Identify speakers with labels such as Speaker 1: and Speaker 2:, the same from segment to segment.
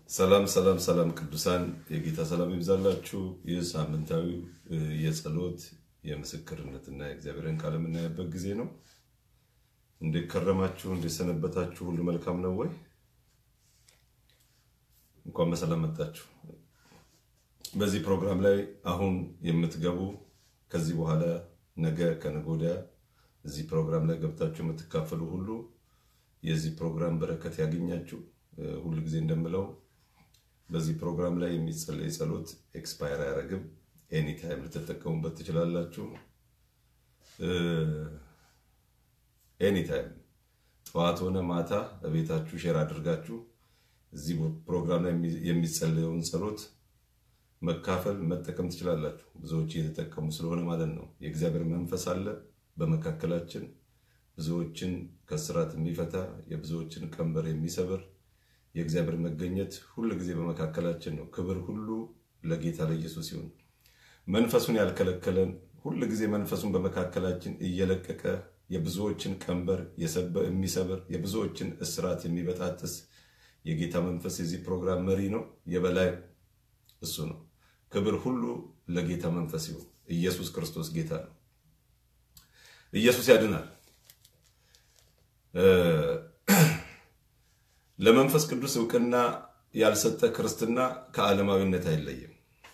Speaker 1: ሰላም ሰላም ሰላም ቅዱሳን የጌታ ሰላም ይብዛላችሁ። ይህ ሳምንታዊ የጸሎት የምስክርነትና የእግዚአብሔርን ቃል የምናየበት ጊዜ ነው። እንዴት ከረማችሁ? እንዴት ሰነበታችሁ? ሁሉ መልካም ነው ወይ? እንኳን በሰላም መጣችሁ። በዚህ ፕሮግራም ላይ አሁን የምትገቡ ከዚህ በኋላ ነገ ከነገ ወዲያ እዚህ ፕሮግራም ላይ ገብታችሁ የምትካፈሉ ሁሉ የዚህ ፕሮግራም በረከት ያገኛችሁ። ሁል ጊዜ እንደምለው በዚህ ፕሮግራም ላይ የሚጸለይ ጸሎት ኤክስፓየር አያደርግም። ኤኒታይም ልትጠቀሙበት ትችላላችሁ። ኤኒታይም ጠዋት ሆነ ማታ በቤታችሁ ሼር አድርጋችሁ እዚህ ፕሮግራም ላይ የሚጸለየውን ጸሎት መካፈል መጠቀም ትችላላችሁ። ብዙዎች እየተጠቀሙ ስለሆነ ማለት ነው። የእግዚአብሔር መንፈስ አለ በመካከላችን ብዙዎችን ከስራት የሚፈታ የብዙዎችን ቀንበር የሚሰብር የእግዚአብሔር መገኘት ሁል ጊዜ በመካከላችን ነው። ክብር ሁሉ ለጌታ ለኢየሱስ ይሁን። መንፈሱን ያልከለከለን ሁል ጊዜ መንፈሱን በመካከላችን እየለቀቀ የብዙዎችን ቀንበር የሚሰብር የብዙዎችን እስራት የሚበጣጥስ የጌታ መንፈስ የዚህ ፕሮግራም መሪ ነው። የበላይ እሱ ነው። ክብር ሁሉ ለጌታ መንፈስ ይሁን። ኢየሱስ ክርስቶስ ጌታ ነው። ኢየሱስ ያድናል። ለመንፈስ ቅዱስ እውቅና ያልሰጠ ክርስትና ከዓለማዊነት አይለይም።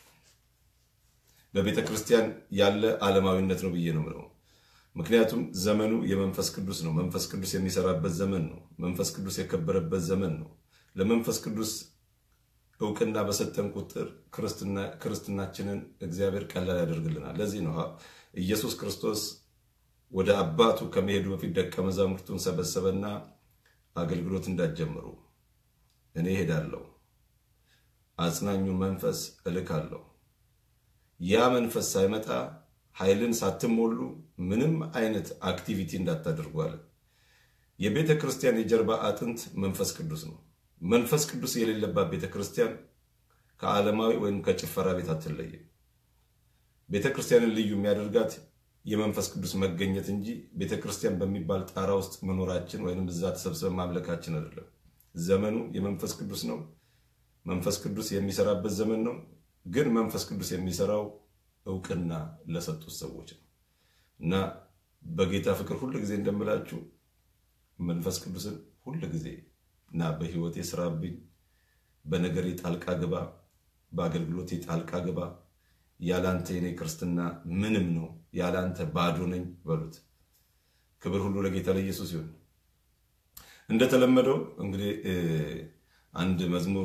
Speaker 1: በቤተ ክርስቲያን ያለ ዓለማዊነት ነው ብዬ ነው የምለው። ምክንያቱም ዘመኑ የመንፈስ ቅዱስ ነው። መንፈስ ቅዱስ የሚሰራበት ዘመን ነው። መንፈስ ቅዱስ የከበረበት ዘመን ነው። ለመንፈስ ቅዱስ እውቅና በሰጠን ቁጥር ክርስትናችንን እግዚአብሔር ቀላል ያደርግልናል። ለዚህ ነው ኢየሱስ ክርስቶስ ወደ አባቱ ከመሄዱ በፊት ደቀ መዛሙርቱን ሰበሰበና አገልግሎት እንዳትጀምሩ እኔ እሄዳለሁ፣ አጽናኙን መንፈስ እልካለሁ። ያ መንፈስ ሳይመጣ ኃይልን ሳትሞሉ ምንም አይነት አክቲቪቲ እንዳታደርጉ አለ። የቤተ ክርስቲያን የጀርባ አጥንት መንፈስ ቅዱስ ነው። መንፈስ ቅዱስ የሌለባት ቤተ ክርስቲያን ከዓለማዊ ወይም ከጭፈራ ቤት አትለይም። ቤተ ክርስቲያንን ልዩ የሚያደርጋት የመንፈስ ቅዱስ መገኘት እንጂ ቤተ ክርስቲያን በሚባል ጣራ ውስጥ መኖራችን ወይም እዛ ተሰብስበን ማምለካችን አይደለም። ዘመኑ የመንፈስ ቅዱስ ነው። መንፈስ ቅዱስ የሚሰራበት ዘመን ነው። ግን መንፈስ ቅዱስ የሚሰራው እውቅና ለሰጡት ሰዎች ነው እና በጌታ ፍቅር ሁል ጊዜ እንደምላችሁ መንፈስ ቅዱስን ሁል ጊዜ እና በህይወቴ ስራብኝ፣ በነገሬ ጣልቃ ግባ፣ በአገልግሎቴ ጣልቃ ግባ ያላንተ የኔ ክርስትና ምንም ነው፣ ያላንተ ባዶ ነኝ በሉት። ክብር ሁሉ ለጌታ ለኢየሱስ ይሁን። እንደተለመደው እንግዲህ አንድ መዝሙር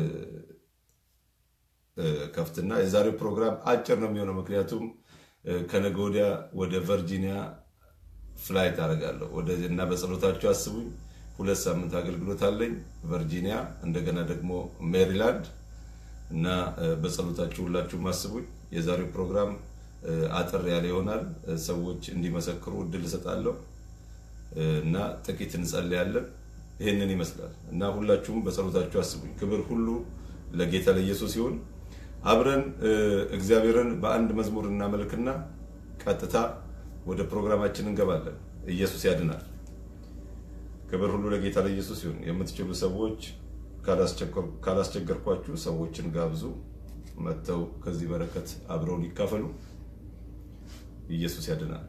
Speaker 1: ከፍትና የዛሬው ፕሮግራም አጭር ነው የሚሆነው፣ ምክንያቱም ከነገ ወዲያ ወደ ቨርጂኒያ ፍላይት አደርጋለሁ እና በጸሎታችሁ አስቡኝ። ሁለት ሳምንት አገልግሎት አለኝ ቨርጂኒያ፣ እንደገና ደግሞ ሜሪላንድ እና በጸሎታችሁ ሁላችሁም አስቡኝ። የዛሬው ፕሮግራም አጠር ያለ ይሆናል። ሰዎች እንዲመሰክሩ እድል እሰጣለሁ እና ጥቂት እንጸልያለን። ይህንን ይመስላል እና ሁላችሁም በጸሎታችሁ አስቡኝ። ክብር ሁሉ ለጌታ ለኢየሱስ ይሁን። አብረን እግዚአብሔርን በአንድ መዝሙር እናመልክና ቀጥታ ወደ ፕሮግራማችን እንገባለን። ኢየሱስ ያድናል። ክብር ሁሉ ለጌታ ለኢየሱስ ይሁን። የምትችሉ ሰዎች ካላስቸገርኳችሁ ሰዎችን ጋብዙ፣ መጥተው ከዚህ በረከት አብረውን ይካፈሉ። ኢየሱስ ያድናል።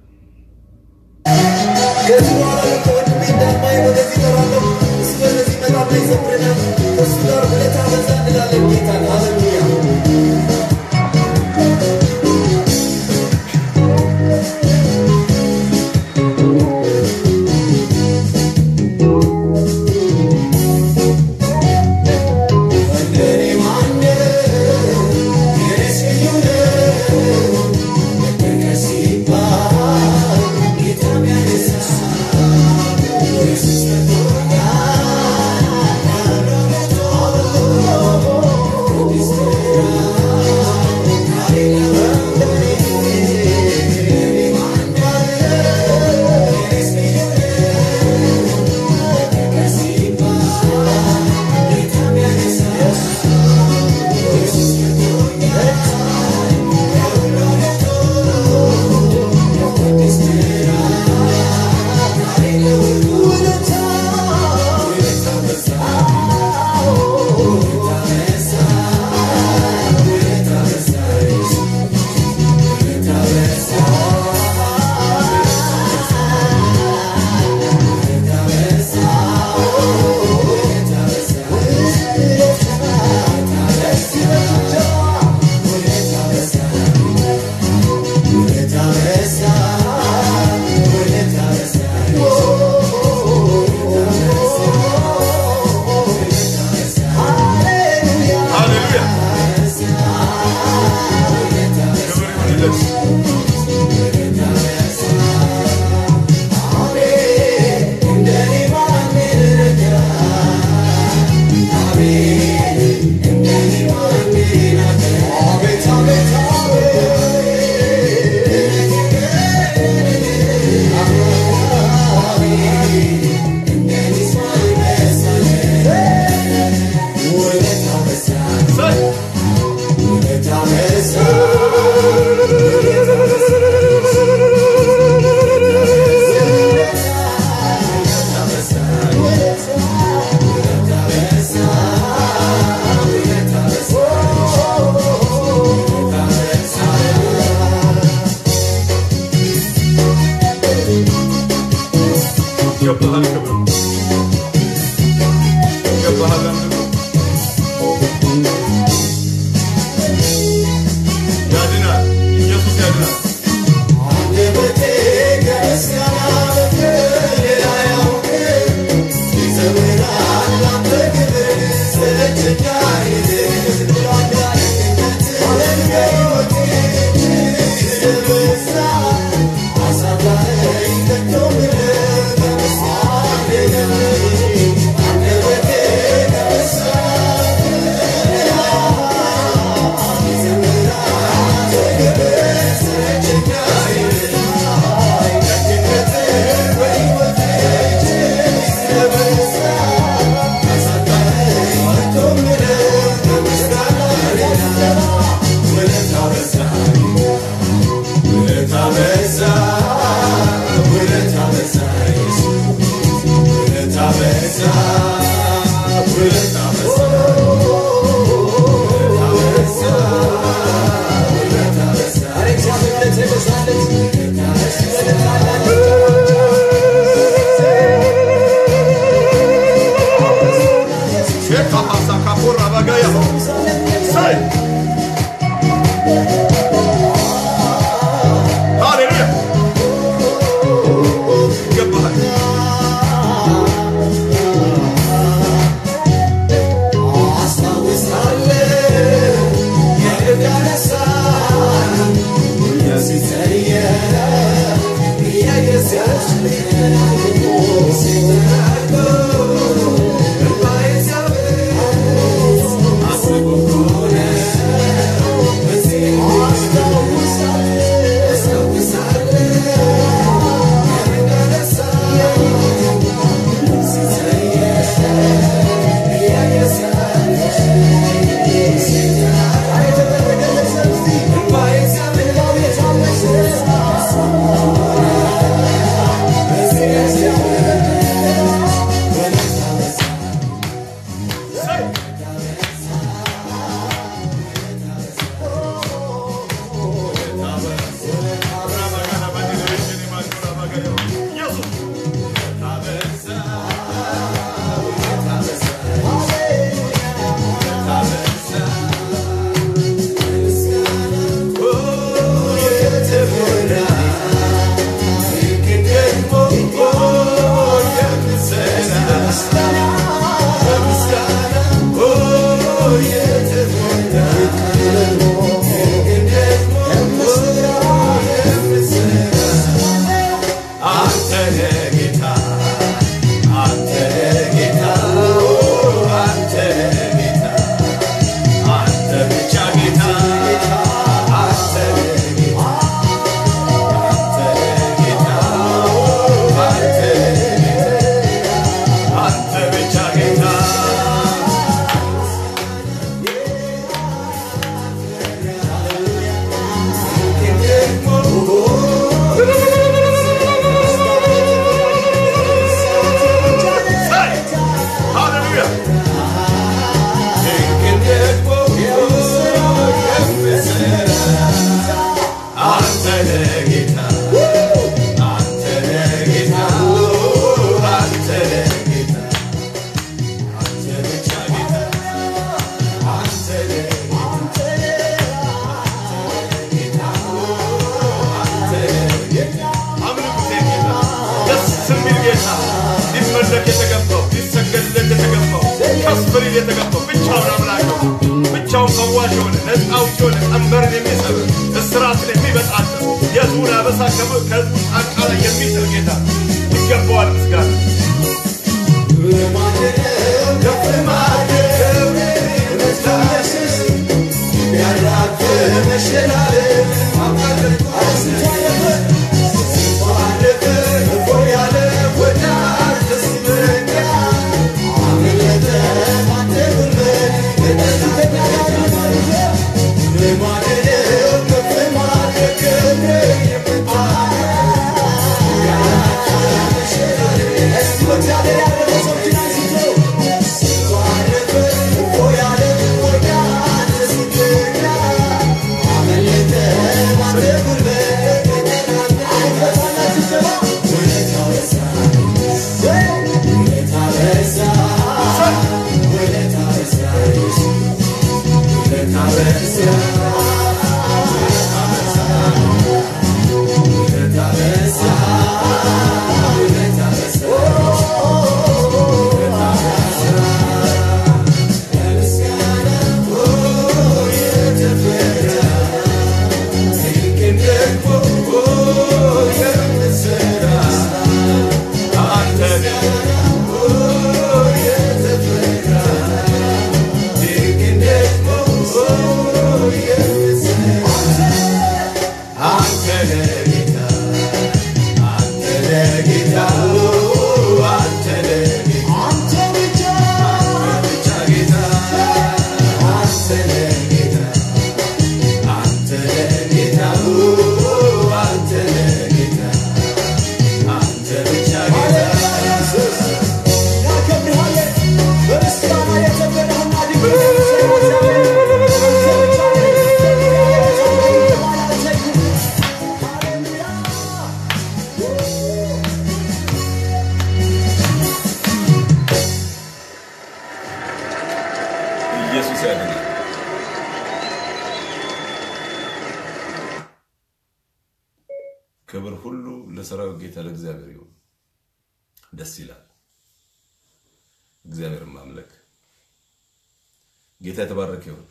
Speaker 2: ከዚህ በኋላ ከወንድሜ እንዳማይ ወደዚህ እጠራለሁ። እሱ ወደዚህ ይመጣና ይዘምረናል። ከእሱ ጋር ውለታ በዛ እንላለን ጌታን። ሃሌሉያ እንደኔ ማነው የኔስ ልዩ ነው መጠቀስ ሲባል ጌታ የሚያነሳ ኢየሱስ መጥቶኛል
Speaker 1: ይገባሃል አምልኮ ያድናል ኢየሱስ ያድናል
Speaker 2: አንደበቴ ከምስጋና በቀር ሌላ አያውቅም። ይዘምራል ላንተ ክብር ስለእጅጋ ይድል ዓለም በሕይወቴ ስለበዛ አሳዛኝ ከቶ ምሕረት ከምስጋና የለኝ። አንደበቴ ከምስጋና
Speaker 1: ሼካ ፓሳ ካፖራ ባጋያ ሳይ ሃሌሉያ ይገባሃል አንተ ነህ ጌታ አንተ ነህ ጌታ አንተ ነህ ጌታ አንተ ብቻ ጌታ አንተ ነህ ጌታ አንተ ነህ ጌታ አንተ ነህ ጌታ አንተ ብቻ ጌታ ሳይ ሃሌሉያ ድንቅን ደግሞ የምትሠራ አንተ ነህ ጌታ አንተ ነህ ጌታ አንተ ነህ ጌታ አንተ ብቻ ጌታ አንተ ነህ አምልኩት ጌታ ደስ የሚል ጌታ ሊመለክ የተገባው ሊሰገድለት የተገባው ከፍ ሊል የተገባው ብቻውን አምላክ ነው። ብቻውን ፈዋሽ የሆነ ነፃ አውጪ የሆነ ቀንበርን የሚሰብር እስራትን የሚበጣጥስ የሕዝቡን አበሳ ከብ- ከሕዝቡ ጫንቃ ላይ የሚጥል ጌታ ይገባዋል ምስጋና።
Speaker 2: Yeah.
Speaker 1: ኢየሱስ ያድናል። ክብር ሁሉ ለሰራዊት ጌታ ለእግዚአብሔር ይሁን። ደስ ይላል እግዚአብሔርን ማምለክ። ጌታ የተባረከ ይሁን።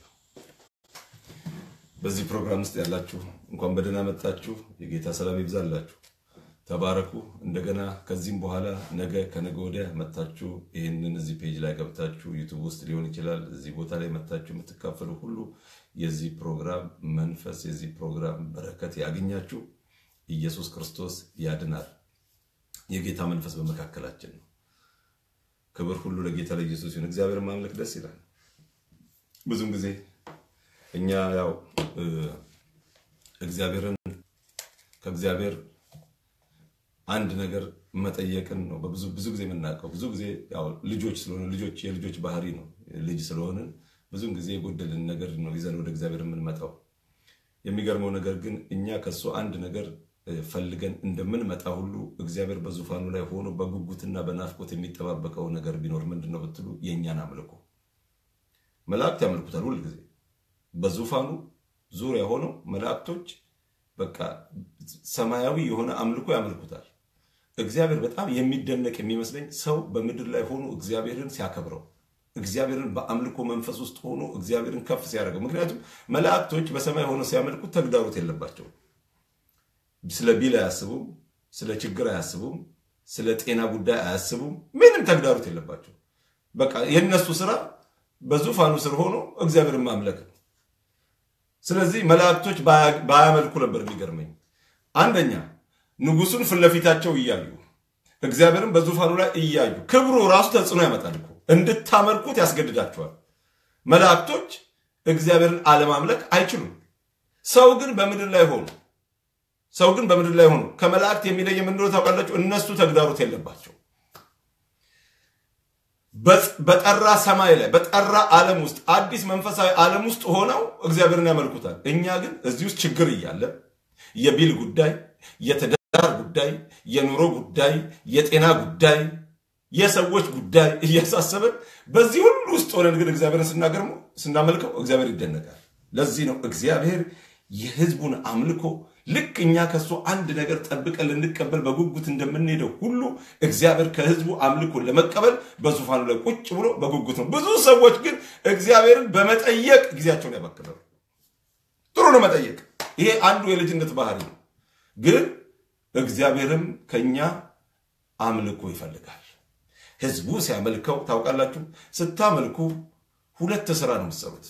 Speaker 1: በዚህ ፕሮግራም ውስጥ ያላችሁ እንኳን በደህና መጣችሁ። የጌታ ሰላም ይብዛላችሁ። ተባረኩ። እንደገና ከዚህም በኋላ ነገ ከነገ ወዲያ መታችሁ ይህንን እዚህ ፔጅ ላይ ገብታችሁ ዩቱብ ውስጥ ሊሆን ይችላል እዚህ ቦታ ላይ መታችሁ የምትካፈሉ ሁሉ የዚህ ፕሮግራም መንፈስ የዚህ ፕሮግራም በረከት ያገኛችሁ። ኢየሱስ ክርስቶስ ያድናል። የጌታ መንፈስ በመካከላችን ነው። ክብር ሁሉ ለጌታ ለኢየሱስ ይሁን። እግዚአብሔር ማምለክ ደስ ይላል። ብዙም ጊዜ እኛ ያው እግዚአብሔርን ከእግዚአብሔር አንድ ነገር መጠየቅን ነው በብዙ ብዙ ጊዜ የምናውቀው። ብዙ ጊዜ ያው ልጆች ስለሆነ ልጆች የልጆች ባህሪ ነው። ልጅ ስለሆንን ብዙም ጊዜ የጎደልን ነገር ነው ይዘን ወደ እግዚአብሔር የምንመጣው። የሚገርመው ነገር ግን እኛ ከሱ አንድ ነገር ፈልገን እንደምንመጣ ሁሉ እግዚአብሔር በዙፋኑ ላይ ሆኖ በጉጉትና በናፍቆት የሚጠባበቀው ነገር ቢኖር ምንድን ነው ብትሉ የእኛን አምልኮ። መላእክት ያመልኩታል ሁል ጊዜ በዙፋኑ ዙሪያ ሆነው መላእክቶች በቃ ሰማያዊ የሆነ አምልኮ ያመልኩታል። እግዚአብሔር በጣም የሚደነቅ የሚመስለኝ ሰው በምድር ላይ ሆኖ እግዚአብሔርን ሲያከብረው እግዚአብሔርን በአምልኮ መንፈስ ውስጥ ሆኖ እግዚአብሔርን ከፍ ሲያደርገው። ምክንያቱም መላእክቶች በሰማይ ሆነው ሲያመልኩት ተግዳሮት የለባቸውም። ስለ ቢል አያስቡም፣ ስለ ችግር አያስቡም፣ ስለ ጤና ጉዳይ አያስቡም። ምንም ተግዳሮት የለባቸው። በቃ የእነሱ ስራ በዙፋኑ ስር ሆኖ እግዚአብሔርን ማምለክ ነው። ስለዚህ መላእክቶች ባያመልኩ ነበር የሚገርመኝ። አንደኛ ንጉሱን ፊት ለፊታቸው እያዩ እግዚአብሔርን በዙፋኑ ላይ እያዩ ክብሩ ራሱ ተጽዕኖ ያመጣል እኮ እንድታመልኩት ያስገድዳቸዋል። መላእክቶች እግዚአብሔርን አለማምለክ አይችሉም። ሰው ግን በምድር ላይ ሆኑ ሰው ግን በምድር ላይ ሆኑ ከመላእክት የሚለይ የምንድነው ታውቃላችሁ? እነሱ ተግዳሮት የለባቸው። በጠራ ሰማይ ላይ በጠራ ዓለም ውስጥ አዲስ መንፈሳዊ ዓለም ውስጥ ሆነው እግዚአብሔርን ያመልኩታል። እኛ ግን እዚህ ውስጥ ችግር እያለ የቢል ጉዳይ፣ የትዳር ጉዳይ፣ የኑሮ ጉዳይ፣ የጤና ጉዳይ፣ የሰዎች ጉዳይ እያሳሰበን በዚህ ሁሉ ውስጥ ሆነን ግን እግዚአብሔርን ስናገርመው ስናመልከው እግዚአብሔር ይደነቃል። ለዚህ ነው እግዚአብሔር የሕዝቡን አምልኮ ልክ እኛ ከሱ አንድ ነገር ጠብቀን ልንቀበል በጉጉት እንደምንሄደው ሁሉ እግዚአብሔር ከሕዝቡ አምልኮን ለመቀበል በዙፋኑ ላይ ቁጭ ብሎ በጉጉት ነው። ብዙ ሰዎች ግን እግዚአብሔርን በመጠየቅ ጊዜያቸውን ያባክናሉ። ጥሩ ነው መጠየቅ፣ ይሄ አንዱ የልጅነት ባህሪ ነው። ግን እግዚአብሔርም ከኛ አምልኮ ይፈልጋል። ሕዝቡ ሲያመልከው ታውቃላችሁ፣ ስታመልኩ ሁለት ስራ ነው የምትሰሩት።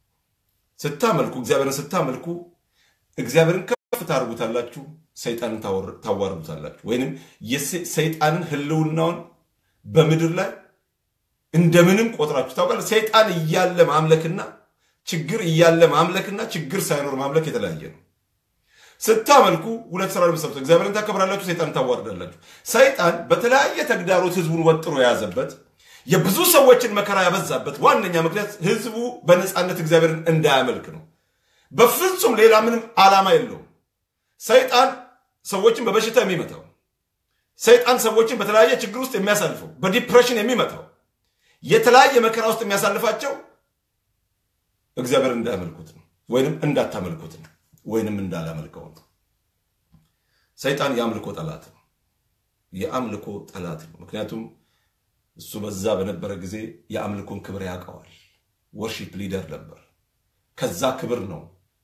Speaker 1: ስታመልኩ እግዚአብሔርን ስታመልኩ እግዚአብሔርን ከፍ ታርጉታላችሁ፣ ሰይጣንን ታዋርዱታላችሁ። ወይንም ሰይጣንን ህልውናውን በምድር ላይ እንደምንም ቆጥራችሁ ታውቃለ። ሰይጣን እያለ ማምለክና ችግር እያለ ማምለክና ችግር ሳይኖር ማምለክ የተለያየ ነው። ስታመልኩ ሁለት ስራ ለመሰሩት እግዚአብሔርን ታከብራላችሁ፣ ሰይጣንን ታዋርዳላችሁ። ሰይጣን በተለያየ ተግዳሮት ህዝቡን ወጥሮ የያዘበት የብዙ ሰዎችን መከራ ያበዛበት ዋነኛ ምክንያት ህዝቡ በነፃነት እግዚአብሔርን እንዳያመልክ ነው። በፍጹም ሌላ ምንም ዓላማ የለውም። ሰይጣን ሰዎችን በበሽታ የሚመታው፣ ሰይጣን ሰዎችን በተለያየ ችግር ውስጥ የሚያሳልፈው፣ በዲፕሬሽን የሚመታው፣ የተለያየ መከራ ውስጥ የሚያሳልፋቸው እግዚአብሔር እንዳያመልኩት ነው፣ ወይንም እንዳታመልኩት ነው፣ ወይንም እንዳላመልከው ነው። ሰይጣን የአምልኮ ጠላት ነው። የአምልኮ ጠላት ነው። ምክንያቱም እሱ በዛ በነበረ ጊዜ የአምልኮን ክብር ያውቀዋል። ወርሺፕ ሊደር ነበር። ከዛ ክብር ነው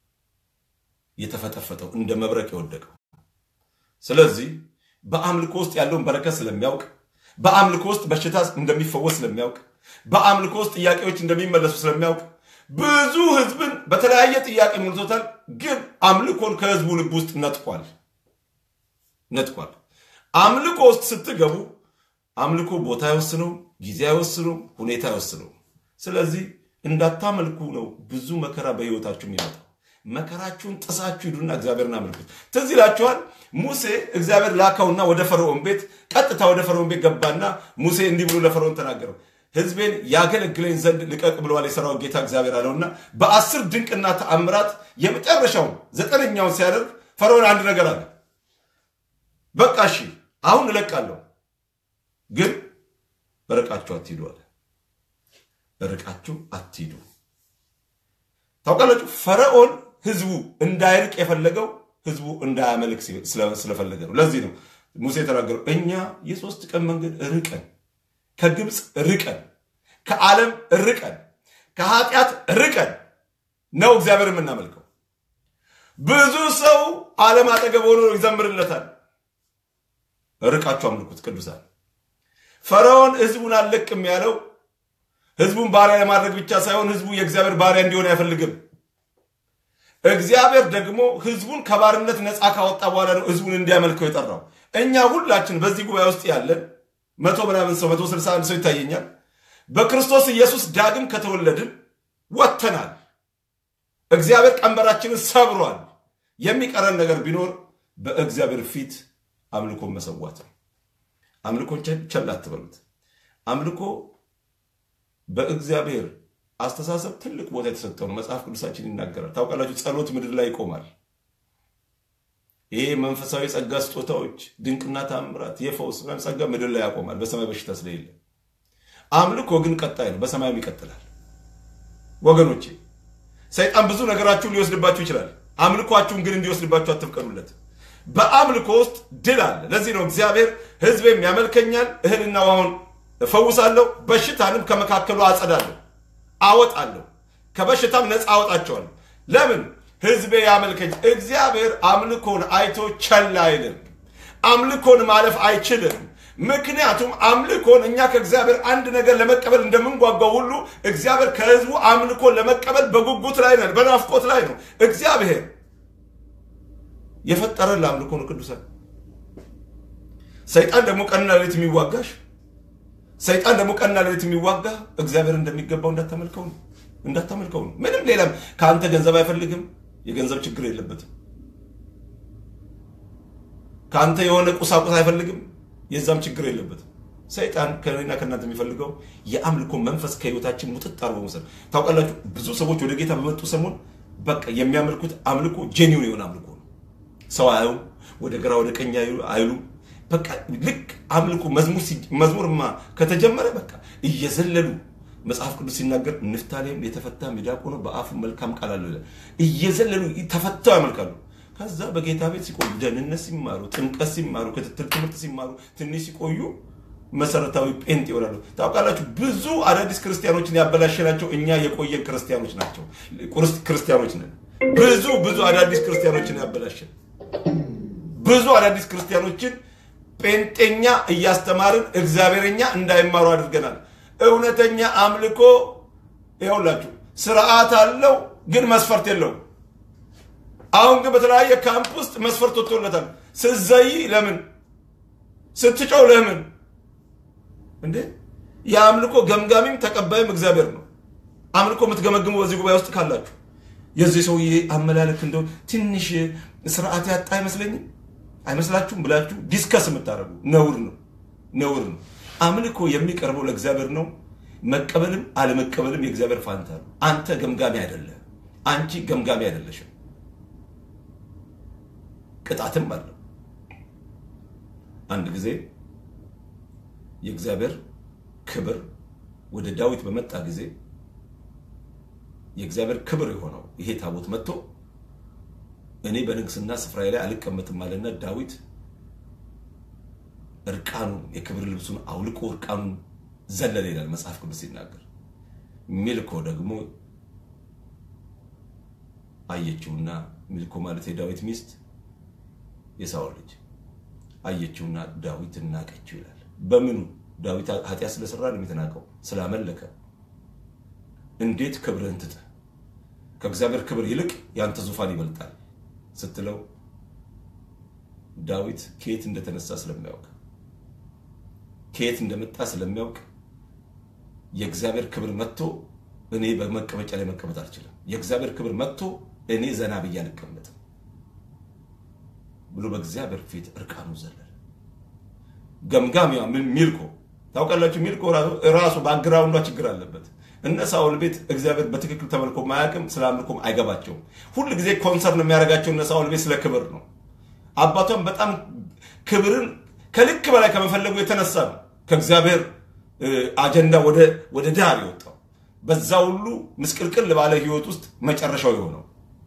Speaker 1: የተፈጠፈጠው እንደ መብረቅ የወደቀው። ስለዚህ በአምልኮ ውስጥ ያለውን በረከት ስለሚያውቅ፣ በአምልኮ ውስጥ በሽታ እንደሚፈወስ ስለሚያውቅ፣ በአምልኮ ውስጥ ጥያቄዎች እንደሚመለሱ ስለሚያውቅ ብዙ ህዝብን በተለያየ ጥያቄ ሞልቶታል። ግን አምልኮን ከህዝቡ ልብ ውስጥ ነጥቋል ነጥቋል። አምልኮ ውስጥ ስትገቡ አምልኮ ቦታ አይወስነውም፣ ጊዜ አይወስነውም፣ ሁኔታ አይወስነውም። ስለዚህ እንዳታመልኩ ነው ብዙ መከራ በህይወታችሁ የሚመጣው። መከራችሁን ጥሳችሁ ሂዱና እግዚአብሔርን አምልኩት። ትዝ ይላችኋል፣ ሙሴ እግዚአብሔር ላካውና ወደ ፈርዖን ቤት ቀጥታ ወደ ፈርዖን ቤት ገባና ሙሴ እንዲህ ብሎ ለፈርዖን ተናገረው፣ ህዝቤን ያገለግለኝ ዘንድ ልቀቅ ብለዋል የሰራዊት ጌታ እግዚአብሔር አለውና በአስር ድንቅና ተአምራት የመጨረሻውን ዘጠነኛውን ሲያደርግ ፈርዖን አንድ ነገር አለ። በቃ እሺ አሁን እለቃለሁ ግን ርቃችሁ አትሂዱ አለ። ርቃችሁ አትሂዱ። ታውቃላችሁ፣ ፈርዖን ህዝቡ እንዳይርቅ የፈለገው ህዝቡ እንዳያመልክ ስለፈለገ ነው። ለዚህ ነው ሙሴ የተናገረው እኛ የሶስት ቀን መንገድ ርቀን ከግብፅ ርቀን ከዓለም ርቀን ከኃጢአት ርቀን ነው እግዚአብሔር የምናመልከው። ብዙ ሰው ዓለም አጠገብ ሆኖ ይዘምርለታል። ርቃችሁ አምልኩት ቅዱሳን። ፈርዖን ህዝቡን አልለቅም ያለው ህዝቡን ባሪያ ለማድረግ ብቻ ሳይሆን ህዝቡ የእግዚአብሔር ባሪያ እንዲሆን አይፈልግም። እግዚአብሔር ደግሞ ህዝቡን ከባርነት ነፃ ካወጣ በኋላ ነው ህዝቡን እንዲያመልከው የጠራው። እኛ ሁላችን በዚህ ጉባኤ ውስጥ ያለን መቶ ምናምን ሰው መቶ ስልሳ አንድ ሰው ይታየኛል። በክርስቶስ ኢየሱስ ዳግም ከተወለድን ወጥተናል። እግዚአብሔር ቀንበራችንን ሰብሯል። የሚቀረን ነገር ቢኖር በእግዚአብሔር ፊት አምልኮን መሰዋት ነው። አምልኮን ቸል አትበሉት። አምልኮ በእግዚአብሔር አስተሳሰብ ትልቅ ቦታ የተሰጠው ነው። መጽሐፍ ቅዱሳችን ይናገራል። ታውቃላችሁ፣ ጸሎት ምድር ላይ ይቆማል። ይሄ መንፈሳዊ ጸጋ ስጦታዎች፣ ድንቅና ታምራት፣ የፈውስ ምናምን ጸጋ ምድር ላይ ያቆማል፣ በሰማይ በሽታ ስለሌለ። አምልኮ ግን ቀጣይ ነው፣ በሰማይም ይቀጥላል። ወገኖቼ ሰይጣን ብዙ ነገራችሁን ሊወስድባችሁ ይችላል። አምልኳችሁን ግን እንዲወስድባችሁ አትፍቀዱለት። በአምልኮ ውስጥ ድል አለ። ለዚህ ነው እግዚአብሔር ሕዝቤም ያመልከኛል፣ እህልና ውሃውን እፈውሳለሁ፣ በሽታንም ከመካከሉ አጸዳለሁ፣ አወጣለሁ፣ ከበሽታም ነፃ አወጣቸዋለሁ። ለምን ሕዝቤ ያመልከኝ። እግዚአብሔር አምልኮን አይቶ ቸል አይልም። አምልኮን ማለፍ አይችልም። ምክንያቱም አምልኮን እኛ ከእግዚአብሔር አንድ ነገር ለመቀበል እንደምንጓጓው ሁሉ እግዚአብሔር ከህዝቡ አምልኮን ለመቀበል በጉጉት ላይ ነው፣ በናፍቆት ላይ ነው። እግዚአብሔር የፈጠረን ለአምልኮ ነው። ቅዱሳን ሰይጣን ደግሞ ቀንና ሌሊት የሚዋጋሽ ሰይጣን ደግሞ ቀንና ሌሊት የሚዋጋ እግዚአብሔር እንደሚገባው እንዳታመልከው ነው እንዳታመልከው ነው። ምንም ሌላም ከአንተ ገንዘብ አይፈልግም። የገንዘብ ችግር የለበትም። ከአንተ የሆነ ቁሳቁስ አይፈልግም። የዛም ችግር የለበትም። ሰይጣን ከእኔና ከእናንተ የሚፈልገው የአምልኮ መንፈስ ከህይወታችን ሙጥጥ አርጎ መውሰድ። ታውቃላችሁ ብዙ ሰዎች ወደ ጌታ በመጡ ሰሞን በቃ የሚያመልኩት አምልኮ ጄኒውን የሆነ አምልኮ ነው። ሰው አያዩም፣ ወደ ግራ ወደ ቀኝ አይሉም። በቃ ልክ አምልኮ መዝሙርማ ከተጀመረ በቃ እየዘለሉ መጽሐፍ ቅዱስ ሲናገር ንፍታሌም የተፈታ ሚዳቆ ነው፣ በአፉ መልካም ቃል አለው ይላል። እየዘለሉ ተፈተው ያመልካሉ። ከዛ በጌታ ቤት ሲቆዩ ደህንነት ሲማሩ፣ ጥምቀት ሲማሩ፣ ክትትል ትምህርት ሲማሩ ትንሽ ሲቆዩ መሰረታዊ ጴንጥ ይሆናሉ። ታውቃላችሁ ብዙ አዳዲስ ክርስቲያኖችን ያበላሸናቸው እኛ የቆየን ክርስቲያኖች ናቸው። ክርስቲያኖች ነን። ብዙ ብዙ አዳዲስ ክርስቲያኖችን ያበላሸን ብዙ አዳዲስ ክርስቲያኖችን ጴንጤኛ እያስተማርን እግዚአብሔርኛ እንዳይማሩ አድርገናል። እውነተኛ አምልኮ ይኸውላችሁ ስርዓት አለው፣ ግን መስፈርት የለውም። አሁን ግን በተለያየ ካምፕ ውስጥ መስፈርት ወጥቶለታል። ስትዘይ ለምን ስትጮው ለምን እንዴ? የአምልኮ ገምጋሚም ተቀባይም እግዚአብሔር ነው። አምልኮ የምትገመግሙ በዚህ ጉባኤ ውስጥ ካላችሁ የዚህ ሰውዬ አመላለክ እንደው ትንሽ ስርዓት ያጣ አይመስለኝም አይመስላችሁም ብላችሁ ዲስከስ የምታደርጉ ነውር ነው፣ ነውር ነው። አምልኮ የሚቀርበው ለእግዚአብሔር ነው። መቀበልም አለመቀበልም የእግዚአብሔር ፋንታ ነው። አንተ ገምጋሚ አይደለም፣ አንቺ ገምጋሚ አይደለሽም። ቅጣትም አለው። አንድ ጊዜ የእግዚአብሔር ክብር ወደ ዳዊት በመጣ ጊዜ የእግዚአብሔር ክብር የሆነው ይሄ ታቦት መጥቶ እኔ በንግስና ስፍራዬ ላይ አልቀመጥም አለና ዳዊት እርቃኑን የክብር ልብሱን አውልቆ እርቃኑን ዘለለ ይላል መጽሐፍ ቅዱስ ሲናገር። ሚልኮ ደግሞ አየችውና ሚልኮ ማለት የዳዊት ሚስት የሳኦል ልጅ አየችውና ዳዊት እናቀችው ይላል። በምኑ ዳዊት ኃጢአት ስለሰራ ነው የተናቀው? ስላመለከ። እንዴት ክብርህን ትተህ ከእግዚአብሔር ክብር ይልቅ ያንተ ዙፋን ይበልጣል ስትለው ዳዊት ከየት እንደተነሳ ስለሚያውቅ ከየት እንደመጣ ስለሚያውቅ የእግዚአብሔር ክብር መጥቶ እኔ በመቀመጫ ላይ መቀመጥ አልችልም፣ የእግዚአብሔር ክብር መጥቶ እኔ ዘና ብዬ አልቀመጥም ብሎ በእግዚአብሔር ፊት እርቃኑ ዘለለ። ገምጋሚዋ ሚልኮ ታውቃላችሁ፣ ሚልኮ ራሱ ባግራውንዷ ችግር አለበት። እነ ሳኦል ቤት እግዚአብሔር በትክክል ተመልኮ ማያውቅም፣ ስለ አምልኮም አይገባቸውም። ሁል ጊዜ ኮንሰርን የሚያደርጋቸው እነ ሳኦል ቤት ስለ ክብር ነው። አባቷም በጣም ክብርን ከልክ በላይ ከመፈለጉ የተነሳ ነው ከእግዚአብሔር አጀንዳ ወደ ዳር የወጣው። በዛ ሁሉ ምስቅልቅል ባለ ህይወት ውስጥ መጨረሻው የሆነው።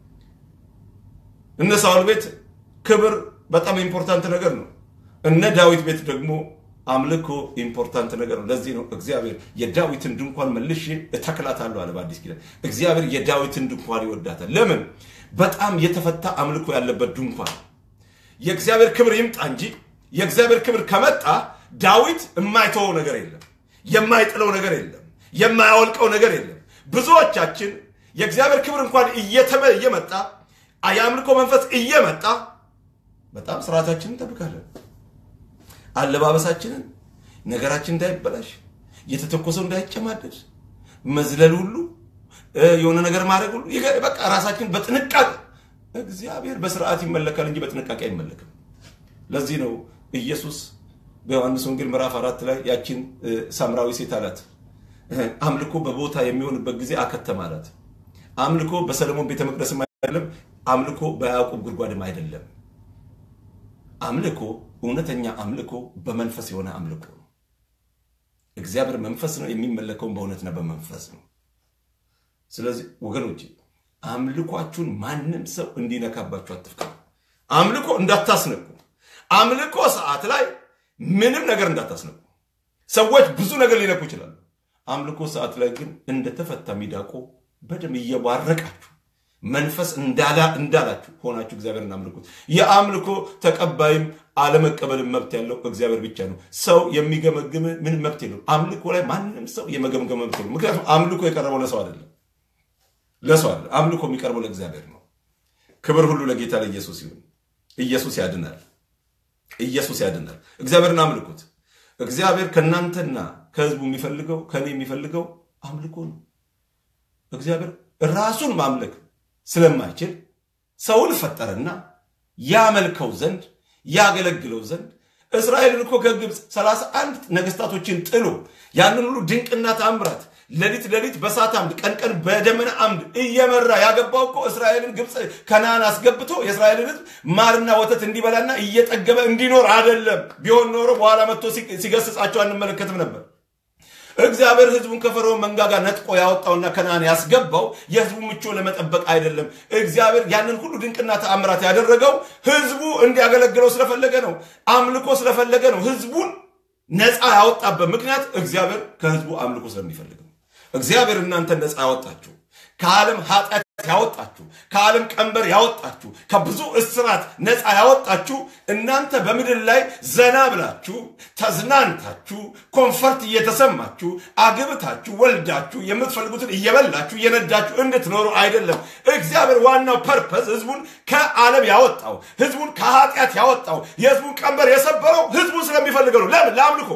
Speaker 1: እነ ሳውል ቤት ክብር በጣም ኢምፖርታንት ነገር ነው። እነ ዳዊት ቤት ደግሞ አምልኮ ኢምፖርታንት ነገር ነው። ለዚህ ነው እግዚአብሔር የዳዊትን ድንኳን መልሼ እተክላታለሁ አለ በአዲስ ኪዳን። እግዚአብሔር የዳዊትን ድንኳን ይወዳታል። ለምን? በጣም የተፈታ አምልኮ ያለበት ድንኳን። የእግዚአብሔር ክብር ይምጣ እንጂ የእግዚአብሔር ክብር ከመጣ ዳዊት የማይተወው ነገር የለም፣ የማይጥለው ነገር የለም፣ የማያወልቀው ነገር የለም። ብዙዎቻችን የእግዚአብሔር ክብር እንኳን እየተመ እየመጣ የአምልኮ መንፈስ እየመጣ በጣም ስርዓታችንን እንጠብቃለን። አለባበሳችንን፣ ነገራችን እንዳይበላሽ፣ የተተኮሰው እንዳይጨማደድ፣ መዝለል ሁሉ የሆነ ነገር ማድረግ ሁሉ በቃ ራሳችን በጥንቃቄ እግዚአብሔር በስርዓት ይመለካል እንጂ በጥንቃቄ አይመለክም። ለዚህ ነው ኢየሱስ በዮሐንስ ወንጌል ምዕራፍ አራት ላይ ያችን ሳምራዊ ሴት አላት፣ አምልኮ በቦታ የሚሆንበት ጊዜ አከተም አላት። አምልኮ በሰለሞን ቤተ መቅደስም አይደለም፣ አምልኮ በያዕቆብ ጉድጓድም አይደለም። አምልኮ እውነተኛ አምልኮ በመንፈስ የሆነ አምልኮ ነው። እግዚአብሔር መንፈስ ነው፣ የሚመለከውን በእውነትና በመንፈስ ነው። ስለዚህ ወገኖች አምልኳችሁን ማንም ሰው እንዲነካባችሁ አትፍቀዱ። አምልኮ እንዳታስነቁ። አምልኮ ሰዓት ላይ ምንም ነገር እንዳታስነቁ። ሰዎች ብዙ ነገር ሊነኩ ይችላሉ። አምልኮ ሰዓት ላይ ግን እንደተፈታ ሚዳቆ በደም እየባረቃችሁ መንፈስ እንዳላ እንዳላችሁ ሆናችሁ እግዚአብሔርን አምልኩት። የአምልኮ ተቀባይም አለመቀበልም መብት ያለው እግዚአብሔር ብቻ ነው። ሰው የሚገመግም ምንም መብት የለው። አምልኮ ላይ ማንም ሰው የመገምገም መብት የለው። ምክንያቱም አምልኮ የቀረበው ለሰው አይደለም፣ ለሰው አይደለም። አምልኮ የሚቀርበው ለእግዚአብሔር ነው። ክብር ሁሉ ለጌታ ለኢየሱስ ይሁን። ኢየሱስ ያድናል። ኢየሱስ ያድናል። እግዚአብሔርን አምልኩት። እግዚአብሔር ከእናንተና ከህዝቡ የሚፈልገው ከእኔ የሚፈልገው አምልኮ ነው። እግዚአብሔር ራሱን ማምለክ ስለማይችል ሰውን ፈጠረና ያመልከው ዘንድ ያገለግለው ዘንድ እስራኤልን እኮ ከግብፅ ሰላሳ አንድ ነገስታቶችን ጥሎ ያንን ሁሉ ድንቅና ተአምራት ሌሊት ሌሊት በእሳት አምድ ቀን ቀን በደመና አምድ እየመራ ያገባው እኮ እስራኤልን ግብፅ ከነዓን አስገብቶ የእስራኤልን ህዝብ ማርና ወተት እንዲበላና እየጠገበ እንዲኖር አይደለም። ቢሆን ኖሮ በኋላ መጥቶ ሲገስጻቸው አንመለከትም ነበር። እግዚአብሔር ህዝቡን ከፈርዖን መንጋጋ ነጥቆ ያወጣውና ከነዓን ያስገባው የህዝቡ ምቾ ለመጠበቅ አይደለም። እግዚአብሔር ያንን ሁሉ ድንቅና ተአምራት ያደረገው ህዝቡ እንዲያገለግለው ስለፈለገ ነው። አምልኮ ስለፈለገ ነው። ህዝቡን ነፃ ያወጣበት ምክንያት እግዚአብሔር ከህዝቡ አምልኮ ስለሚፈልግ ነው። እግዚአብሔር እናንተን ነፃ ያወጣችሁ ከዓለም ኃጢአት ያወጣችሁ ከዓለም ቀንበር ያወጣችሁ ከብዙ እስራት ነፃ ያወጣችሁ እናንተ በምድር ላይ ዘና ብላችሁ ተዝናንታችሁ ኮንፈርት እየተሰማችሁ አግብታችሁ ወልዳችሁ የምትፈልጉትን እየበላችሁ እየነዳችሁ እንድትኖሩ አይደለም። እግዚአብሔር ዋናው ፐርፐዝ ህዝቡን ከዓለም ያወጣው ህዝቡን ከኃጢአት ያወጣው የህዝቡን ቀንበር የሰበረው ህዝቡን ስለሚፈልገው ነው። ለምን? ለአምልኮ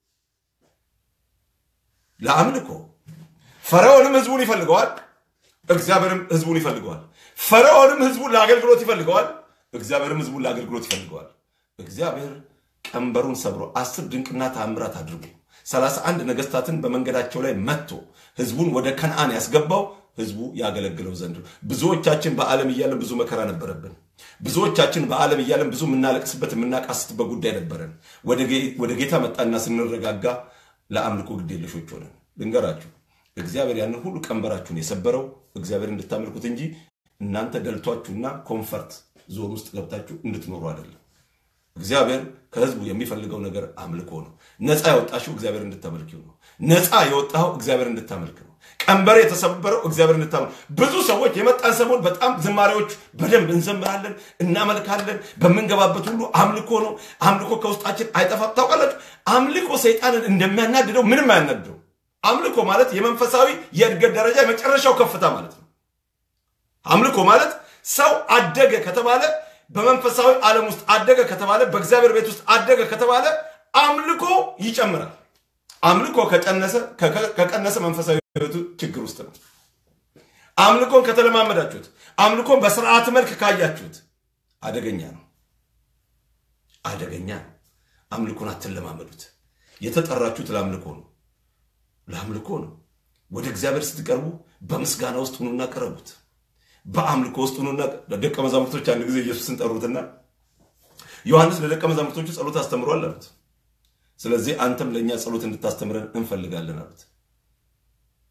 Speaker 1: ለአምልኮ ፈርዖንም ህዝቡን ይፈልገዋል። እግዚአብሔርም ህዝቡን ይፈልገዋል። ፈርዖንም ህዝቡን ለአገልግሎት ይፈልገዋል። እግዚአብሔርም ህዝቡን ለአገልግሎት ይፈልገዋል። እግዚአብሔር ቀንበሩን ሰብሮ አስር ድንቅና ተአምራት አድርጎ ሰላሳ አንድ ነገስታትን በመንገዳቸው ላይ መጥቶ ህዝቡን ወደ ከነአን ያስገባው ህዝቡ ያገለግለው ዘንድ ነው። ብዙዎቻችን በዓለም እያለን ብዙ መከራ ነበረብን። ብዙዎቻችን በዓለም እያለን ብዙ የምናለቅስበት የምናቃስትበት ጉዳይ ነበረን። ወደ ጌታ መጣና ስንረጋጋ ለአምልኮ ግዴለሾች ሆነን ልንገራችሁ እግዚአብሔር ያንን ሁሉ ቀንበራችሁን የሰበረው እግዚአብሔር እንድታመልኩት እንጂ እናንተ ደልቷችሁና ኮንፈርት ዞን ውስጥ ገብታችሁ እንድትኖሩ አይደለም። እግዚአብሔር ከህዝቡ የሚፈልገው ነገር አምልኮ ነው። ነፃ ያወጣሽው እግዚአብሔር እንድታመልኪው ነው። ነፃ የወጣው እግዚአብሔር እንድታመልክ ነው። ቀንበር የተሰበረው እግዚአብሔር እንድታመልክ። ብዙ ሰዎች የመጣን ሰሞን በጣም ዝማሬዎች በደንብ እንዘምራለን፣ እናመልካለን። በምንገባበት ሁሉ አምልኮ ነው። አምልኮ ከውስጣችን አይጠፋም። ታውቃላችሁ፣ አምልኮ ሰይጣንን እንደሚያናድደው ምንም አያናድደው። አምልኮ ማለት የመንፈሳዊ የእድገት ደረጃ የመጨረሻው ከፍታ ማለት ነው። አምልኮ ማለት ሰው አደገ ከተባለ በመንፈሳዊ ዓለም ውስጥ አደገ ከተባለ በእግዚአብሔር ቤት ውስጥ አደገ ከተባለ አምልኮ ይጨምራል። አምልኮ ከቀነሰ ከቀነሰ መንፈሳዊ ሕይወቱ ችግር ውስጥ ነው። አምልኮን ከተለማመዳችሁት፣ አምልኮን በስርዓት መልክ ካያችሁት አደገኛ ነው፣ አደገኛ ነው። አምልኮን አትለማመዱት። የተጠራችሁት ለአምልኮ ነው ለአምልኮ ነው። ወደ እግዚአብሔር ስትቀርቡ በምስጋና ውስጥ ሁኑና ቀረቡት። በአምልኮ ውስጥ ሁኑና ደቀ መዛሙርቶች አንድ ጊዜ ኢየሱስን ጠሩትና ዮሐንስ ለደቀ መዛሙርቶቹ ጸሎት አስተምሯል አሉት። ስለዚህ አንተም ለእኛ ጸሎት እንድታስተምረን እንፈልጋለን አሉት።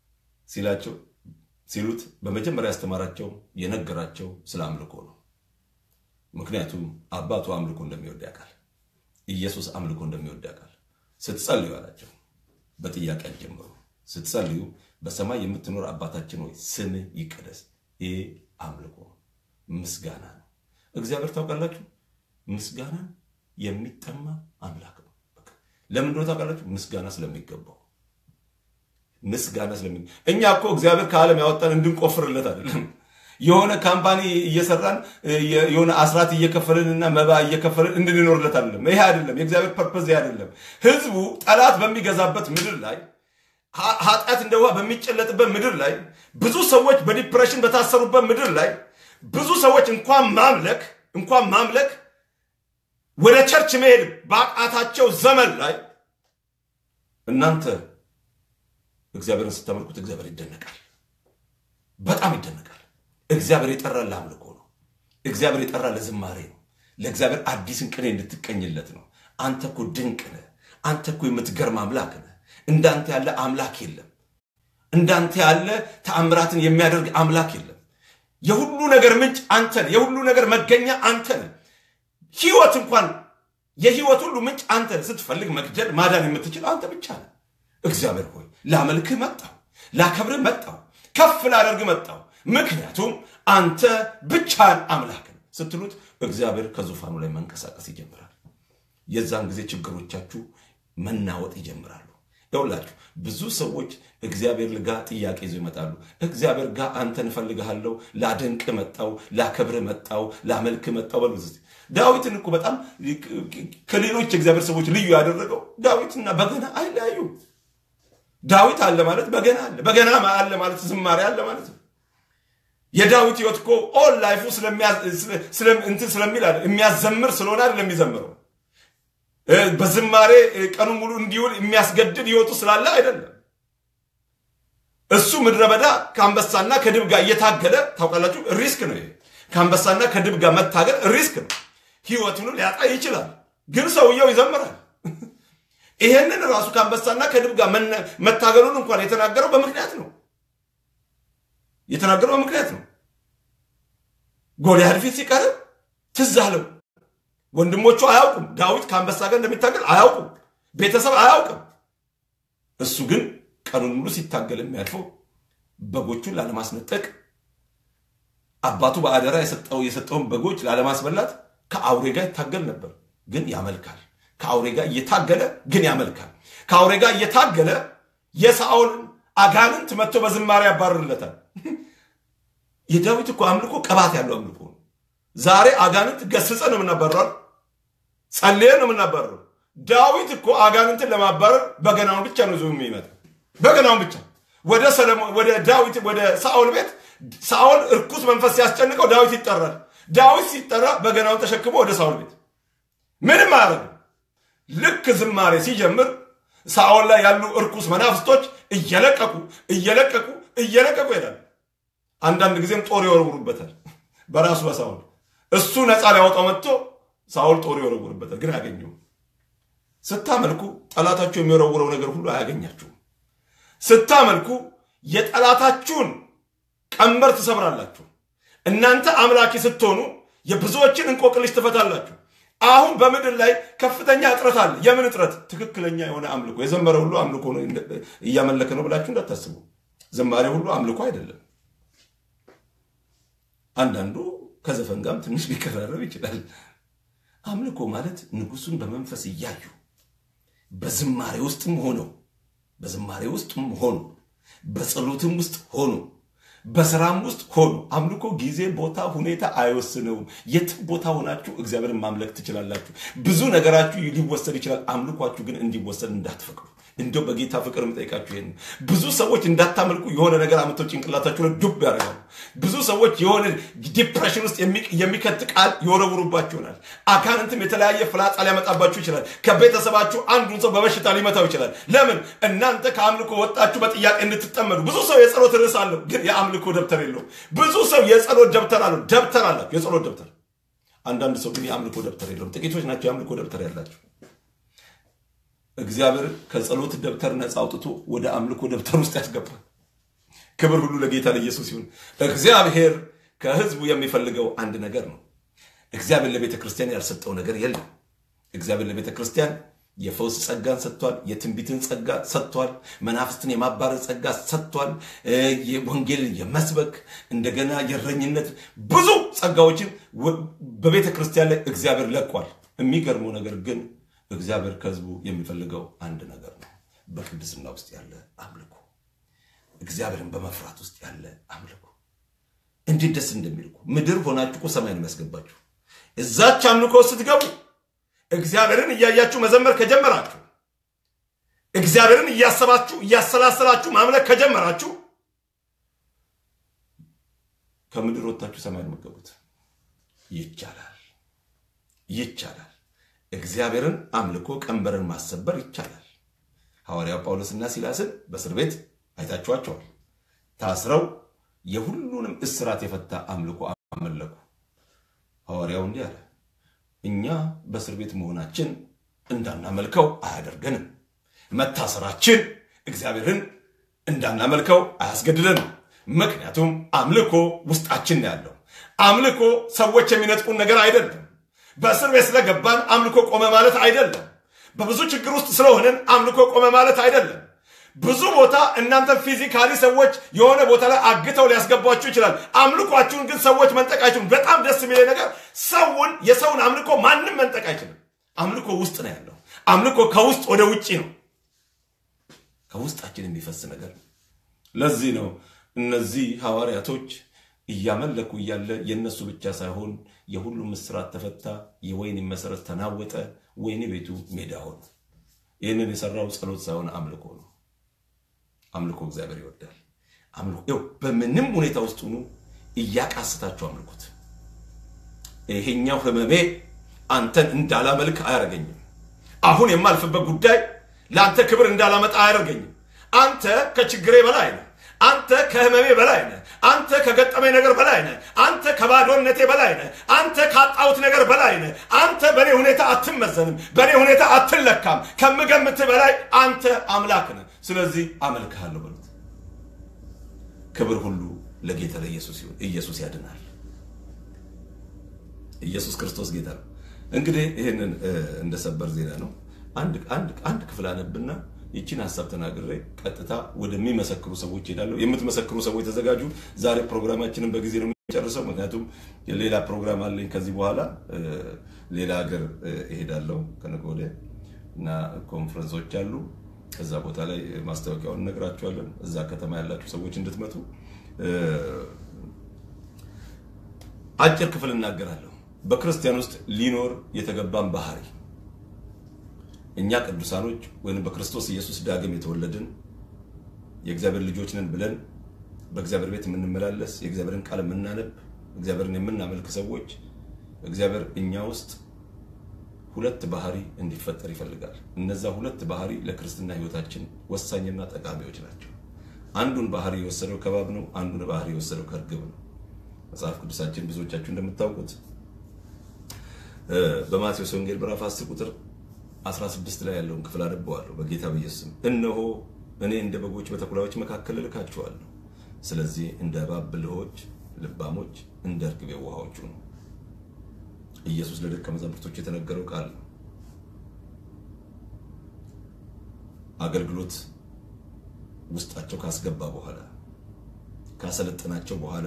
Speaker 1: ሲላቸው ሲሉት በመጀመሪያ ያስተማራቸው የነገራቸው ስለ አምልኮ ነው። ምክንያቱም አባቱ አምልኮ እንደሚወድ ያውቃል። ኢየሱስ አምልኮ እንደሚወድ ያውቃል። ስትጸልዩ አላቸው፣ በጥያቄ አልጀምሩ። ስትጸልዩ በሰማይ የምትኖር አባታችን ሆይ ስምህ ይቀደስ። ይህ አምልኮ ምስጋና ነው። እግዚአብሔር ታውቃላችሁ፣ ምስጋና የሚጠማ አምላክ ነው። ለምን እንደሆነ ታውቃላችሁ? ምስጋና ስለሚገባው ምስጋና ስለሚ እኛ እኮ እግዚአብሔር ከዓለም ያወጣን እንድንቆፍርለት አይደለም። የሆነ ካምፓኒ እየሰራን የሆነ አስራት እየከፈልንና መባ እየከፈልን እንድንኖርለት አይደለም። ይሄ አይደለም የእግዚአብሔር ፐርፐዝ አይደለም። ህዝቡ ጠላት በሚገዛበት ምድር ላይ ኃጢአት እንደ ውሃ በሚጨለጥበት ምድር ላይ ብዙ ሰዎች በዲፕሬሽን በታሰሩበት ምድር ላይ ብዙ ሰዎች እንኳን ማምለክ እንኳን ማምለክ ወደ ቸርች መሄድ ባቃታቸው ዘመን ላይ እናንተ እግዚአብሔርን ስታመልኩት እግዚአብሔር ይደነቃል፣ በጣም ይደነቃል። እግዚአብሔር የጠራ ለአምልኮ ነው። እግዚአብሔር የጠራ ለዝማሬ ነው። ለእግዚአብሔር አዲስን ቅኔ እንድትቀኝለት ነው። አንተ እኮ ድንቅ ነህ። አንተ እኮ የምትገርም አምላክ ነህ። እንዳንተ ያለ አምላክ የለም። እንዳንተ ያለ ተአምራትን የሚያደርግ አምላክ የለም። የሁሉ ነገር ምንጭ አንተ ነህ። የሁሉ ነገር መገኛ አንተ ነህ። ህይወት እንኳን የህይወት ሁሉ ምንጭ አንተ ነህ። ስትፈልግ መግደል ማዳን የምትችል አንተ ብቻ ነህ። እግዚአብሔር ሆይ ላመልክህ መጣሁ፣ ላከብርህ መጣሁ፣ ከፍ ላደርግ መጣሁ። ምክንያቱም አንተ ብቻን አምላክ ነህ ስትሉት እግዚአብሔር ከዙፋኑ ላይ መንቀሳቀስ ይጀምራል። የዛን ጊዜ ችግሮቻችሁ መናወጥ ይጀምራሉ። ይኸውላችሁ ብዙ ሰዎች እግዚአብሔር ጋር ጥያቄ ይዘው ይመጣሉ። እግዚአብሔር ጋር አንተን እፈልግሃለሁ፣ ላደንቅ መጣው፣ ላከብር መጣው፣ ላመልክ መጣው በሉ። ዳዊትን እኮ በጣም ከሌሎች የእግዚአብሔር ሰዎች ልዩ ያደረገው ዳዊትና በገና አይለያዩ። ዳዊት አለ ማለት በገና አለ፣ በገና አለ ማለት ዝማሬ አለ ማለት ነው። የዳዊት ህይወት እኮ ኦል ላይፉ እንትን ስለሚል የሚያዘምር ስለሆነ አይደለም የሚዘምረው በዝማሬ ቀኑን ሙሉ እንዲውል የሚያስገድድ ህይወቱ ስላለ አይደለም። እሱ ምድረ በዳ ከአንበሳና ከድብ ጋር እየታገለ ታውቃላችሁ፣ ሪስክ ነው ይሄ። ከአንበሳና ከድብ ጋር መታገል ሪስክ ነው። ህይወቱን ሊያጣ ይችላል፣ ግን ሰውየው ይዘምራል። ይሄንን ራሱ ከአንበሳና ከድብ ጋር መታገሉን እንኳን የተናገረው በምክንያት ነው። የተናገረው በምክንያት ነው። ጎልያድ ፊት ሲቀርብ ትዝ አለው። ወንድሞቹ አያውቁም። ዳዊት ከአንበሳ ጋር እንደሚታገል አያውቁም። ቤተሰብ አያውቅም። እሱ ግን ቀኑን ሙሉ ሲታገል የሚያልፈው በጎቹን ላለማስነጠቅ አባቱ በአደራ የሰጠው የሰጠውን በጎች ላለማስበላት ከአውሬ ጋር ይታገል ነበር። ግን ያመልካል። ከአውሬ ጋር እየታገለ ግን ያመልካል። ከአውሬ ጋር እየታገለ የሳኦልን አጋንንት መጥቶ በዝማሬ ያባርርለታል። የዳዊት እኮ አምልኮ ቅባት ያለው አምልኮ ነው። ዛሬ አጋንንት ገስጸ ነው የምናባረር፣ ጸልየ ነው የምናባረር። ዳዊት እኮ አጋንንትን ለማባረር በገናውን ብቻ ነው ይዞ የሚመጣ በገናውን ብቻ ወደ ሰለሞን ወደ ዳዊት ወደ ሳኦል ቤት ሳኦል እርኩስ መንፈስ ሲያስጨንቀው ዳዊት ይጠራል። ዳዊት ሲጠራ በገናውን ተሸክሞ ወደ ሳኦል ቤት ምንም አያደርግም። ልክ ዝማሬ ሲጀምር ሳኦል ላይ ያሉ እርኩስ መናፍስቶች እየለቀቁ እየለቀቁ እየለቀቁ ይሄዳል። አንዳንድ ጊዜም ጦር ይወረውሩበታል በራሱ በሳኦል እሱ ነፃ ሊያወጣው መጥቶ ሳኦል ጦር ይወረውርበታል፣ ግን አያገኘውም። ስታመልኩ ጠላታችሁ የሚወረውረው ነገር ሁሉ አያገኛችሁም። ስታመልኩ የጠላታችሁን ቀንበር ትሰብራላችሁ። እናንተ አምላኪ ስትሆኑ የብዙዎችን እንቆቅልሽ ትፈታላችሁ። አሁን በምድር ላይ ከፍተኛ እጥረት አለ። የምን እጥረት? ትክክለኛ የሆነ አምልኮ። የዘመረ ሁሉ አምልኮ ነው እያመለከ ነው ብላችሁ እንዳታስቡ። ዝማሬ ሁሉ አምልኮ አይደለም። አንዳንዱ ከዘፈን ጋርም ትንሽ ሊቀራረብ ይችላል። አምልኮ ማለት ንጉሱን በመንፈስ እያዩ በዝማሬ ውስጥም ሆነው በዝማሬ ውስጥም ሆኖ በጸሎትም ውስጥ ሆኖ በስራም ውስጥ ሆኖ አምልኮ ጊዜ፣ ቦታ፣ ሁኔታ አይወስነውም። የትም ቦታ ሆናችሁ እግዚአብሔርን ማምለክ ትችላላችሁ። ብዙ ነገራችሁ ሊወሰድ ይችላል። አምልኳችሁ ግን እንዲወሰድ እንዳትፈቅዱ። እንደው በጌታ ፍቅር የምጠይቃችሁ ይሄን ብዙ ሰዎች እንዳታመልኩ የሆነ ነገር አምጥተው ጭንቅላታችሁ ላይ ዱብ ያደርጋሉ። ብዙ ሰዎች የሆነ ዲፕሬሽን ውስጥ የሚከት ቃል ይወረውሩባችሁ ይሆናል። አጋንንትም የተለያየ ፍላጻ ሊያመጣባችሁ ይችላል። ከቤተሰባችሁ አንዱን ሰው በበሽታ ሊመታው ይችላል። ለምን? እናንተ ከአምልኮ ወጣችሁ በጥያቄ እንድትጠመዱ። ብዙ ሰው የጸሎት ርዕስ አለው፣ ግን የአምልኮ ደብተር የለውም። ብዙ ሰው የጸሎት ደብተር አለው፣ ደብተር አላቸው፣ የጸሎት ደብተር። አንዳንድ ሰው ግን የአምልኮ ደብተር የለውም። ጥቂቶች ናቸው የአምልኮ ደብተር ያላቸው። እግዚአብሔር ከጸሎት ደብተር ነፃ አውጥቶ ወደ አምልኮ ደብተር ውስጥ ያስገባል። ክብር ሁሉ ለጌታ ለኢየሱስ ይሁን። እግዚአብሔር ከህዝቡ የሚፈልገው አንድ ነገር ነው። እግዚአብሔር ለቤተ ክርስቲያን ያልሰጠው ነገር የለም። እግዚአብሔር ለቤተ ክርስቲያን የፈውስ ጸጋን ሰጥቷል። የትንቢትን ጸጋ ሰጥቷል። መናፍስትን የማባረር ጸጋ ሰጥቷል። ወንጌልን የመስበክ እንደገና የእረኝነት ብዙ ጸጋዎችን በቤተ ክርስቲያን ላይ እግዚአብሔር ለቋል። የሚገርመው ነገር ግን እግዚአብሔር ከህዝቡ የሚፈልገው አንድ ነገር ነው። በቅድስና ውስጥ ያለ አምልኮ፣ እግዚአብሔርን በመፍራት ውስጥ ያለ አምልኮ። እንዴት ደስ እንደሚልኩ ምድር ሆናችሁ እኮ ሰማይን የሚያስገባችሁ እዛች አምልኮ ስትገቡ እግዚአብሔርን እያያችሁ መዘመር ከጀመራችሁ እግዚአብሔርን እያሰባችሁ እያሰላሰላችሁ ማምለክ ከጀመራችሁ ከምድር ወጥታችሁ ሰማይ መገቡት ይቻላል፣ ይቻላል። እግዚአብሔርን አምልኮ ቀንበርን ማሰበር ይቻላል። ሐዋርያው ጳውሎስና ሲላስን በእስር ቤት አይታችኋቸዋል። ታስረው የሁሉንም እስራት የፈታ አምልኮ አመለኩ። ሐዋርያው እንዲህ አለ እኛ በእስር ቤት መሆናችን እንዳናመልከው አያደርገንም። መታሰራችን እግዚአብሔርን እንዳናመልከው አያስገድደንም። ምክንያቱም አምልኮ ውስጣችን ነው ያለው። አምልኮ ሰዎች የሚነጥቁን ነገር አይደለም። በእስር ቤት ስለገባን አምልኮ ቆመ ማለት አይደለም። በብዙ ችግር ውስጥ ስለሆንን አምልኮ ቆመ ማለት አይደለም። ብዙ ቦታ እናንተ ፊዚካሊ ሰዎች የሆነ ቦታ ላይ አግተው ሊያስገቧችሁ ይችላል። አምልኳችሁን ግን ሰዎች መንጠቅ አይችሉም። በጣም ደስ የሚለኝ ነገር ሰውን የሰውን አምልኮ ማንም መንጠቅ አይችልም። አምልኮ ውስጥ ነው ያለው። አምልኮ ከውስጥ ወደ ውጭ ነው፣ ከውስጣችን የሚፈስ ነገር ነው። ለዚህ ነው እነዚህ ሐዋርያቶች እያመለኩ እያለ የእነሱ ብቻ ሳይሆን የሁሉም እስራት ተፈታ፣ የወይን መሰረት ተናወጠ፣ ወይኒ ቤቱ ሜዳ ሆነ። ይህንን የሰራው ጸሎት ሳይሆን አምልኮ ነው። አምልኮ እግዚአብሔር ይወዳል። አምልኮ ይኸው በምንም ሁኔታ ውስጥ ሁኑ እያቃስታችሁ አምልኩት። ይሄኛው ህመሜ አንተን እንዳላመልክ አያደርገኝም። አሁን የማልፍበት ጉዳይ ለአንተ ክብር እንዳላመጣ አያደርገኝም። አንተ ከችግሬ በላይ ነህ። አንተ ከህመሜ በላይ ነህ። አንተ ከገጠመኝ ነገር በላይ ነህ። አንተ ከባዶነቴ በላይ ነህ። አንተ ካጣሁት ነገር በላይ ነህ። አንተ በእኔ ሁኔታ አትመዘንም፣ በእኔ ሁኔታ አትለካም። ከምገምትህ በላይ አንተ አምላክ ነህ። ስለዚህ አመልክሃለሁ በሉት። ክብር ሁሉ ለጌታ ለኢየሱስ ይሁን። ኢየሱስ ያድናል። ኢየሱስ ክርስቶስ ጌታ ነው። እንግዲህ ይህንን እንደ ሰበር ዜና ነው። አንድ አንድ አንድ ክፍል አነብና ይቺን ሀሳብ ተናግሬ ቀጥታ ወደሚመሰክሩ ሰዎች ሄዳለሁ። የምትመሰክሩ ሰዎች ተዘጋጁ። ዛሬ ፕሮግራማችንን በጊዜ ነው የሚጨርሰው፣ ምክንያቱም ሌላ ፕሮግራም አለኝ። ከዚህ በኋላ ሌላ ሀገር እሄዳለሁ ከነገ ወዲያ እና ኮንፈረንሶች አሉ። ከዛ ቦታ ላይ ማስታወቂያውን እነግራችኋለን። እዛ ከተማ ያላችሁ ሰዎች እንድትመጡ አጭር ክፍል እናገራለሁ። በክርስቲያን ውስጥ ሊኖር የተገባን ባህሪ እኛ ቅዱሳኖች ወይም በክርስቶስ ኢየሱስ ዳግም የተወለድን የእግዚአብሔር ልጆች ነን ብለን በእግዚአብሔር ቤት የምንመላለስ የእግዚአብሔርን ቃል የምናነብ እግዚአብሔርን የምናመልክ ሰዎች እግዚአብሔር እኛ ውስጥ ሁለት ባህሪ እንዲፈጠር ይፈልጋል። እነዛ ሁለት ባህሪ ለክርስትና ሕይወታችን ወሳኝና ጠቃሚዎች ናቸው። አንዱን ባህሪ የወሰደው ከባብ ነው። አንዱን ባህሪ የወሰደው ከእርግብ ነው። መጽሐፍ ቅዱሳችን ብዙዎቻችሁ እንደምታውቁት በማቴዎስ ወንጌል ምዕራፍ 10 ቁጥር 16 ላይ ያለውን ክፍል አነበዋለሁ። በጌታ በኢየሱስ ስም እነሆ እኔ እንደ በጎች በተኩላዎች መካከል እልካችኋለሁ። ስለዚህ እንደ እባብ ብልሆች ልባሞች፣ እንደ እርግብ የዋሆች ሁኑ። ኢየሱስ ለደቀ መዛሙርቶች የተነገረው ቃል ነው። አገልግሎት ውስጣቸው ካስገባ በኋላ ካሰለጠናቸው በኋላ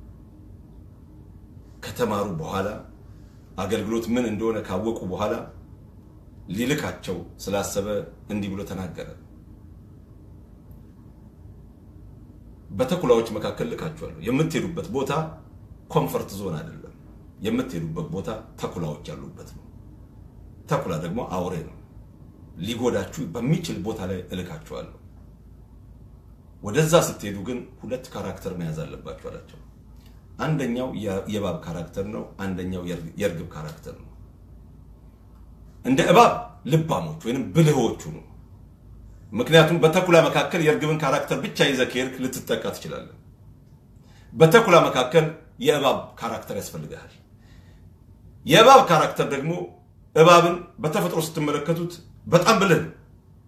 Speaker 1: ከተማሩ በኋላ አገልግሎት ምን እንደሆነ ካወቁ በኋላ ሊልካቸው ስላሰበ እንዲህ ብሎ ተናገረ። በተኩላዎች መካከል ልካችኋለሁ። የምትሄዱበት ቦታ ኮምፈርት ዞን አይደለም። የምትሄዱበት ቦታ ተኩላዎች ያሉበት ነው። ተኩላ ደግሞ አውሬ ነው። ሊጎዳችሁ በሚችል ቦታ ላይ እልካችኋለሁ። ወደዛ ስትሄዱ ግን ሁለት ካራክተር መያዝ አለባችሁ አላቸው። አንደኛው የእባብ ካራክተር ነው። አንደኛው የእርግብ ካራክተር ነው። እንደ እባብ ልባሞች ወይም ብልሆቹ ነው። ምክንያቱም በተኩላ መካከል የእርግብን ካራክተር ብቻ ይዘህ ከሄድክ ልትጠቃ ትችላለህ። በተኩላ መካከል የእባብ ካራክተር ያስፈልግሃል። የእባብ ካራክተር ደግሞ እባብን በተፈጥሮ ስትመለከቱት በጣም ብልህ ነው።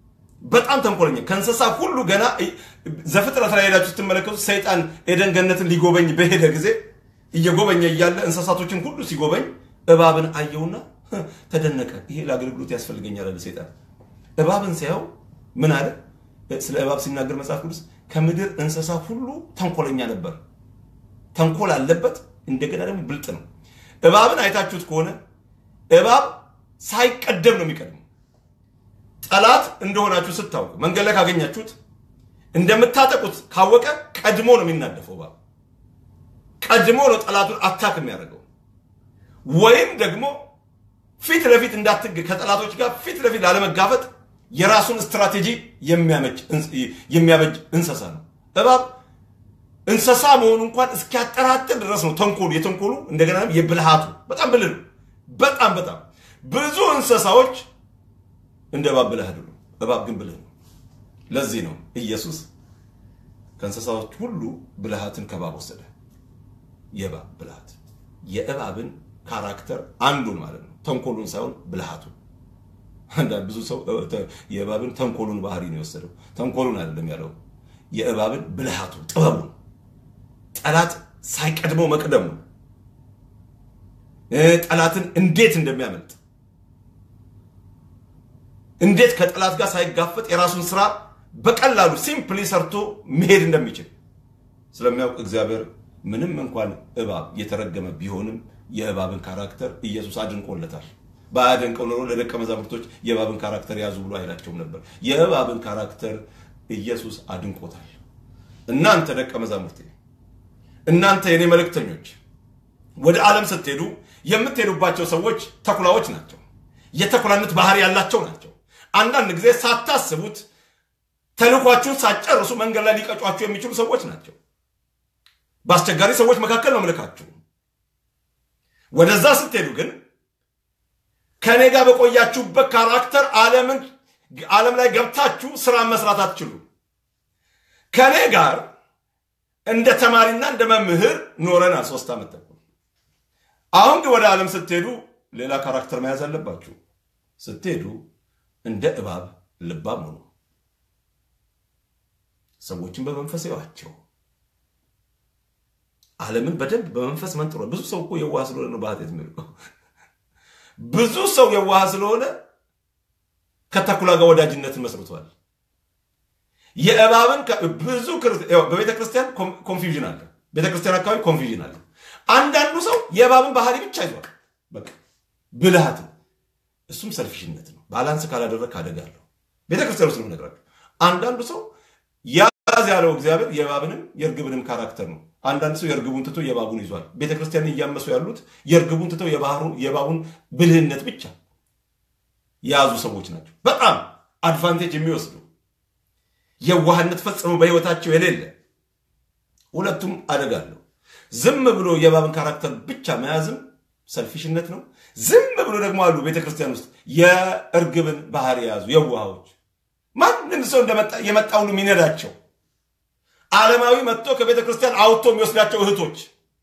Speaker 1: በጣም ተንኮለኛ ከእንስሳ ሁሉ ገና ዘፍጥረት ላይ ሄዳችሁ ስትመለከቱ ሰይጣን ኤደን ገነትን ሊጎበኝ በሄደ ጊዜ እየጎበኘ እያለ እንስሳቶችን ሁሉ ሲጎበኝ እባብን አየውና ተደነቀ። ይሄ ለአገልግሎት ያስፈልገኛል አለ ሰይጣን። እባብን ሲያየው ምን አለ? ስለ እባብ ሲናገር መጽሐፍ ቅዱስ ከምድር እንስሳ ሁሉ ተንኮለኛ ነበር። ተንኮል አለበት፣ እንደገና ደግሞ ብልጥ ነው። እባብን አይታችሁት ከሆነ እባብ ሳይቀደም ነው የሚቀድመው። ጠላት እንደሆናችሁ ስታውቁ መንገድ ላይ ካገኛችሁት እንደምታጠቁት ካወቀ ቀድሞ ነው የሚናደፈው። እባብ ቀድሞ ነው ጠላቱን አታክ የሚያደርገው። ወይም ደግሞ ፊት ለፊት እንዳትግ ከጠላቶች ጋር ፊት ለፊት ላለመጋፈጥ የራሱን ስትራቴጂ የሚያበጅ እንስሳ ነው። እባብ እንስሳ መሆኑ እንኳን እስኪያጠራጥር ድረስ ነው ተንኮሉ የተንኮሉ እንደገና የብልሃቱ በጣም ብልህ ነው። በጣም በጣም ብዙ እንስሳዎች እንደ እባብ ብልህ አይደሉም። እባብ ግን ብልህ ነው። ለዚህ ነው ኢየሱስ ከእንስሳዎች ሁሉ ብልሃትን ከእባብ ወሰደ። የእባብ ብልሃት የእባብን ካራክተር አንዱን ማለት ነው፣ ተንኮሉን ሳይሆን ብልሃቱን። አንዳንድ ብዙ ሰው የእባብን ተንኮሉን ባህሪ ነው የወሰደው። ተንኮሉን አይደለም ያለው፣ የእባብን ብልሃቱን፣ ጥበቡን፣ ጠላት ሳይቀድመው መቅደሙ፣ ጠላትን እንዴት እንደሚያመልጥ እንዴት ከጠላት ጋር ሳይጋፈጥ የራሱን ስራ በቀላሉ ሲምፕሊ ሰርቶ መሄድ እንደሚችል ስለሚያውቅ እግዚአብሔር ምንም እንኳን እባብ የተረገመ ቢሆንም የእባብን ካራክተር ኢየሱስ አድንቆለታል። ባያደንቀው ኖሮ ለደቀ መዛሙርቶች የእባብን ካራክተር ያዙ ብሎ አይላቸውም ነበር። የእባብን ካራክተር ኢየሱስ አድንቆታል። እናንተ ደቀ መዛሙርቴ፣ እናንተ የኔ መልእክተኞች ወደ ዓለም ስትሄዱ የምትሄዱባቸው ሰዎች ተኩላዎች ናቸው። የተኩላነት ባህሪ ያላቸው ናቸው። አንዳንድ ጊዜ ሳታስቡት ተልኳችሁን ሳትጨርሱ መንገድ ላይ ሊቀጯችሁ የሚችሉ ሰዎች ናቸው። በአስቸጋሪ ሰዎች መካከል ነው ምልካችሁ። ወደዛ ስትሄዱ ግን ከእኔ ጋር በቆያችሁበት ካራክተር ዓለምን ዓለም ላይ ገብታችሁ ስራ መስራት አትችሉ። ከእኔ ጋር እንደ ተማሪና እንደ መምህር ኖረናል ሶስት ዓመት ተኩል። አሁን ግን ወደ ዓለም ስትሄዱ ሌላ ካራክተር መያዝ አለባችሁ። ስትሄዱ እንደ እባብ ልባም ሆኑ። ሰዎችን በመንፈስ ይዋቸው። ዓለምን በደንብ በመንፈስ መንጥሮ። ብዙ ሰው እኮ የዋህ ስለሆነ ነው በኃጢአት የሚወድቀው። ብዙ ሰው የዋህ ስለሆነ ከተኩላ ጋር ወዳጅነትን መስርቷል። የእባብን ብዙ በቤተ ክርስቲያን ኮንፊውዥን አለ። ቤተ ክርስቲያን አካባቢ ኮንፊውዥን አለ። አንዳንዱ ሰው የእባብን ባህሪ ብቻ ይዟል። በቃ ብልሃት እሱም ሰልፊሽነት ነው። ባላንስ ካላደረግ ካደጋለሁ። ቤተ ክርስቲያን ውስጥ ነው የምነግራችሁ። አንዳንዱ ሰው ያዝ ያለው እግዚአብሔር የእባብንም የእርግብንም ካራክተር ነው። አንዳንድ ሰው የእርግቡን ትቶ የእባቡን ይዟል። ቤተ ክርስቲያን እያመሱ ያሉት የእርግቡን ትተው የእባቡን ብልህነት ብቻ የያዙ ሰዎች ናቸው። በጣም አድቫንቴጅ የሚወስዱ የዋህነት ፈጽሞ በህይወታቸው የሌለ ሁለቱም አደጋለሁ። ዝም ብሎ የእባብን ካራክተር ብቻ መያዝም ሰልፊሽነት ነው። ዝም ብሎ ደግሞ አሉ ቤተ ክርስቲያን ውስጥ የእርግብን ባህሪ የያዙ የዋሃዎች ማንም ሰው የመጣ ሁሉ የሚነዳቸው ዓለማዊ መጥቶ ከቤተ ክርስቲያን አውጥቶ የሚወስዳቸው እህቶች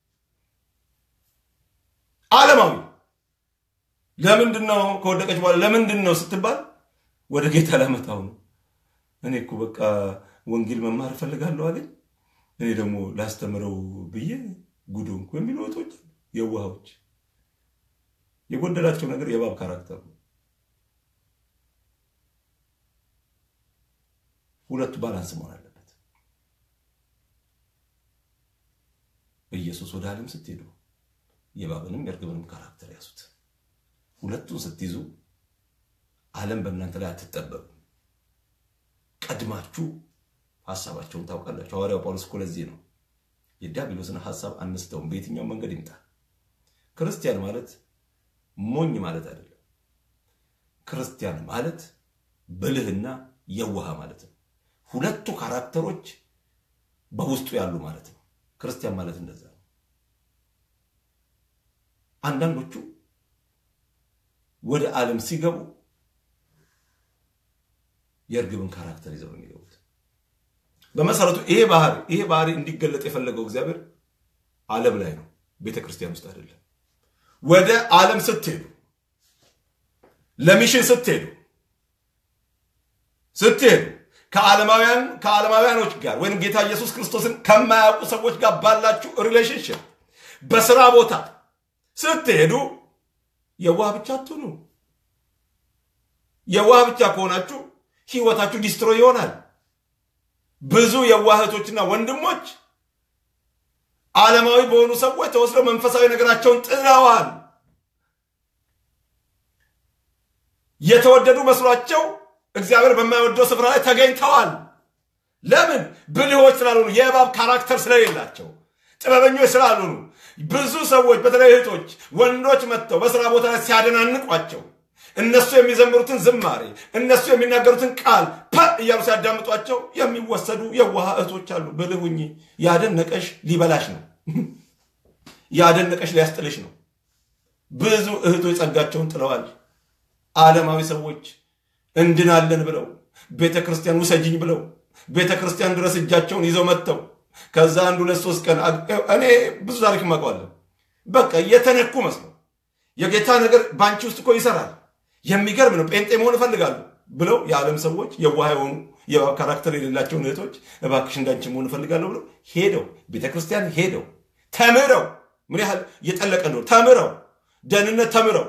Speaker 1: ዓለማዊ ለምንድን ነው ከወደቀች በኋላ ለምንድን ነው ስትባል ወደ ጌታ ላመጣው ነው። እኔ እኮ በቃ ወንጌል መማር እፈልጋለሁ አለኝ። እኔ ደግሞ ላስተምረው ብዬ ጉዶ እንኩ የሚሉ እህቶች የዋሃዎች የጎደላቸው ነገር የእባብ ካራክተር ነው። ሁለቱ ባላንስ መሆን አለበት። ኢየሱስ ወደ ዓለም ስትሄዱ የእባብንም የእርግብንም ካራክተር ያዙት። ሁለቱን ስትይዙ ዓለም በእናንተ ላይ አትጠበብም። ቀድማችሁ ሀሳባቸውን ታውቃላችሁ። ሐዋርያው ጳውሎስ እኮ ለዚህ ነው የዲያብሎስን ሀሳብ አንስተውም፣ በየትኛው መንገድ ይምጣ። ክርስቲያን ማለት ሞኝ ማለት አይደለም። ክርስቲያን ማለት ብልህና የዋህ ማለት ነው። ሁለቱ ካራክተሮች በውስጡ ያሉ ማለት ነው። ክርስቲያን ማለት እንደዛ ነው። አንዳንዶቹ ወደ ዓለም ሲገቡ የእርግብን ካራክተር ይዘው የሚገቡት በመሰረቱ ይሄ ባህሪ ይሄ ባህሪ እንዲገለጥ የፈለገው እግዚአብሔር ዓለም ላይ ነው፣ ቤተ ክርስቲያን ውስጥ አይደለም። ወደ ዓለም ስትሄዱ፣ ለሚሽን ስትሄዱ ስትሄዱ ከዓለማውያን ከዓለማውያኖች ጋር ወይም ጌታ ኢየሱስ ክርስቶስን ከማያውቁ ሰዎች ጋር ባላችሁ ሪሌሽንሽፕ፣ በስራ ቦታ ስትሄዱ የዋህ ብቻ አትሁኑ። የዋህ ብቻ ከሆናችሁ ህይወታችሁ ዲስትሮይ ይሆናል። ብዙ የዋህቶችና ወንድሞች ዓለማዊ በሆኑ ሰዎች ተወስደው መንፈሳዊ ነገራቸውን ጥለዋል። የተወደዱ መስሏቸው እግዚአብሔር በማይወደው ስፍራ ላይ ተገኝተዋል። ለምን? ብልሆች ስላልሆኑ፣ የእባብ ካራክተር ስለሌላቸው፣ ጥበበኞች ስላልሆኑ ብዙ ሰዎች በተለይ እህቶች፣ ወንዶች መጥተው በስራ ቦታ ላይ ሲያደናንቋቸው እነሱ የሚዘምሩትን ዝማሬ እነሱ የሚናገሩትን ቃል ፐ እያሉ ሲያዳምጧቸው የሚወሰዱ የዋህ እህቶች አሉ። ብልህ ሁኚ። ያደነቀሽ ሊበላሽ ነው። ያደነቀሽ ሊያስጥልሽ ነው። ብዙ እህቶች ጸጋቸውን ጥለዋል። ዓለማዊ ሰዎች እንድናለን ብለው ቤተ ክርስቲያን ውሰጅኝ ብለው ቤተ ክርስቲያን ድረስ እጃቸውን ይዘው መጥተው ከዛ አንድ ሁለት ሶስት ቀን እኔ ብዙ ታሪክ ማውቀዋለሁ። በቃ የተነኩ መስለው የጌታ ነገር በአንቺ ውስጥ እኮ ይሰራል የሚገርም ነው፣ ጴንጤ መሆን እፈልጋለሁ ብለው የዓለም ሰዎች የዋህ የሆኑ የእባብ ካራክተር የሌላቸውን እህቶች እባክሽ እንዳንቺ መሆን እፈልጋለሁ ብለው ሄደው ቤተ ክርስቲያን ሄደው ተምረው ምን ያህል እየጠለቀ ነው ተምረው ደህንነት ተምረው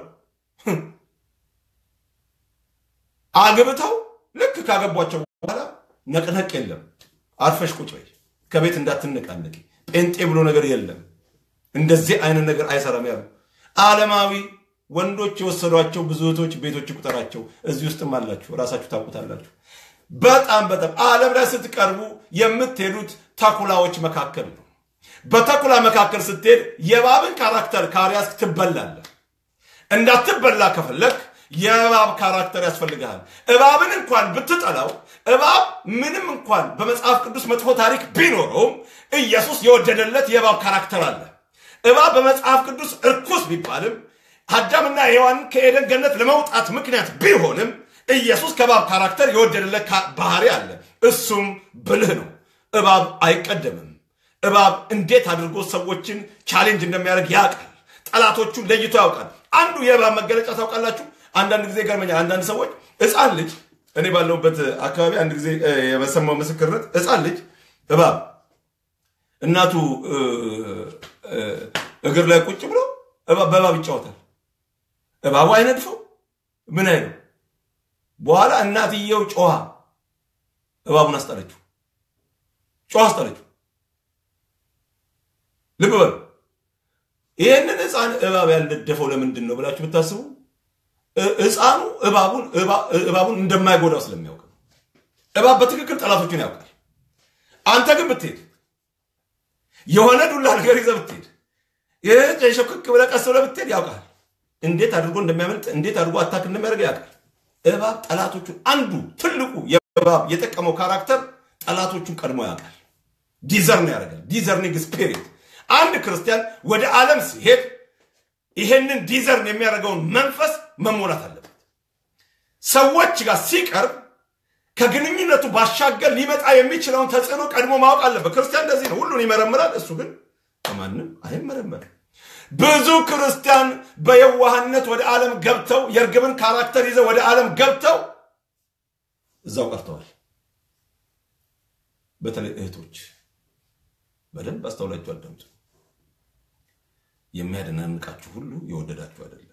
Speaker 1: አግብተው ልክ ካገቧቸው በኋላ ነቅነቅ የለም። አርፈሽ ቁጭ በይ፣ ከቤት እንዳትነቃነቂ፣ ጴንጤ ብሎ ነገር የለም። እንደዚህ አይነት ነገር አይሰራም ያሉ ዓለማዊ ወንዶች የወሰዷቸው ብዙ እህቶች ቤቶች ቁጠራቸው እዚህ ውስጥም አላችሁ፣ ራሳችሁ ታውቁታላችሁ። በጣም በጣም ዓለም ላይ ስትቀርቡ የምትሄዱት ተኩላዎች መካከል ነው። በተኩላ መካከል ስትሄድ የእባብን ካራክተር ካሪያስክ ትበላለህ። እንዳትበላ ከፈለግ የእባብ ካራክተር ያስፈልግሃል። እባብን እንኳን ብትጠላው እባብ ምንም እንኳን በመጽሐፍ ቅዱስ መጥፎ ታሪክ ቢኖረውም ኢየሱስ የወደደለት የእባብ ካራክተር አለ። እባብ በመጽሐፍ ቅዱስ እርኩስ ቢባልም አዳምና ሔዋንን ከኤደን ገነት ለመውጣት ምክንያት ቢሆንም ኢየሱስ ከእባብ ካራክተር የወደደለት ባህሪ አለ። እሱም ብልህ ነው። እባብ አይቀደምም። እባብ እንዴት አድርጎ ሰዎችን ቻሌንጅ እንደሚያደርግ ያውቃል። ጠላቶቹን ለይቶ ያውቃል። አንዱ የእባብ መገለጫ ታውቃላችሁ። አንዳንድ ጊዜ ይገርመኛል። አንዳንድ ሰዎች ሕፃን ልጅ እኔ ባለሁበት አካባቢ አንድ ጊዜ የሰማው ምስክርነት ሕፃን ልጅ እባብ እናቱ እግር ላይ ቁጭ ብሎ በእባብ ይጫወታል። እባቡ አይነድፈው ምን አይነው። በኋላ እናትየው ጮሃ እባቡን አስጠለችው። ጮሃ አስጠለችው። ልብ በሉ። ይህንን ሕፃን እባብ ያልነደፈው ለምንድን ነው ብላችሁ ብታስቡ ሕፃኑ እባቡን እንደማይጎዳው ስለሚያውቅ ነው። እባብ በትክክል ጠላቶቹን ያውቃል። አንተ ግን ብትሄድ የሆነ ዱላ ነገር ይዘህ ብትሄድ ይህ ሸክክ ብለህ ቀስ ብለህ ብትሄድ ያውቃል። እንዴት አድርጎ እንደሚያመልጥ እንዴት አድርጎ አታክ እንደሚያደርግ ያውቃል። እባብ ጠላቶቹን አንዱ ትልቁ የእባብ የጠቀመው ካራክተር ጠላቶቹን ቀድሞ ያውቃል። ዲዘርን ያደርጋል። ዲዘርኒንግ ስፒሪት አንድ ክርስቲያን ወደ ዓለም ሲሄድ ይሄንን ዲዘርን የሚያደርገውን መንፈስ መሞላት አለበት። ሰዎች ጋር ሲቀርብ ከግንኙነቱ ባሻገር ሊመጣ የሚችለውን ተጽዕኖ ቀድሞ ማወቅ አለበት። ክርስቲያን እንደዚህ ነው፣ ሁሉን ይመረምራል። እሱ ግን ከማንም አይመረመርም። ብዙ ክርስቲያን በየዋህነት ወደ ዓለም ገብተው የእርግብን ካራክተር ይዘው ወደ ዓለም ገብተው እዛው ቀርተዋል። በተለይ እህቶች በደንብ አስተውላችሁ አዳምጡ። የሚያደናንቃችሁ ሁሉ የወደዳችሁ አይደለም።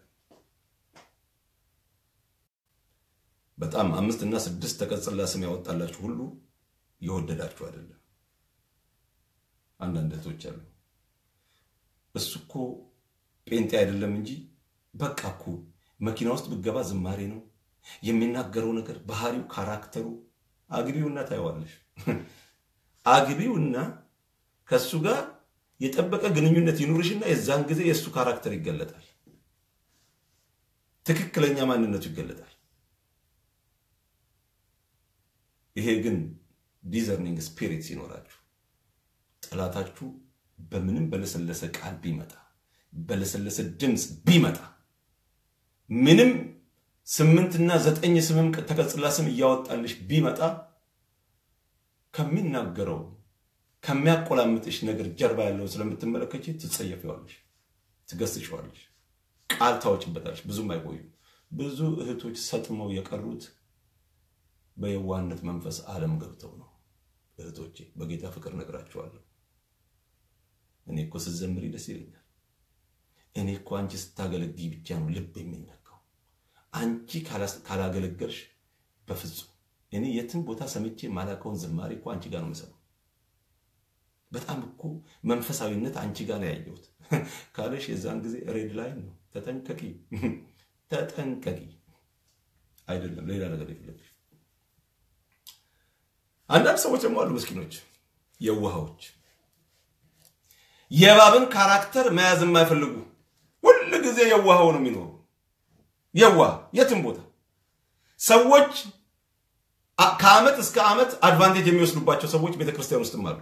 Speaker 1: በጣም አምስት እና ስድስት ተቀጽላ ስም ያወጣላችሁ ሁሉ የወደዳችሁ አይደለም። አንዳንድ እህቶች አሉ እሱ እኮ ጴንጤ አይደለም እንጂ በቃ እኮ መኪና ውስጥ ብገባ ዝማሬ ነው የሚናገረው ነገር፣ ባህሪው፣ ካራክተሩ። አግቢውና ታየዋለሽ። አግቢውና ከእሱ ጋር የጠበቀ ግንኙነት ይኑርሽና የዛን ጊዜ የእሱ ካራክተር ይገለጣል። ትክክለኛ ማንነቱ ይገለጣል። ይሄ ግን ዲዘርኒንግ ስፒሪት ሲኖራችሁ ጠላታችሁ በምንም በለሰለሰ ቃል ቢመጣ በለሰለሰ ድምፅ ቢመጣ ምንም ስምንትና ዘጠኝ ስምም ተቀጽላ ስም እያወጣልሽ ቢመጣ ከሚናገረው ከሚያቆላምጥሽ ነገር ጀርባ ያለውን ስለምትመለከች ትጸየፊዋለሽ፣ ትገስሸዋለሽ፣ ቃል ታወጭበታለሽ። ብዙም አይቆዩም። ብዙ እህቶች ሰጥመው የቀሩት በየዋህነት መንፈስ ዓለም ገብተው ነው። እህቶቼ በጌታ ፍቅር ነግራችኋለሁ። እኔ እኮ ስትዘምሪ ደስ ይለኛል። እኔ እኮ አንቺ ስታገለግይ ብቻ ነው ልብ የሚነካው። አንቺ ካላገለገልሽ በፍጹም እኔ የትም ቦታ ሰምቼ ማላውቀውን ዝማሬ እኮ አንቺ ጋር ነው የምሰማው። በጣም እኮ መንፈሳዊነት አንቺ ጋር ነው ያየሁት ካለሽ የዛን ጊዜ ሬድ ላይን ነው። ተጠንቀቂ፣ ተጠንቀቂ። አይደለም ሌላ ነገር የፈለግሽ። አንዳንድ ሰዎች ደግሞ አሉ ምስኪኖች፣ የዋሃዎች የእባብን ካራክተር መያዝ የማይፈልጉ ሁል ጊዜ የዋሃው ነው የሚኖሩ የዋህ የትም ቦታ ሰዎች ከዓመት እስከ ዓመት አድቫንቴጅ የሚወስዱባቸው ሰዎች ቤተክርስቲያን ውስጥም አሉ።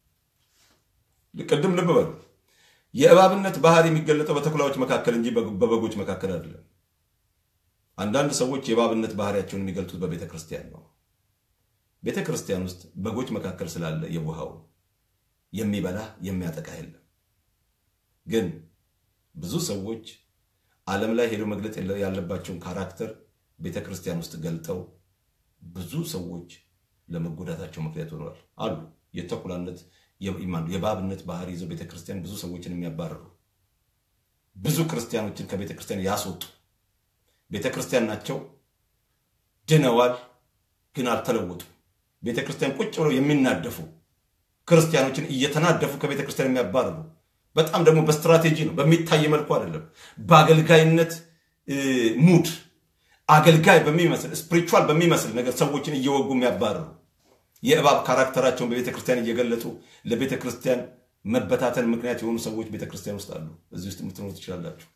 Speaker 1: ቅድም ልብ በሉ። የእባብነት ባህሪ የሚገለጠው በተኩላዎች መካከል እንጂ በበጎች መካከል አይደለም። አንዳንድ ሰዎች የእባብነት ባህሪያቸውን የሚገልጡት በቤተ ክርስቲያን ነው። ቤተ ክርስቲያን ውስጥ በጎች መካከል ስላለ የውሃው የሚበላ የሚያጠቃ የለም። ግን ብዙ ሰዎች ዓለም ላይ ሄደው መግለጥ ያለባቸውን ካራክተር ቤተ ክርስቲያን ውስጥ ገልጠው ብዙ ሰዎች ለመጎዳታቸው ምክንያት ሆነዋል አሉ። የተኩላነት የእባብነት ባህሪ ይዘው ቤተ ክርስቲያን ብዙ ሰዎችን የሚያባርሩ ብዙ ክርስቲያኖችን ከቤተ ክርስቲያን ያስወጡ ቤተ ክርስቲያን ናቸው፣ ድነዋል፣ ግን አልተለወጡ። ቤተ ክርስቲያን ቁጭ ብለው የሚናደፉ ክርስቲያኖችን እየተናደፉ ከቤተ ክርስቲያን የሚያባርሩ በጣም ደግሞ በስትራቴጂ ነው፣ በሚታይ መልኩ አይደለም። በአገልጋይነት ሙድ አገልጋይ በሚመስል ስፒሪቹዋል በሚመስል ነገር ሰዎችን እየወጉ የሚያባርሩ የእባብ ካራክተራቸውን በቤተ ክርስቲያን እየገለጡ ለቤተ ክርስቲያን መበታተን ምክንያት የሆኑ ሰዎች ቤተ ክርስቲያን ውስጥ አሉ። እዚህ ውስጥ የምትኖሩ ትችላላችሁ።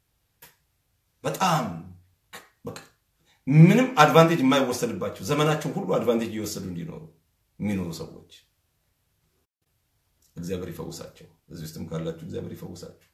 Speaker 1: በጣም ምንም አድቫንቴጅ የማይወሰድባቸው ዘመናቸውን ሁሉ አድቫንቴጅ እየወሰዱ እንዲኖሩ የሚኖሩ ሰዎች እግዚአብሔር ይፈውሳቸው። እዚህ ውስጥም ካላችሁ እግዚአብሔር ይፈውሳችሁ።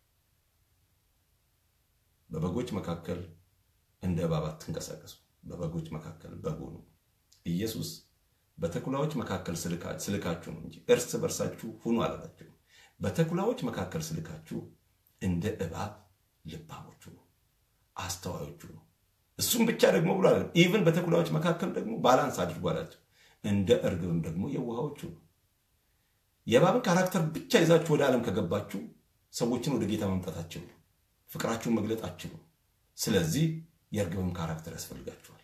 Speaker 1: በበጎች መካከል እንደ እባብ አትንቀሳቀሱ። በበጎች መካከል በጉ ነው ኢየሱስ በተኩላዎች መካከል ስልካችሁ ነው እንጂ እርስ በርሳችሁ ሁኑ አላላችሁ። በተኩላዎች መካከል ስልካችሁ እንደ እባብ ልባሞቹ ነው፣ አስተዋዮቹ ነው። እሱም ብቻ ደግሞ ብሎ አለ። ኢቭን በተኩላዎች መካከል ደግሞ ባላንስ አድርጎ አላቸው። እንደ እርግብም ደግሞ የዋሃዎቹ ነው። የእባብን ካራክተር ብቻ ይዛችሁ ወደ ዓለም ከገባችሁ ሰዎችን ወደ ጌታ ማምጣት አትችሉ፣ ፍቅራችሁን መግለጥ አትችሉ። ስለዚህ የእርግብም ካራክተር ያስፈልጋችኋል።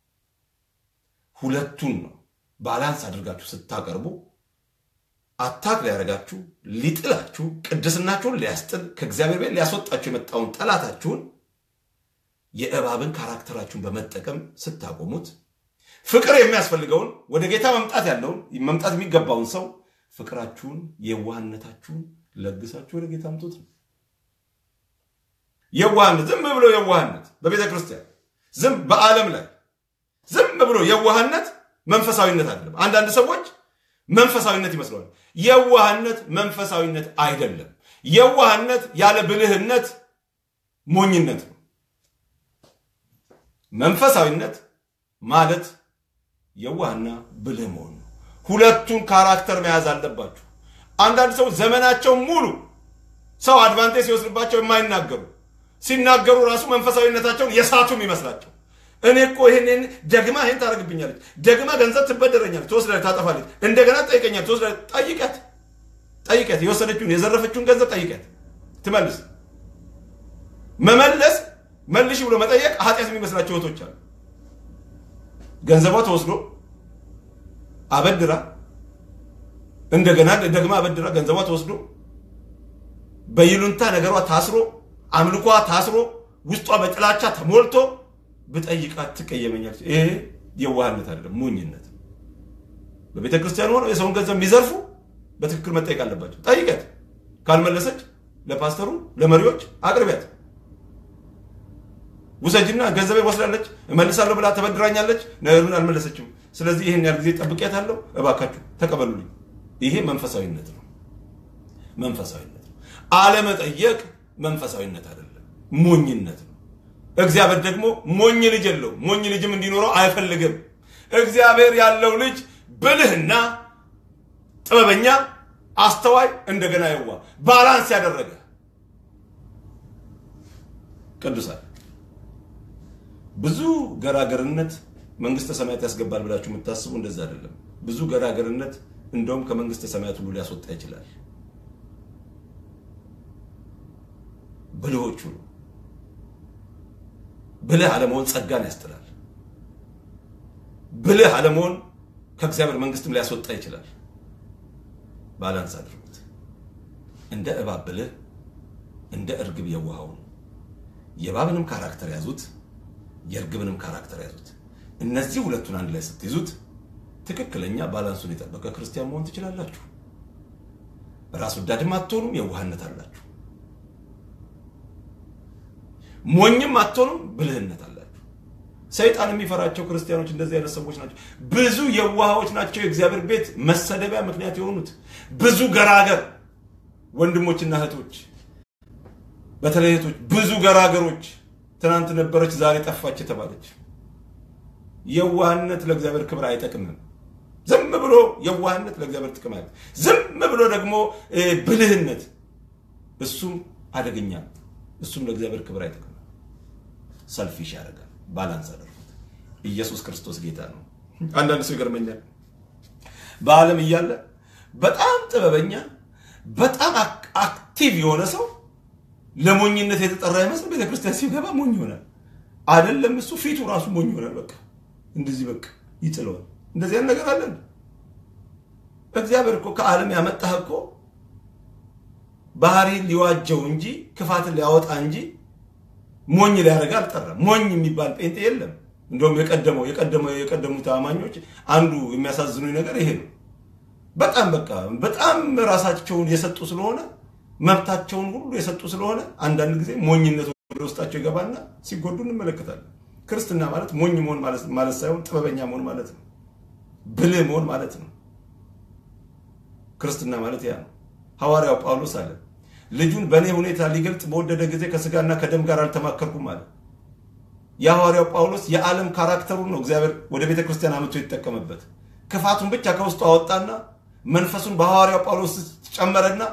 Speaker 1: ሁለቱን ነው ባላንስ አድርጋችሁ ስታቀርቡ አታክ ሊያደርጋችሁ ሊጥላችሁ ቅድስናችሁን ሊያስጥል ከእግዚአብሔር ቤት ሊያስወጣችሁ የመጣውን ጠላታችሁን የእባብን ካራክተራችሁን በመጠቀም ስታቆሙት ፍቅር የሚያስፈልገውን ወደ ጌታ መምጣት ያለውን መምጣት የሚገባውን ሰው ፍቅራችሁን የዋህነታችሁን ለግሳችሁ ወደ ጌታ አምጡት ነው። የዋህነት ዝም ብሎ የዋህነት በቤተ ክርስቲያን ዝም በዓለም ላይ ዝም ብሎ የዋህነት መንፈሳዊነት አይደለም። አንዳንድ ሰዎች መንፈሳዊነት ይመስለዋል። የዋህነት መንፈሳዊነት አይደለም። የዋህነት ያለ ብልህነት ሞኝነት ነው። መንፈሳዊነት ማለት የዋህና ብልህ መሆን ነው። ሁለቱን ካራክተር መያዝ አለባችሁ። አንዳንድ ሰዎች ዘመናቸው ሙሉ ሰው አድቫንቴጅ ሲወስድባቸው የማይናገሩ ሲናገሩ ራሱ መንፈሳዊነታቸውን የሳቱም ይመስላቸው እኔ እኮ ይሄን ደግማ ይሄን ታደርግብኛለች፣ ደግማ ገንዘብ ትበደረኛለች፣ ትወስዳለች፣ ታጠፋለች፣ እንደገና ጠይቀኛል፣ ትወስዳለች። ጠይቀት ጠይቀት፣ የወሰደችውን የዘረፈችውን ገንዘብ ጠይቀት፣ ትመልስ። መመለስ መልሽ ብሎ መጠየቅ ኃጢአት የሚመስላቸው እህቶች አሉ። ገንዘቧ ተወስዶ አበድራ እንደገና ደግማ አበድራ ገንዘቧ ተወስዶ በይሉንታ ነገሯ ታስሮ አምልኳ ታስሮ ውስጧ በጥላቻ ተሞልቶ ብጠይቃት ትቀየመኛለች። ይሄ የዋህነት አይደለም፣ ሞኝነት። በቤተ ክርስቲያን ሆነው የሰውን ገንዘብ የሚዘርፉ በትክክል መጠየቅ አለባቸው። ጠይቀት። ካልመለሰች ለፓስተሩ ለመሪዎች አቅርቢያት። ውሰጅና ገንዘቤ ወስዳለች እመልሳለሁ ብላ ተበድራኛለች፣ ነገሩን አልመለሰችም። ስለዚህ ይህን ያህል ጊዜ ጠብቄያታለሁ፣ እባካችሁ ተቀበሉልኝ። ይሄ መንፈሳዊነት ነው። መንፈሳዊነት ነው። አለመጠየቅ መንፈሳዊነት አይደለም፣ ሞኝነት ነው። እግዚአብሔር ደግሞ ሞኝ ልጅ የለው፣ ሞኝ ልጅም እንዲኖረው አይፈልግም። እግዚአብሔር ያለው ልጅ ብልህና ጥበበኛ፣ አስተዋይ፣ እንደገና የዋ ባላንስ ያደረገ ቅዱሳን ብዙ ገራገርነት መንግስተ ሰማያት ያስገባል ብላችሁ የምታስቡ እንደዛ አይደለም። ብዙ ገራገርነት እንደውም ከመንግስተ ሰማያት ሁሉ ሊያስወጣ ይችላል። ብልሆቹ ነው። ብልህ አለመሆን ጸጋን ያስጥላል። ብልህ አለመሆን ከእግዚአብሔር መንግስትም ሊያስወጣ ይችላል። ባላንስ አድርጉት። እንደ እባብ ብልህ፣ እንደ እርግብ የዋሃው ነው። የእባብንም ካራክተር ያዙት፣ የእርግብንም ካራክተር ያዙት። እነዚህ ሁለቱን አንድ ላይ ስትይዙት ትክክለኛ ባላንሱን የጠበቀ ክርስቲያን መሆን ትችላላችሁ። ራስ ወዳድም አትሆኑም፣ የዋህነት አላችሁ። ሞኝም አትሆኑም፣ ብልህነት አላችሁ። ሰይጣን የሚፈራቸው ክርስቲያኖች እንደዚህ አይነት ሰዎች ናቸው። ብዙ የዋሃዎች ናቸው የእግዚአብሔር ቤት መሰደቢያ ምክንያት የሆኑት። ብዙ ገራገር ወንድሞችና እህቶች፣ በተለይ እህቶች፣ ብዙ ገራገሮች ትናንት ነበረች ዛሬ ጠፋች የተባለች የዋህነት ለእግዚአብሔር ክብር አይጠቅምም። ዝም ብሎ የዋህነት ለእግዚአብሔር ጥቅም አለ። ዝም ብሎ ደግሞ ብልህነት እሱም አደገኛ እሱም ለእግዚአብሔር ክብር አይጠቅምም። ሰልፊሽ ያደርጋል። ባላንስ አደርጉት። ኢየሱስ ክርስቶስ ጌታ ነው። አንዳንድ ሰው ይገርመኛል። በዓለም እያለ በጣም ጥበበኛ፣ በጣም አክቲቭ የሆነ ሰው ለሞኝነት የተጠራ ይመስል ቤተክርስቲያን ሲገባ ሞኝ ይሆናል። አይደለም እሱ ፊቱ ራሱ ሞኝ ይሆናል። በቃ እንደዚህ በቃ ይጥለዋል። እንደዚህ አይነት ነገር አለን። እግዚአብሔር እኮ ከዓለም ያመጣህ እኮ ባህሪን ሊዋጀው እንጂ ክፋትን ሊያወጣ እንጂ ሞኝ ሊያደርግ አልጠራም። ሞኝ የሚባል ጴንጤ የለም። እንደውም የቀደመው የቀደመው የቀደሙት አማኞች አንዱ የሚያሳዝኑኝ ነገር ይሄ ነው። በጣም በቃ በጣም ራሳቸውን የሰጡ ስለሆነ መብታቸውን ሁሉ የሰጡ ስለሆነ አንዳንድ ጊዜ ሞኝነት ወደ ውስጣቸው ይገባና ሲጎዱ እንመለከታለን። ክርስትና ማለት ሞኝ መሆን ማለት ሳይሆን ጥበበኛ መሆን ማለት ነው። ብልህ መሆን ማለት ነው። ክርስትና ማለት ያ ነው። ሐዋርያው ጳውሎስ አለ ልጁን በእኔ ሁኔታ ሊገልጥ በወደደ ጊዜ ከስጋና ከደም ጋር አልተማከርኩም አለ። የሐዋርያው ጳውሎስ የዓለም ካራክተሩን ነው እግዚአብሔር ወደ ቤተ ክርስቲያን አምጥቶ የተጠቀመበት። ክፋቱን ብቻ ከውስጡ አወጣና መንፈሱን በሐዋርያው ጳውሎስ ጨመረና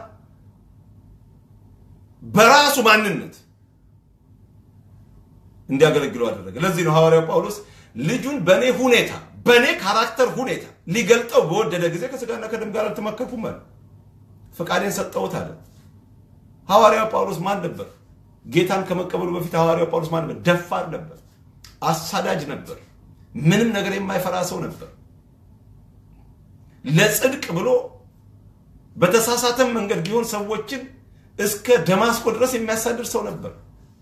Speaker 1: በራሱ ማንነት እንዲያገለግለው አደረገ። ለዚህ ነው ሐዋርያው ጳውሎስ ልጁን በእኔ ሁኔታ በእኔ ካራክተር ሁኔታ ሊገልጠው በወደደ ጊዜ ከስጋና ከደም ጋር አልተማከርኩም አለ። ፈቃዴን ሰጠሁት አለ። ሐዋርያው ጳውሎስ ማን ነበር? ጌታን ከመቀበሉ በፊት ሐዋርያው ጳውሎስ ማን ነበር? ደፋር ነበር፣ አሳዳጅ ነበር፣ ምንም ነገር የማይፈራ ሰው ነበር። ለጽድቅ ብሎ በተሳሳተም መንገድ ቢሆን ሰዎችን እስከ ደማስቆ ድረስ የሚያሳድር ሰው ነበር።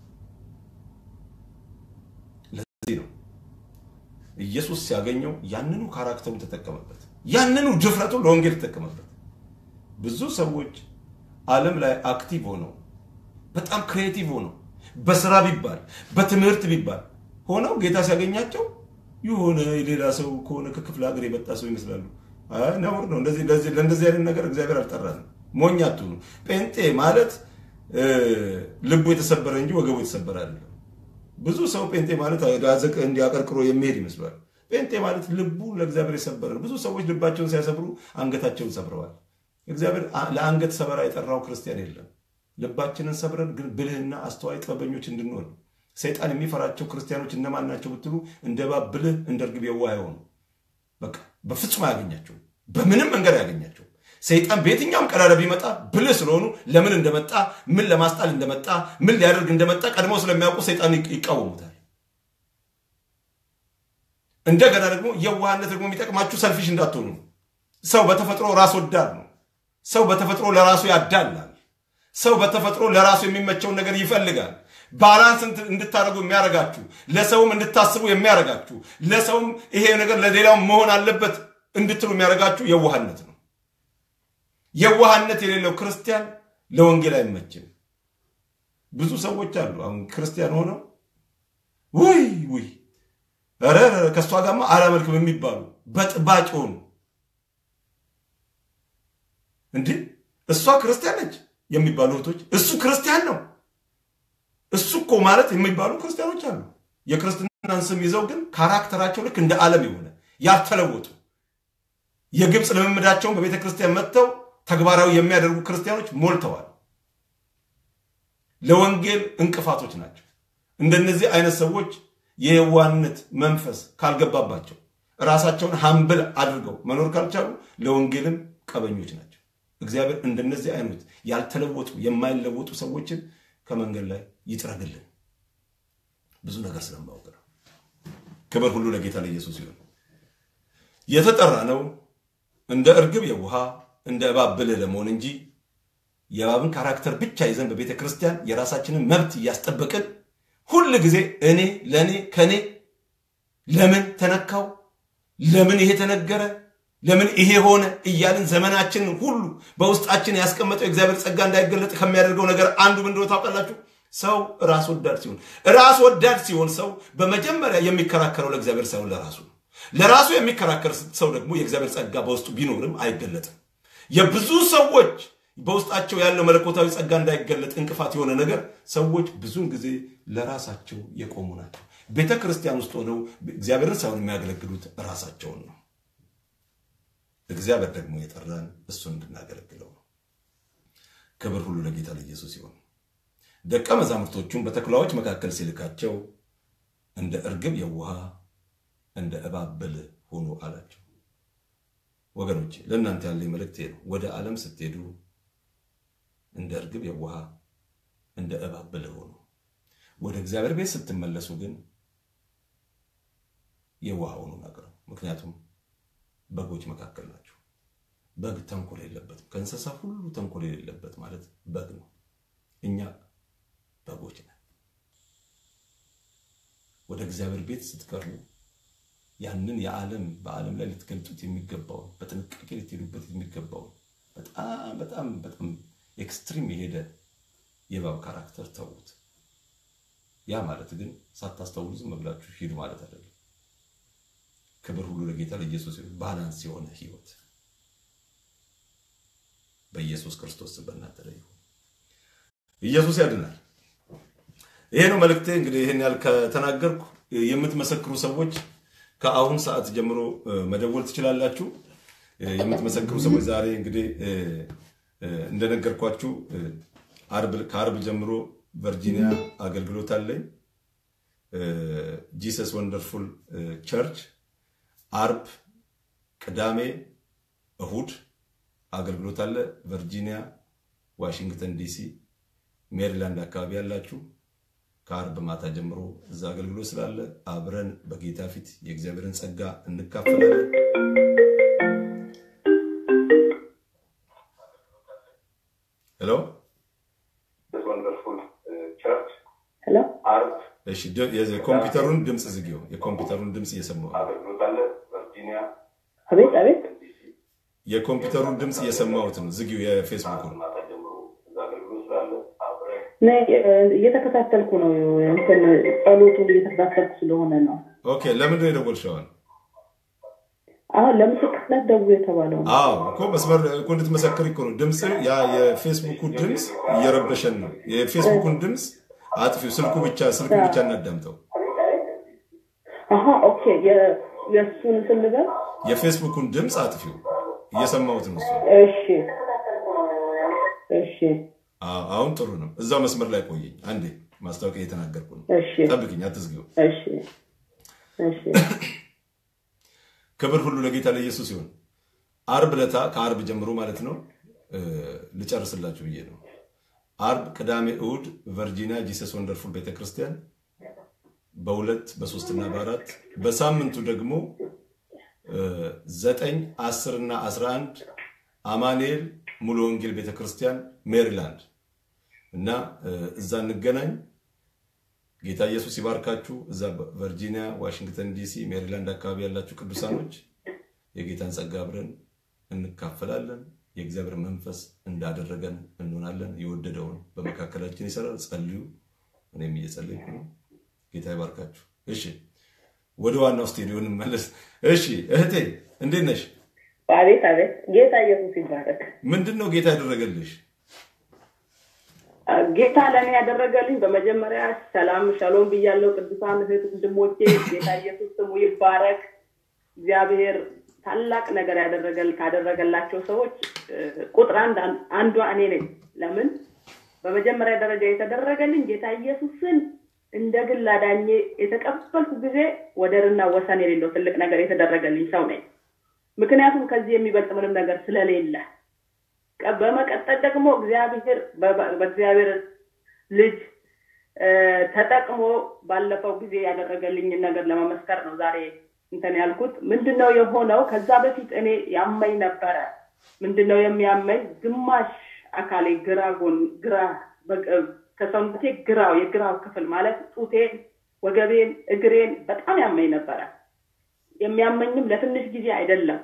Speaker 1: ለዚህ ነው ኢየሱስ ሲያገኘው ያንኑ ካራክተሩን ተጠቀመበት፣ ያንኑ ድፍረቱን ለወንጌል ተጠቀመበት። ብዙ ሰዎች ዓለም ላይ አክቲቭ ሆነው በጣም ክሬቲቭ ሆነው በስራ ቢባል በትምህርት ቢባል ሆነው ጌታ ሲያገኛቸው የሆነ ሌላ ሰው ከሆነ ከክፍለ ሀገር የመጣ ሰው ይመስላሉ። ነውር ነው። ለእንደዚህ አይነት ነገር እግዚአብሔር አልጠራንም። ሞኝ አትሁኑ። ጴንጤ ማለት ልቡ የተሰበረ እንጂ ወገቡ የተሰበረ አይደለም። ብዙ ሰው ጴንጤ ማለት ዳዘቅ እንዲያቀርቅሮ የሚሄድ ይመስላል። ጴንጤ ማለት ልቡ ለእግዚአብሔር የሰበረ ነው። ብዙ ሰዎች ልባቸውን ሲያሰብሩ አንገታቸውን ሰብረዋል። እግዚአብሔር ለአንገት ሰበራ የጠራው ክርስቲያን የለም። ልባችንን ሰብረን ግን ብልህና አስተዋይ ጥበበኞች እንድንሆን ሰይጣን የሚፈራቸው ክርስቲያኖች እነማን ናቸው ብትሉ እንደ እባብ ብልህ እንደ እርግብ የዋህ የሆኑ በቃ በፍጹም አያገኛቸው፣ በምንም መንገድ አያገኛቸው። ሰይጣን በየትኛውም ቀዳዳ ቢመጣ ብልህ ስለሆኑ ለምን እንደመጣ ምን ለማስጣል እንደመጣ ምን ሊያደርግ እንደመጣ ቀድመው ስለሚያውቁ ሰይጣን ይቃወሙታል። እንደገና ደግሞ የዋህነት ደግሞ የሚጠቅማችሁ ሰልፊሽ እንዳትሆኑ። ሰው በተፈጥሮ ራስ ወዳድ ነው። ሰው በተፈጥሮ ለራሱ ያዳላል። ሰው በተፈጥሮ ለራሱ የሚመቸውን ነገር ይፈልጋል። ባላንስ እንድታደርጉ የሚያደርጋችሁ ለሰውም እንድታስቡ የሚያደርጋችሁ ለሰውም ይሄ ነገር ለሌላውም መሆን አለበት እንድትሉ የሚያደርጋችሁ የዋህነት ነው። የዋህነት የሌለው ክርስቲያን ለወንጌል አይመችም። ብዙ ሰዎች አሉ አሁን ክርስቲያን ሆነው ውይ ውይ ኧረ ከእሷ ጋርማ አላመልክም የሚባሉ በጥባጭ ሆኑ። እንዲህ እሷ ክርስቲያን ነች የሚባሉ እህቶች እሱ ክርስቲያን ነው እሱ እኮ ማለት የሚባሉ ክርስቲያኖች አሉ። የክርስትናን ስም ይዘው ግን ካራክተራቸው ልክ እንደ ዓለም የሆነ ያልተለወጡ የግብፅ ልምምዳቸውን በቤተ ክርስቲያን መጥተው ተግባራዊ የሚያደርጉ ክርስቲያኖች ሞልተዋል። ለወንጌል እንቅፋቶች ናቸው። እንደነዚህ አይነት ሰዎች የየዋህነት መንፈስ ካልገባባቸው ራሳቸውን ሀምብል አድርገው መኖር ካልቻሉ ለወንጌልም ቀበኞች ናቸው። እግዚአብሔር እንደነዚህ አይነት ያልተለወጡ የማይለወጡ ሰዎችን ከመንገድ ላይ ይጥረግልን። ብዙ ነገር ስለማወቅ ነው። ክብር ሁሉ ለጌታ ለኢየሱስ ይሁን። የተጠራ ነው እንደ እርግብ የውሃ እንደ እባብ ብልህ ለመሆን እንጂ የእባብን ካራክተር ብቻ ይዘን በቤተ ክርስቲያን የራሳችንን መብት እያስጠበቅን ሁል ጊዜ እኔ ለእኔ ከኔ ለምን ተነካው፣ ለምን ይሄ ተነገረ፣ ለምን ይሄ ሆነ እያልን ዘመናችንን ሁሉ በውስጣችን ያስቀመጠው የእግዚአብሔር ጸጋ እንዳይገለጥ ከሚያደርገው ነገር አንዱ ምንድነው ታውቃላችሁ? ሰው ራስ ወዳድ ሲሆን ራስ ወዳድ ሲሆን ሰው በመጀመሪያ የሚከራከረው ለእግዚአብሔር ሳይሆን ለራሱ ነው። ለራሱ የሚከራከር ሰው ደግሞ የእግዚአብሔር ጸጋ በውስጡ ቢኖርም አይገለጥም። የብዙ ሰዎች በውስጣቸው ያለው መለኮታዊ ጸጋ እንዳይገለጥ እንቅፋት የሆነ ነገር ሰዎች ብዙውን ጊዜ ለራሳቸው የቆሙ ናቸው። ቤተ ክርስቲያን ውስጥ ሆነው እግዚአብሔርን ሳይሆን የሚያገለግሉት ራሳቸውን ነው። እግዚአብሔር ደግሞ የጠራን እሱን እንድናገለግለው ነው። ክብር ሁሉ ለጌታ ለኢየሱስ ይሁን። ደቀ መዛሙርቶቹን በተኩላዎች መካከል ሲልካቸው እንደ እርግብ የውሃ እንደ እባብ ብልህ ሁኑ አላቸው። ወገኖቼ ለእናንተ ያለኝ መልእክቴ ነው። ወደ ዓለም ስትሄዱ እንደ እርግብ የውሃ እንደ እባብ ብልህ ሁኑ። ወደ እግዚአብሔር ቤት ስትመለሱ ግን የውሃ ሁኑ ነገር ምክንያቱም በጎች መካከል ናቸው። በግ ተንኮል የለበትም። ከእንስሳ ሁሉ ተንኮል የሌለበት ማለት በግ ነው። እኛ በጎች ነን። ወደ እግዚአብሔር ቤት ስትቀርቡ ያንን የዓለም በዓለም ላይ ልትገልጡት የሚገባውን በጥንቃቄ ልትሄዱበት የሚገባውን በጣም በጣም በጣም ኤክስትሪም የሄደ የእባብ ካራክተር ተዉት። ያ ማለት ግን ሳታስተውሉ ዝም ብላችሁ ሂዱ ማለት አይደለም። ክብር ሁሉ ለጌታ ለኢየሱስ ይሁን። ባላንስ የሆነ ህይወት በኢየሱስ ክርስቶስ በእናንተ ላይ ይሁን። ኢየሱስ ያድናል። ይሄ ነው መልእክቴ። እንግዲህ ይህን ያህል ከተናገርኩ የምትመሰክሩ ሰዎች ከአሁን ሰዓት ጀምሮ መደወል ትችላላችሁ። የምትመሰክሩ ሰዎች ዛሬ እንግዲህ እንደነገርኳችሁ ከአርብ ጀምሮ ቨርጂኒያ አገልግሎት አለኝ። ጂሰስ ወንደርፉል ቸርች አርብ፣ ቅዳሜ፣ እሁድ አገልግሎት አለ። ቨርጂኒያ፣ ዋሽንግተን ዲሲ፣ ሜሪላንድ አካባቢ ያላችሁ ከአርብ ማታ ጀምሮ እዛ አገልግሎት ስላለ አብረን በጌታ ፊት የእግዚአብሔርን ጸጋ እንካፈላለን። ሄሎ
Speaker 3: ሄሎ
Speaker 1: እሺ፣ የኮምፒውተሩን ድምፅ ዝጊው። የኮምፒውተሩን ድምፅ እየሰማሁ
Speaker 3: አቤት አቤት
Speaker 1: የኮምፒውተሩን ድምፅ እየሰማሁት ነው። ዝጊው የፌስቡኩን።
Speaker 3: እኔ እየተከታተልኩ ነው። እንትን ጸሎቱን እየተከታተልኩ ስለሆነ ነው።
Speaker 1: ኦኬ፣ ለምንድን ነው የደወልሽው? አሁን
Speaker 3: አሁን ለምስክርነት ደውሎ የተባለው ነው።
Speaker 1: አዎ እኮ መስመር እኮ እንድትመሰክር እኮ ነው። ድምፅ ያ የፌስቡኩ ድምፅ እየረበሸን ነው። የፌስቡኩን ድምፅ አጥፊው። ስልኩ ብቻ ስልኩ ብቻ እናዳምጠው።
Speaker 3: አሀ ኦኬ። የ- የእሱን እንትን ልበል።
Speaker 1: የፌስቡኩን ድምፅ አጥፊው። እየሰማሁት ነው እሱ።
Speaker 3: እሺ እሺ
Speaker 1: አዎ፣ አሁን ጥሩ ነው። እዛው መስመር ላይ ቆየኝ አንዴ። ማስታወቂያ እየተናገርኩ ነው።
Speaker 3: እሺ
Speaker 1: ጠብቅኝ፣ አትዝጊው።
Speaker 3: እሺ እሺ
Speaker 1: ክብር ሁሉ ለጌታ ለኢየሱስ ይሁን። አርብ ለታ ከአርብ ጀምሮ ማለት ነው እ ልጨርስላችሁ ብዬ ነው። አርብ፣ ቅዳሜ፣ እሁድ ቨርጂኒያ ጂሰስ ወንደርፉል ቤተክርስቲያን በሁለት በሶስትና በአራት በሳምንቱ ደግሞ እ ዘጠኝ አስር እና አስራ አንድ አማኑኤል ሙሉ ወንጌል ቤተክርስቲያን ሜሪላንድ እና እ እዛ እንገናኝ። ጌታ ኢየሱስ ይባርካችሁ። እዛ ቨርጂኒያ፣ ዋሽንግተን ዲሲ፣ ሜሪላንድ አካባቢ ያላችሁ ቅዱሳኖች የጌታን ጸጋ አብረን እንካፈላለን። የእግዚአብሔር መንፈስ እንዳደረገን እንሆናለን። የወደደውን በመካከላችን ይሰራል። ጸልዩ። እኔም እየጸለይኩ ነው። ጌታ ይባርካችሁ። እሺ፣ ወደ ዋናው ስቱዲዮ እንመለስ። እሺ፣ እህቴ እንዴት ነሽ?
Speaker 3: አቤት አቤት። ጌታ ኢየሱስ ይባረክ።
Speaker 1: ምንድን ነው ጌታ ያደረገልሽ?
Speaker 3: ጌታ ለእኔ ያደረገልኝ በመጀመሪያ ሰላም ሻሎም ብያለው። ቅዱሳን እህት ወንድሞቼ ጌታ ኢየሱስ ስሙ ይባረክ። እግዚአብሔር ታላቅ ነገር ያደረገል ካደረገላቸው ሰዎች እ፣ ቁጥር አንድ አንዷ እኔ ነኝ። ለምን በመጀመሪያ ደረጃ የተደረገልኝ ጌታ ኢየሱስን እንደ ግል አዳኜ የተቀበልኩ ጊዜ ወደርና ወሰን የሌለው ትልቅ ነገር የተደረገልኝ ሰው ነኝ። ምክንያቱም ከዚህ የሚበልጥ ምንም ነገር ስለሌለ። ቀ- በመቀጠል ደግሞ እግዚአብሔር በ- በእግዚአብሔር ልጅ እ፣ ተጠቅሞ ባለፈው ጊዜ ያደረገልኝን ነገር ለመመስከር ነው ዛሬ እንትን ያልኩት። ምንድነው የሆነው? ከዛ በፊት እኔ ያመኝ ነበረ። ምንድነው የሚያመኝ? ግማሽ አካሌ ግራ ጎን ግራ በቅ- ከሰውነቴ ግራው የግራው ክፍል ማለት ጡቴን፣ ወገቤን፣ እግሬን በጣም ያመኝ ነበረ። የሚያመኝም ለትንሽ ጊዜ አይደለም።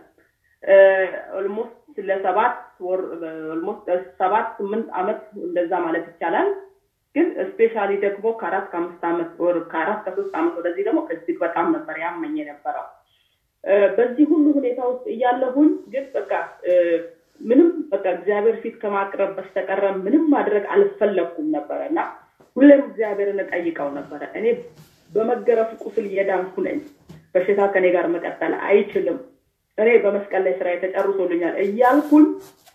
Speaker 3: ኦልሞስት ለሰባት ወር ኦልሞስት ሰባት ስምንት ዓመት እንደዛ ማለት ይቻላል። ግን ስፔሻሊ ደግሞ ከአራት ከአምስት ዓመት ወር ከአራት ከሶስት ዓመት ወደዚህ ደግሞ እጅግ በጣም ነበር ያመኝ የነበረው። እ፣ በዚህ ሁሉ ሁኔታ ውስጥ እያለሁኝ ግን በቃ እ፣ ምንም በቃ እግዚአብሔር ፊት ከማቅረብ በስተቀረ ምንም ማድረግ አልፈለግኩም ነበረ እና ሁሌም እግዚአብሔርን እጠይቀው ነበረ። እኔ በመገረፍ ቁስል እየዳንኩ ነኝ። በሽታ ከኔ ጋር መቀጠል አይችልም። እኔ በመስቀል ላይ ስራ ተጨርሶልኛል እያልኩኝ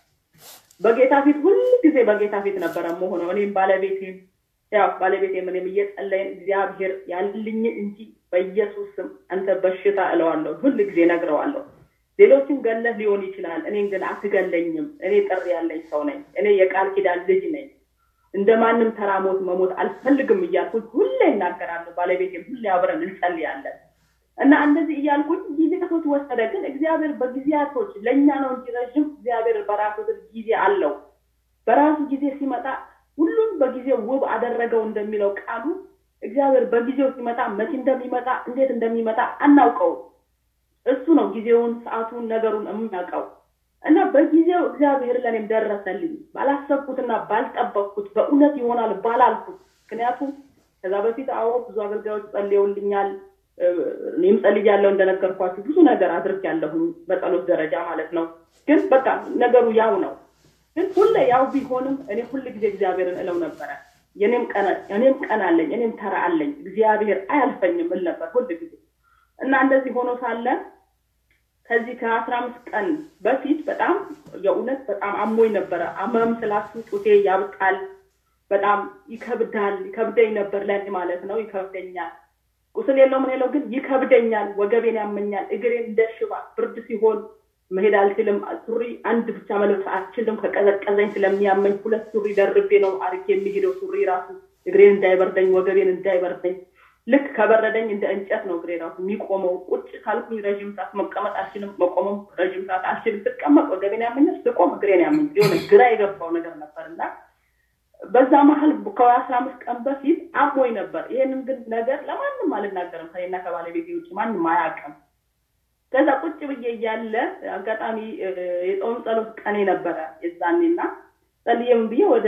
Speaker 3: በጌታ ፊት ሁል ጊዜ በጌታ ፊት ነበረ መሆነው። እኔም ባለቤቴም ያው ባለቤቴም እኔም እየጸለይን እግዚአብሔር ያልኝ እንጂ በኢየሱስ ስም አንተ በሽታ እለዋለሁ፣ ሁል ጊዜ ነግረዋለሁ። ሌሎችን ገለህ ሊሆን ይችላል፣ እኔን ግን አትገለኝም። እኔ ጥሪ ያለኝ ሰው ነኝ። እኔ የቃል ኪዳን ልጅ ነኝ። እንደ ማንም ተራ ሞት መሞት አልፈልግም እያልኩኝ ሁሌ እናገራለሁ። ባለቤቴም ሁሌ አብረን እንጸልያለን። እና እንደዚህ እያልኩኝ ጊዜያቶች ወሰደ። ግን እግዚአብሔር በጊዜያቶች ለእኛ ነው እንጂ ረዥም እግዚአብሔር በራሱ ጊዜ አለው። በራሱ ጊዜ ሲመጣ ሁሉም በጊዜው ውብ አደረገው እንደሚለው ቃሉ እግዚአብሔር በጊዜው ሲመጣ መቼ እንደሚመጣ እንዴት እንደሚመጣ አናውቀው። እሱ ነው ጊዜውን፣ ሰዓቱን፣ ነገሩን የሚያውቀው እና በጊዜው እግዚአብሔር ለእኔም ደረሰልኝ። ባላሰብኩትና ባልጠበቅኩት በእውነት ይሆናል ባላልኩት። ምክንያቱም ከዛ በፊት አዎ ብዙ አገልጋዮች ጸልየውልኛል። እኔም ጸልያለሁ እንደነገርኳችሁ ብዙ ነገር አድርጌያለሁኝ በጸሎት ደረጃ ማለት ነው። ግን በቃ ነገሩ ያው ነው። ግን ሁሌ ያው ቢሆንም እኔ ሁል ጊዜ እግዚአብሔርን እለው ነበረ። የኔም ቀን እኔም ቀን አለኝ፣ እኔም ተራ አለኝ፣ እግዚአብሔር አያልፈኝም እል ነበር ሁል ጊዜ እና እንደዚህ ሆኖ ሳለ ከዚህ ከአስራ አምስት ቀን በፊት በጣም የእውነት በጣም አሞኝ ነበረ። አመም ስላችሁ ጡቴ ያብጣል፣ በጣም ይከብዳል፣ ይከብደኝ ነበር ለእኔ ማለት ነው። ይከብደኛል ቁስል የለው ምን የለው ግን ይከብደኛል። ወገቤን ያመኛል። እግሬን እንደ ሽባ ብርድ ሲሆን መሄድ አልችልም። ሱሪ አንድ ብቻ መልበስ አልችልም። ከቀዘቀዘኝ ስለሚያመኝ ሁለት ሱሪ ደርቤ ነው አርጌ የሚሄደው። ሱሪ ራሱ እግሬን እንዳይበርደኝ፣ ወገቤን እንዳይበርደኝ። ልክ ከበረደኝ እንደ እንጨት ነው እግሬ ራሱ የሚቆመው። ቁጭ ካልኩኝ ረዥም ሰዓት መቀመጥ አልችልም። መቆመም ረዥም ሰዓት አልችልም። ስቀመጥ ወገቤን ያመኛል፣ ስቆም እግሬን ያመኝ። የሆነ ግራ የገባው ነገር ነበር እና በዛ መሀል ከአስራ አምስት ቀን በፊት አሞኝ ነበር። ይሄንን ግን ነገር ለማንም አልናገርም፣ ከኔና ከባለቤቴ ውጭ ማንም አያውቅም። ከዛ ቁጭ ብዬ እያለ አጋጣሚ የጾም ጸሎት ቀኔ ነበረ የዛኔና ጸልዬም ብዬ ወደ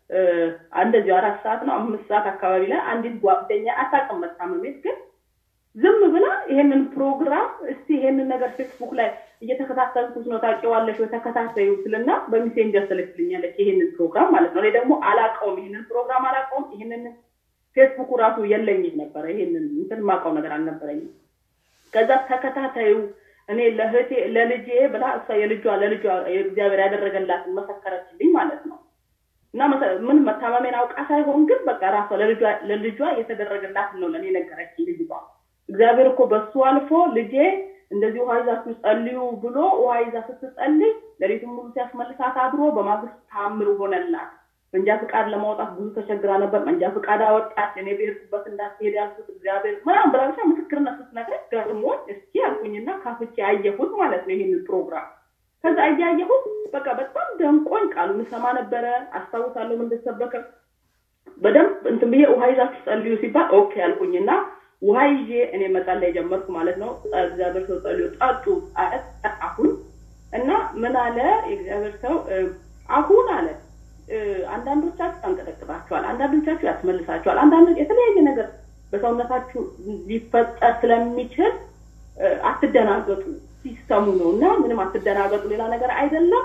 Speaker 3: እንደዚሁ አራት ሰዓት ነው አምስት ሰዓት አካባቢ ላይ አንዲት ጓደኛ አታውቅም መታመሜት ግን ዝም ብላ ይሄንን ፕሮግራም እስቲ ይሄንን ነገር ፌስቡክ ላይ እየተከታተልኩት ነው ታውቂዋለሽ ወይ ተከታተዩ ስልና በሜሴንጀር ትልክልኛለች ይሄንን ፕሮግራም ማለት ነው። እኔ ደግሞ አላውቀውም፣ ይሄንን ፕሮግራም አላውቀውም። ይሄንን ፌስቡኩ ራሱ የለኝም ነበረ። ይሄንን እንትን የማውቀው ነገር አልነበረኝም። ከዛ ተከታታዩ እኔ ለእህቴ ለልጄ ብላ እሷ የልጇ ለልጇ እግዚአብሔር ያደረገላትን መሰከረችልኝ ማለት ነው። እና ምን መታመሜን አውቃ ሳይሆን ግን በቃ ራሷ ለልጇ የተደረገላትን ነው ለእኔ ነገረችኝ ልጅቷ እግዚአብሔር እኮ በሱ አልፎ ልጄ እንደዚህ ውሃ ይዛችሁ ጸልዩ ብሎ ውሃ ይዛ ስትጸልይ ሌሊቱን ሙሉ ሲያስመልሳት አድሮ በማግስት ታምር ሆነላት። መንጃ ፍቃድ ለማውጣት ብዙ ተቸግራ ነበር። መንጃ ፍቃድ አወጣች። እኔ ብሄድኩበት እንዳትሄድ ያልኩት እግዚአብሔር ምናምን ብላ ብቻ ምስክርነት ስትነግረኝ ገርሞኝ እስኪ ያልኩኝና ካፍቼ ያየሁት ማለት ነው ይህንን ፕሮግራም። ከዛ እያየሁት በቃ በጣም ደንቆኝ ቃሉን ሰማ ነበረ። አስታውሳለሁ እንደተሰበከ በደንብ እንትን ብዬ ውሃ ይዛችሁ ጸልዩ ሲባል ኦኬ ያልኩኝና ውሃ ይዤ እኔ መጸለይ ጀመርኩ ማለት ነው። እግዚአብሔር ሰው ጸልዩ ጠጡ አሁን እና ምን አለ የእግዚአብሔር ሰው አሁን አለ አንዳንዶቻችሁ ያንቀጠቅጣችኋል፣ አንዳንዶቻችሁ ያስመልሳችኋል፣ አንዳንዶች የተለያየ ነገር በሰውነታችሁ ሊፈጠር ስለሚችል አትደናገጡ፣ ሲስተሙ ነው እና ምንም አትደናገጡ፣ ሌላ ነገር አይደለም፣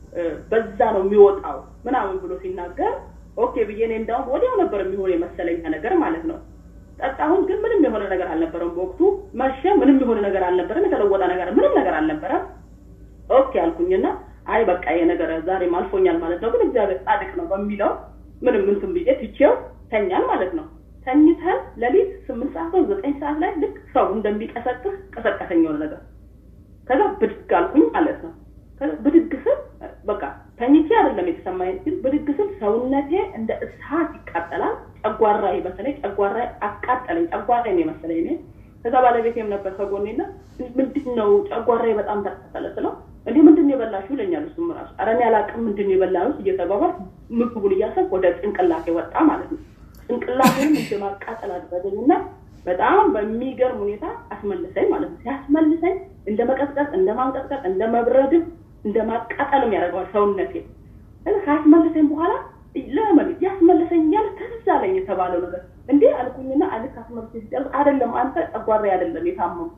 Speaker 3: በዛ ነው የሚወጣው ምናምን ብሎ ሲናገር ኦኬ ብዬ እኔ እንዳውም ወዲያው ነበር የሚሆን የመሰለኛ ነገር ማለት ነው። ጠጣሁን ግን ምንም የሆነ ነገር አልነበረም። በወቅቱ መሸ፣ ምንም የሆነ ነገር አልነበረም። የተለወጠ ነገር ምንም ነገር አልነበረም። ኦኬ አልኩኝና አይ በቃ ይሄ ነገር ዛሬም አልፎኛል ማለት ነው፣ ግን እግዚአብሔር ጻድቅ ነው በሚለው ምንም እንትን ብዬ ትቼው ተኛል ማለት ነው። ተኝተን ሌሊት ስምንት ሰዓት ነው ዘጠኝ ሰዓት ላይ ልክ ሰው እንደሚቀሰቅስ ቀሰቀሰኝ የሆነ ነገር ከዛ ብድግ አልኩኝ ማለት ነው። ከዛ ብድግ ስል በቃ ተኝቼ አይደለም የተሰማኝ፣ ግን ብድግ ስል ሰውነቴ እንደ እሳት ይቃጠላል። ጨጓራዬ በተለይ ጨጓራዬ አቃጠለኝ። ጨጓራዬ ነው የመሰለኝ እኔ። ከዛ ባለቤቴም ነበር ከጎኔና ምንድን ነው ጨጓራዬ በጣም ተቃጠለ ስለው እንዲህ ምንድን ነው የበላሽው ይለኛል። እሱም ራሱ ኧረ እኔ አላውቅም ምንድን ነው የበላነው እየተባባል ምግቡን እያሰብኩ ወደ ጭንቅላቴ ወጣ ማለት ነው። ጭንቅላቴንም እንደ ማቃጠል አደረገኝና በጣም በሚገርም ሁኔታ አስመልሰኝ ማለት ነው። ሲያስመልሰኝ እንደ መቀጥቀጥ፣ እንደ ማንቀጥቀጥ፣ እንደ መብረድም እንደ ማቃጠልም ያደርገዋል ሰውነቴ። ከዛ ካስመልሰኝ በኋላ ለምን ያስመልሰኝ እያለ ትዝ አለኝ የተባለው ነገር እንዴ አልኩኝና አልክ አስመልሰኝ ሲጨርስ አይደለም አንተ ጨጓራ አይደለም የታመሙ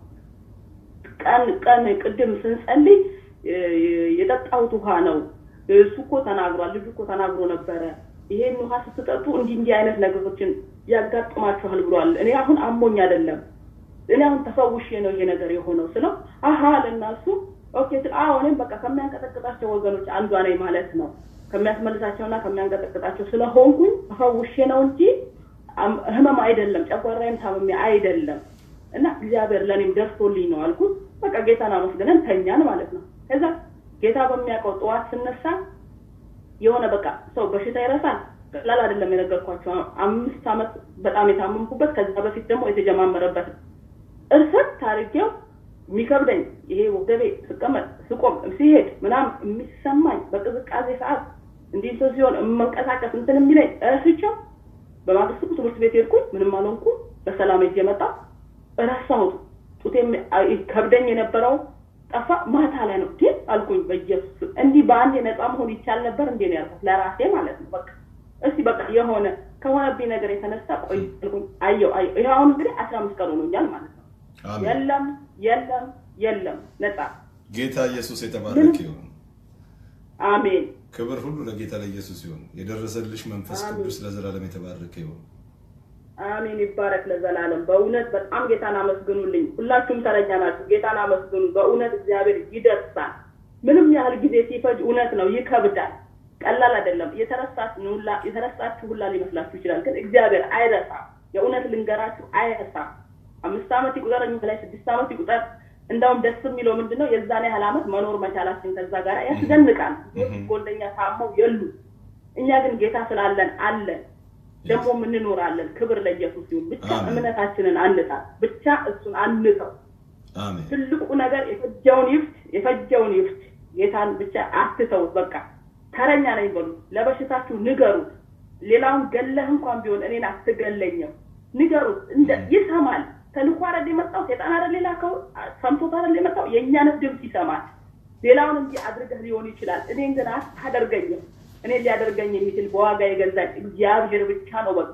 Speaker 3: ቀን ቀን ቅድም ስንጸልይ የጠጣሁት ውሃ ነው። እሱ እኮ ተናግሯል፣ ልጁ እኮ ተናግሮ ነበረ። ይሄን ውሃ ስትጠጡ እንዲህ እንዲህ አይነት ነገሮችን ያጋጥማችኋል ብሏል። እኔ አሁን አሞኝ አይደለም፣ እኔ አሁን ተፈውሼ ነው ይሄ ነገር የሆነው ስለው አሀ አለና እሱ ኦኬ ስል አዎ እኔም በቃ ከሚያንቀጠቅጣቸው ወገኖች አንዷ ነኝ ማለት ነው። ከሚያስመልሳቸውና ከሚያንቀጠቅጣቸው ስለሆንኩኝ ተፈውሼ ነው እንጂ ህመም አይደለም፣ ጨጓራዬም ታመሜ አይደለም። እና እግዚአብሔር ለእኔም ደርሶልኝ ነው አልኩት። በቃ ጌታን አመስግነን ተኛን ማለት ነው። ከዛ ጌታ በሚያውቀው ጠዋት ስነሳ የሆነ በቃ ሰው በሽታ ይረሳል። ቀላል አይደለም የነገርኳቸው አምስት ዓመት በጣም የታመምኩበት ከዛ በፊት ደግሞ የተጀማመረበት እርሰት አድርጌው የሚከብደኝ ይሄ ወገቤ ስቀመጥ ስቆም ሲሄድ ምናምን የሚሰማኝ በቅዝቃዜ ሰዓት እንዲህ ሰው ሲሆን የመንቀሳቀስ እንትን የሚለኝ ረስቸው በማግስቱ ትምህርት ቤት ሄድኩኝ። ምንም አልሆንኩ። በሰላም ሄጄ መጣሁ። ረሳሁት። ጡቴ ከብደኝ የነበረው ጠፋ። ማታ ላይ ነው ግን አልኩኝ በኢየሱስ እንዲህ በአንድ ነፃ መሆን ይቻል ነበር እንዴ ነው ያልኩት ለራሴ ማለት ነው። በቃ እስቲ በቃ የሆነ ከሆነብኝ ነገር የተነሳ ቆይ አልኩኝ። አየው አየው ይሄ አሁን እንግዲህ አስራ አምስት ቀን ሆኖኛል ማለት ነው። የለም የለም የለም ነፃ
Speaker 1: ጌታ ኢየሱስ የተባረከ ይሁን።
Speaker 3: አሜን።
Speaker 1: ክብር ሁሉ ለጌታ ለኢየሱስ ይሁን። የደረሰልሽ መንፈስ ቅዱስ ለዘላለም የተባረከ ይሁን።
Speaker 3: አሜን ይባረክ ለዘላለም። በእውነት በጣም ጌታን አመስግኑልኝ። ሁላችሁም ተረኛ ናችሁ። ጌታን አመስግኑ። በእውነት እግዚአብሔር ይደርሳል። ምንም ያህል ጊዜ ሲፈጅ እውነት ነው ይከብዳል። ቀላል አይደለም። የተረሳችሁ ሁላ ሊመስላችሁ ይችላል፣ ግን እግዚአብሔር አይረሳም። የእውነት ልንገራችሁ አይረሳም። አምስት ዓመት ይቁጠር እኛ ላይ ስድስት ዓመት ይቁጠር። እንደውም ደስ የሚለው ምንድን ነው የዛን ያህል ዓመት መኖር መቻላችን ከዛ ጋር ያስደንቃል። ጎንደኛ ታመው የሉ እኛ ግን ጌታ ስላለን አለን ደግሞ እንኖራለን። ክብር ለኢየሱስ ይሁን። ብቻ እምነታችንን አንጣል፣ ብቻ እሱን አንተው። ትልቁ ነገር የፈጀውን ይፍት፣ የፈጀውን ይፍት። ጌታን ብቻ አትተውት። በቃ ተረኛ ነኝ በሉ። ለበሽታችሁ ንገሩት። ሌላውን ገለህ እንኳን ቢሆን እኔን አትገለኝም ንገሩት። ይሰማል። ተልኮ አይደል የመጣው ሴጣን አይደል የላከው ሰምቶት አይደል የመጣው የእኛን ድምፅ ይሰማል። ሌላውን እንጂ አድርገህ ሊሆን ይችላል። እኔን ግን አታደርገኝም። እኔ ሊያደርገኝ የሚችል በዋጋ የገዛኝ እግዚአብሔር ብቻ ነው። በቃ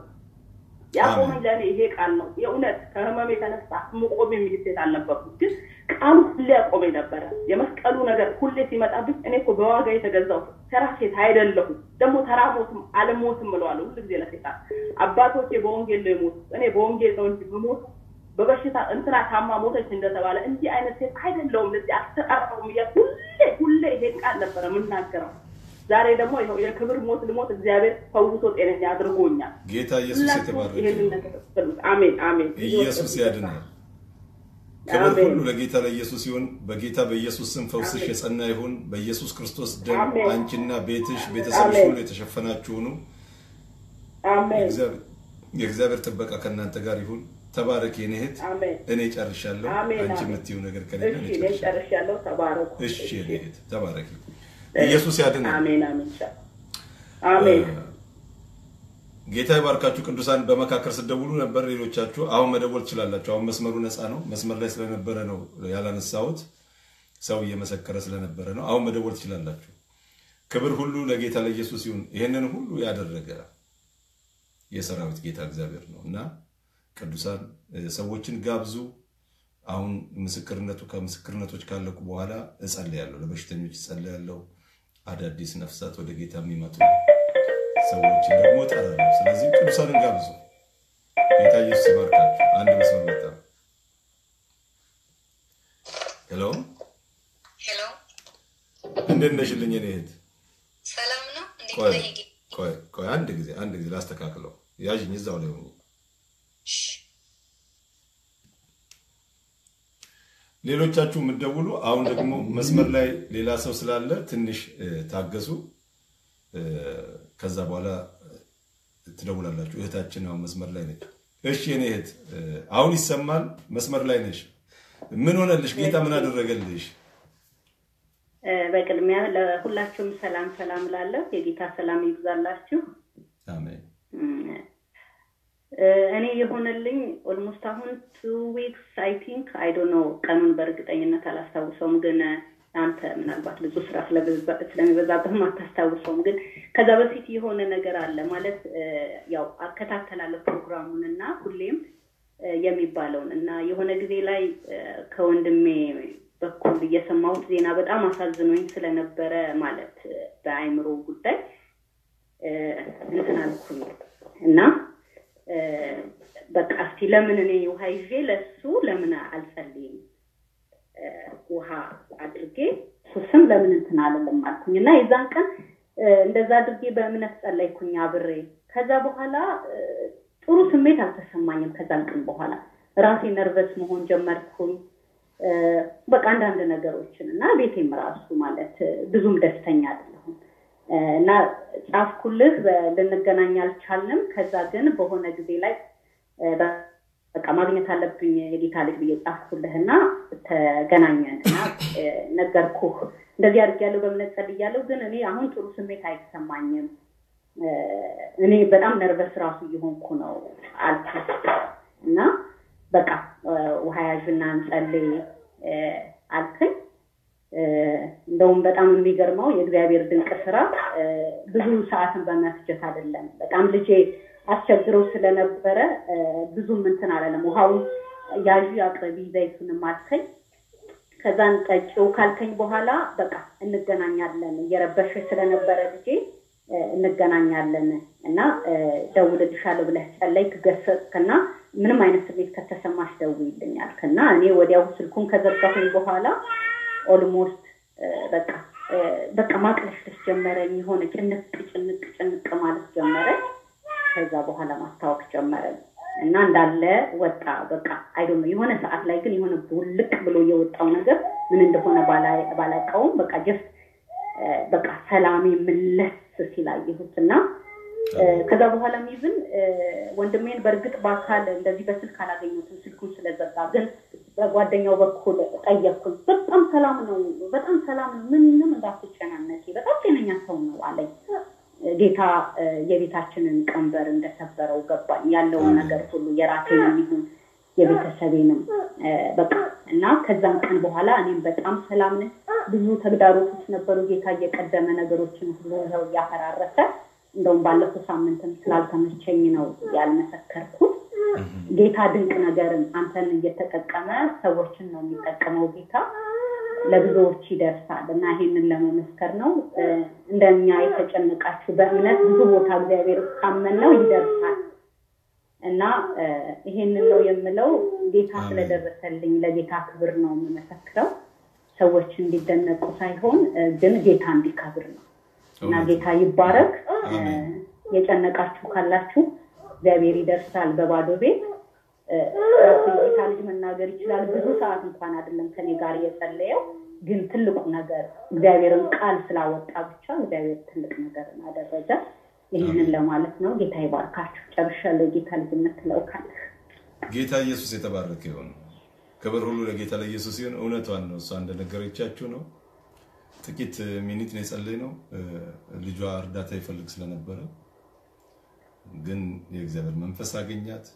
Speaker 3: ያቆመኝ ለእኔ ይሄ ቃል ነው። የእውነት ከህመም የተነሳ መቆም የሚል ሴት አልነበርኩም፣ ግን ቃሉ ሁሌ ያቆመኝ ነበረ። የመስቀሉ ነገር ሁሌ ሲመጣብኝ እኔ እኮ በዋጋ የተገዛው ተራ ሴት አይደለሁም። ደግሞ ተራ ሞትም አልሞትም እለዋለሁ ሁሉ ጊዜ ለሴጣን። አባቶቼ በወንጌል ነው የሞቱት፣ እኔ በወንጌል ነው እንጂ ብሞት በበሽታ እንትና ታማ ሞተች እንደተባለ እንዲህ አይነት ሴት አይደለሁም። ለዚህ አልተጠራሁም እያልኩ ሁሌ ሁሌ ይሄን ቃል ነበረ የምናገረው። ዛሬ ደግሞ ይኸው የክብር ሞት ልሞት እግዚአብሔር ፈውሶ ጤነኛ አድርጎኛል።
Speaker 1: ጌታ ኢየሱስ የተባረከ
Speaker 3: ይሄንን ነገር ፈልጉት። አሜን አሜን።
Speaker 1: ኢየሱስ ያድናል። ክብር ሁሉ ለጌታ ለኢየሱስ ይሁን። በጌታ በኢየሱስ ስም ፈውስሽ የጸና ይሁን። በኢየሱስ ክርስቶስ ደም
Speaker 3: አሜን።
Speaker 1: አንቺና ቤትሽ ቤተሰብሽ
Speaker 3: አሜን።
Speaker 1: ሁሉ የተሸፈናችሁ ሁኑ።
Speaker 3: አሜን
Speaker 1: የእግዚአብሔር- የእግዚአብሔር ጥበቃ ከእናንተ ጋር ይሁን። ተባረክ የኔ እህት።
Speaker 3: አሜን።
Speaker 1: እኔ ጨርሻለሁ።
Speaker 3: አሜን፣
Speaker 1: አንቺ
Speaker 3: አሜን።
Speaker 1: የምትይው ነገር ከሌለ
Speaker 3: እሺ
Speaker 1: እኔ
Speaker 3: እኔም
Speaker 1: ጨርሻለሁ።
Speaker 3: ጨርሻለሁ። ተባረኩ።
Speaker 1: እሺ የኔ እህት ተባረክ። ኢየሱስ ያድናል።
Speaker 3: አሜን አሜን። ቻው። አሜን
Speaker 1: ጌታ ይባርካችሁ ቅዱሳን። በመካከል ስትደውሉ ነበር ሌሎቻችሁ። አሁን መደወል ትችላላችሁ። አሁን መስመሩ ነፃ ነው። መስመር ላይ ስለነበረ ነው ያላነሳሁት። ሰው እየመሰከረ ስለነበረ ነው። አሁን መደወል ትችላላችሁ። ክብር ሁሉ ለጌታ ለኢየሱስ ይሁን። ይህንን ሁሉ ያደረገ የሰራዊት ጌታ እግዚአብሔር ነው እና ቅዱሳን እ፣ ሰዎችን ጋብዙ። አሁን ምስክርነቱ ከምስክርነቶች ካለቁ በኋላ እጸልያለሁ፣ ለበሽተኞች እጸልያለሁ። አዳዲስ ነፍሳት ወደ ጌታ የሚመጡ ሰዎችን ደግሞ እጠራለሁ። ስለዚህ ቅዱሳንን ጋብዙ። ጌታ ኢየሱስ ይባርካችሁ። አንድ መስመር መጣ። ሄሎ፣
Speaker 4: ሄሎ
Speaker 1: እንዴት ነሽልኝ? እኔ እህት
Speaker 4: ሰላም ነው። እንዴት
Speaker 1: ቆይ
Speaker 4: ነህ? ጌ-
Speaker 1: ቆይ ቆይ፣ አንድ ጊዜ አንድ ጊዜ ላስተካክለው። ያዥኝ፣ እዛው ላይ ሆኜ ሌሎቻችሁ የምትደውሉ አሁን ደግሞ መስመር ላይ ሌላ ሰው ስላለ ትንሽ እ፣ ታገሱ። እ፣ ከዛ በኋላ ትደውላላችሁ። እህታችን አሁን መስመር ላይ ነች። እሺ የኔ እህት እ፣ አሁን ይሰማል? መስመር ላይ ነሽ። ምን ሆነልሽ? ጌታ ምን አደረገልሽ?
Speaker 4: እ፣ በቅድሚያ ለሁላችሁም ሰላም ሰላም ላለሁ የጌታ ሰላም ይብዛላችሁ።
Speaker 1: አሜን።
Speaker 4: እም፣ እ፣ እኔ የሆነልኝ ኦልሞስት አሁን ቱ ዊክስ አይ ቲንክ አይ ዶንት ኖ ቀኑን በእርግጠኝነት አላስታውሰውም፣ ግን አንተ ምናልባት ብዙ ስራ ስለበዛ- ስለሚበዛብህም አታስታውሰውም። ግን ከዛ በፊት የሆነ ነገር አለ ማለት እ፣ ያው አከታተላለሁ ፕሮግራሙን እና ሁሌም እ፣ የሚባለውን እና የሆነ ጊዜ ላይ እ፣ ከወንድሜ በኩል የሰማሁት ዜና በጣም አሳዝኖኝ ስለነበረ ማለት እ፣ በአእምሮ ጉዳይ እ፣ እንትን አልኩኝ እና እ፣ በቃ እስቲ ለምን እኔ ውሃ ይዤ ለሱ ለምን አልጸልይም እ፣ ውሃ አድርጌ እሱ ስም ለምን እንትን አልልም አልኩኝ እና የዛን ቀን እ፣ እንደዛ አድርጌ በእምነት ጸለይኩኝ አብሬ ከዛ በኋላ እ፣ ጥሩ ስሜት አልተሰማኝም ከዛን ቀን በኋላ ራሴ ነርቨስ መሆን ጀመርኩኝ እ፣ በቃ አንዳንድ ነገሮችን እና ቤቴም ራሱ ማለት እ፣ ብዙም ደስተኛ አይደለሁም እ፣ እና ጻፍኩልህ በ- ልንገናኝ አልቻልንም ከዛ ግን በሆነ ጊዜ ላይ እ፣ በ- በቃ ማግኘት አለብኝ የጌታ ልጅ ብዬ ጻፍኩልህና ተገናኘን እና እ፣ ነገርኩህ እንደዚህ አድርጌያለሁ በእምነት ጸልያለሁ ግን እኔ አሁን ጥሩ ስሜት አይሰማኝም እ፣ እኔ በጣም ነርቨስ ራሱ እየሆንኩ ነው አልኩት እና በቃ እ፣ ውሃ ያዥና እንጸልይ እ፣ አልከኝ እ፣ እንደውም በጣም የሚገርመው የእግዚአብሔር ድንቅ ስራ እ፣ ብዙ ሰዓትን በመፍጀት አይደለም። በጣም ልጄ አስቸግረው ስለነበረ እ፣ ብዙም እንትን አላለም። ውሃውን ያዥ አቅርቢ ዘይቱንም አልከኝ። ከዛን ጠጪው ካልከኝ በኋላ በቃ እንገናኛለን እየረበሸ ስለነበረ ልጄ እ፣ እንገናኛለን እና እ፣ ደውልልሻለሁ ብለህ ጸለይክ፣ ገሰጽክና ምንም አይነት ስሜት ከተሰማሽ ደውይልኝ አልክና እኔ ወዲያው ስልኩን ከዘጋሁኝ በኋላ ኦልሞስት በቃ እ፣ በቃ ማቅለሽለሽ ጀመረኝ። የሆነ ጭንቅ ጭንቅ ጭንቅ ማለት ጀመረኝ። ከዛ በኋላ ማስታወቅ ጀመረኝ እና እንዳለ ወጣ። በቃ አይዶ የሆነ ሰዓት ላይ ግን የሆነ ውልቅ ብሎ የወጣው ነገር ምን እንደሆነ ባላ- ባላውቀውም በቃ ጀስት በቃ ሰላሜ ምለስ ሲላየሁት እና እ፣ ከዛ በኋላም ይዝን ወንድሜን በእርግጥ በአካል እንደዚህ በስልክ አላገኘሁትም ስልኩን ስለዘጋ፣ ግን በጓደኛው በኩል ጠየቅኩኝ። በጣም ሰላም ነው፣ በጣም ሰላም ነው፣ ምንም እንዳትጨናነቂ፣ በጣም ጤነኛ ሰው ነው አለኝ። ጌታ እ፣ የቤታችንን ቀንበር እንደሰበረው ገባኝ። ያለውን ነገር ሁሉ የራሴንም ይሁን የቤተሰቤንም እ፣ በቃ እና ከዛም ቀን በኋላ እኔም በጣም ሰላም ነኝ። ብዙ ተግዳሮቶች ነበሩ። ጌታ እየቀደመ ነገሮችን ሁሉ ይኸው እያፈራረሰ እንደውም ባለፈው ሳምንትም ስላልተመቸኝ ነው ያልመሰከርኩት። ጌታ ድንቅ ነገርን አንተን እየተጠቀመ ሰዎችን ነው የሚጠቀመው ጌታ ለብዙዎች ይደርሳል እና ይሄንን ለመመስከር ነው። እ፣ እንደኛ የተጨነቃችሁ በእምነት ብዙ ቦታ እግዚአብሔር ካመን ነው ይደርሳል እና እ፣ ይሄንን ነው የምለው። ጌታ
Speaker 1: አሜን።
Speaker 4: ስለደረሰልኝ ለጌታ ክብር ነው የምመሰክረው። ሰዎች እንዲደነቁ ሳይሆን እ፣ ግን ጌታ እንዲከብር ነው እና
Speaker 1: እውነት ነው።
Speaker 4: ጌታ ይባረክ። እ፣
Speaker 1: አሜን።
Speaker 4: የጨነቃችሁ ካላችሁ እግዚአብሔር ይደርሳል በባዶ ቤት እ፣ ራሱ የጌታ ልጅ መናገር ይችላል። ብዙ ሰዓት እንኳን አይደለም ከኔ ጋር የጸለየው፣ ግን ትልቁ ነገር እግዚአብሔርን ቃል ስላወጣ ብቻ እግዚአብሔር ትልቅ ነገር አደረገ። ይህንን ለማለት ነው። ጌታ ይባርካችሁ። ጨርሻለሁ። የጌታ ልጅ የምትለው ካለህ
Speaker 1: ጌታ ኢየሱስ የተባረከ ይሁን። ክብር ሁሉ ለጌታ ለኢየሱስ ይሁን። እውነቷን ነው። እሷ እንደነገረቻችሁ ነው። ጥቂት ሚኒት ነው የጸለይነው። እ፣ ልጇ እርዳታ ይፈልግ ስለነበረ ግን የእግዚአብሔር መንፈስ አገኛት።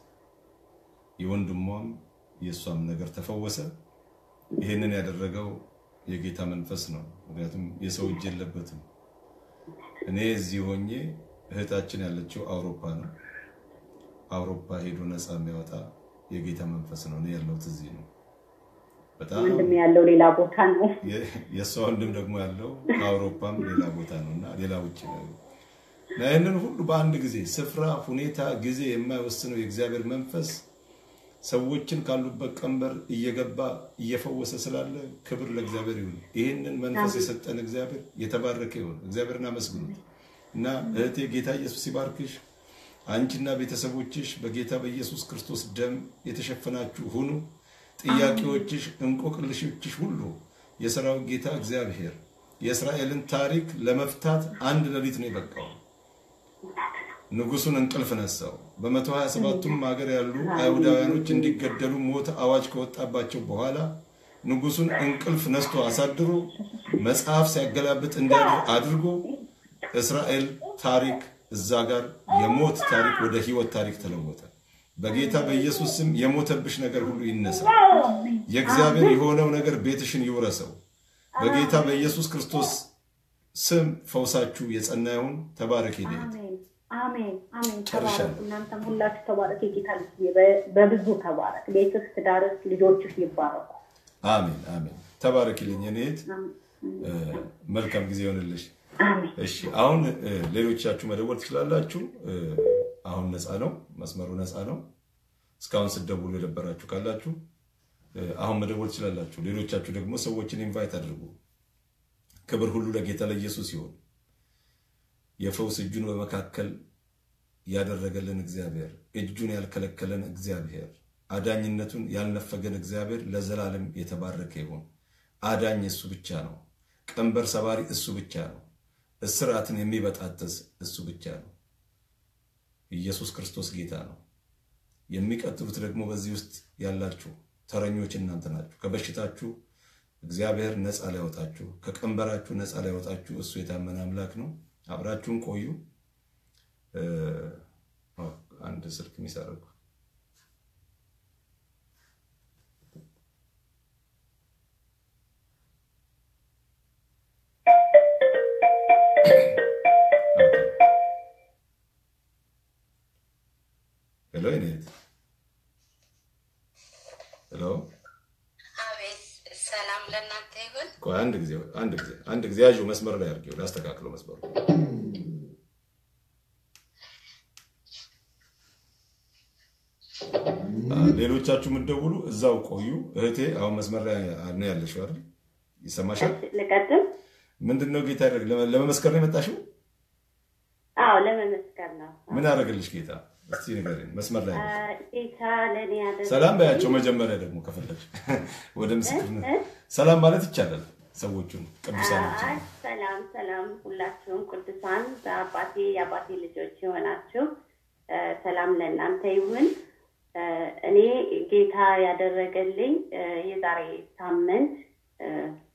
Speaker 1: የወንድሟም የእሷም ነገር ተፈወሰ። ይህንን ያደረገው የጌታ መንፈስ ነው። ምክንያቱም የሰው እጅ የለበትም። እኔ እዚህ ሆኜ እህታችን ያለችው አውሮፓ ነው። አውሮፓ ሄዶ ነፃ የሚያወጣ የጌታ መንፈስ ነው። እኔ ያለሁት እዚህ ነው። በጣም
Speaker 4: ወንድም ያለው ሌላ ቦታ ነው።
Speaker 1: የ- የእሷ ወንድም ደግሞ ያለው ከአውሮፓም ሌላ ቦታ ነው እና ሌላ ውጭ ነው እና ይህንን ሁሉ በአንድ ጊዜ ስፍራ፣ ሁኔታ፣ ጊዜ የማይወስነው የእግዚአብሔር መንፈስ ሰዎችን ካሉበት ቀንበር እየገባ እየፈወሰ ስላለ ክብር ለእግዚአብሔር ይሁን። ይህንን መንፈስ የሰጠን እግዚአብሔር የተባረከ ይሁን። እግዚአብሔርን አመስግኑት እና እህቴ ጌታ ኢየሱስ ይባርክሽ። አንቺና ቤተሰቦችሽ በጌታ በኢየሱስ ክርስቶስ ደም የተሸፈናችሁ ሁኑ። ጥያቄዎችሽ፣ እንቆቅልሾችሽ ሁሉ የሰራዊት ጌታ እግዚአብሔር የእስራኤልን ታሪክ ለመፍታት አንድ ሌሊት ነው የበቃው። ንጉሱን እንቅልፍ ነሳው። በመቶ ሀያ ሰባቱም ሀገር ያሉ አይሁዳውያኖች እንዲገደሉ ሞት አዋጅ ከወጣባቸው በኋላ ንጉሱን እንቅልፍ ነስቶ አሳድሮ መጽሐፍ ሲያገላብጥ እንዲያድር አድርጎ እስራኤል ታሪክ እዛ ጋር የሞት ታሪክ ወደ ህይወት ታሪክ ተለወጠ። በጌታ በኢየሱስ ስም የሞተብሽ ነገር ሁሉ ይነሳ። የእግዚአብሔር የሆነው ነገር ቤትሽን ይውረሰው። በጌታ በኢየሱስ ክርስቶስ ስም ፈውሳችሁ የጸና ይሁን። ተባረክ ሄደት
Speaker 4: አሜን አሜን አሜን።
Speaker 1: ጨርሻለሁ።
Speaker 4: ተባረክ። እናንተም ሁላችሁ ተባረክ። የጌታ ልጅ በ- በብዙ ተባረክ። ቤትህ፣ ትዳርህ፣ ልጆችህ ይባረኩ።
Speaker 1: አሜን አሜን። ተባረክልኝ የኔ እህት።
Speaker 4: አሜን
Speaker 1: እ፣ መልካም ጊዜ ይሆንልሽ።
Speaker 4: አሜን።
Speaker 1: እሺ አሁን እ፣ ሌሎቻችሁ መደወል ትችላላችሁ። እ፣ አሁን ነፃ ነው፣ መስመሩ ነፃ ነው። እስካሁን ስትደውሉ የነበራችሁ ካላችሁ እ፣ አሁን መደወል ትችላላችሁ። ሌሎቻችሁ ደግሞ ሰዎችን ኢንቫይት አድርጉ። ክብር ሁሉ ለጌታ ለኢየሱስ ይሁን። የፈውስ እጁን በመካከል ያደረገልን እግዚአብሔር፣ እጁን ያልከለከለን እግዚአብሔር፣ አዳኝነቱን ያልነፈገን እግዚአብሔር ለዘላለም የተባረከ ይሁን። አዳኝ እሱ ብቻ ነው። ቀንበር ሰባሪ እሱ ብቻ ነው። እስራትን የሚበጣጥስ እሱ ብቻ ነው። ኢየሱስ ክርስቶስ ጌታ ነው። የሚቀጥሉት ደግሞ በዚህ ውስጥ ያላችሁ ተረኞች እናንተ ናችሁ። ከበሽታችሁ እግዚአብሔር ነፃ ሊያወጣችሁ፣ ከቀንበራችሁ ነፃ ሊያወጣችሁ እሱ የታመነ አምላክ ነው። አብራችሁን ቆዩ። እ፣ ኦ፣ አንድ ስልክ የሚሰርቁ ሄሎ የኔ እህት። ሄሎ
Speaker 5: አቤት ሰላም ለእናንተ ይሁን።
Speaker 1: ቆይ አንድ ጊዜ አንድ ጊዜ አንድ ጊዜ ያዥው መስመር ላይ አድርጌው ላስተካክለው መስመሩ አ፣ ሌሎቻችሁ የምትደውሉ እዛው ቆዩ። እህቴ አሁን መስመር ላይ ነው ያለሽው አይደል? ይሰማሻል?
Speaker 4: ልቀጥል?
Speaker 1: ምንድን ነው ጌታ ያደረግ ለመመስከር ነው የመጣሽው?
Speaker 4: አዎ ለመመስከር ነው።
Speaker 1: ምን ያደረግልሽ ጌታ? እስቲ ንገሪኝ። መስመር ላይ
Speaker 4: አ፣
Speaker 1: ነሽ።
Speaker 4: ጌታ ለእኔ ያደረገ
Speaker 1: ሰላም በያቸው መጀመሪያ ደግሞ ከፈለግሽ ወደ ምስክርነት ሰላም ማለት ይቻላል። ሰዎቹን ቅዱሳኖች
Speaker 4: አይ፣ ሰላም ሰላም፣ ሁላችሁም ቅዱሳን በአባቴ የአባቴ ልጆች የሆናችሁ አ፣ ሰላም ለእናንተ ይሁን። አ፣ እኔ ጌታ ያደረገልኝ አ፣ የዛሬ ሳምንት አ፣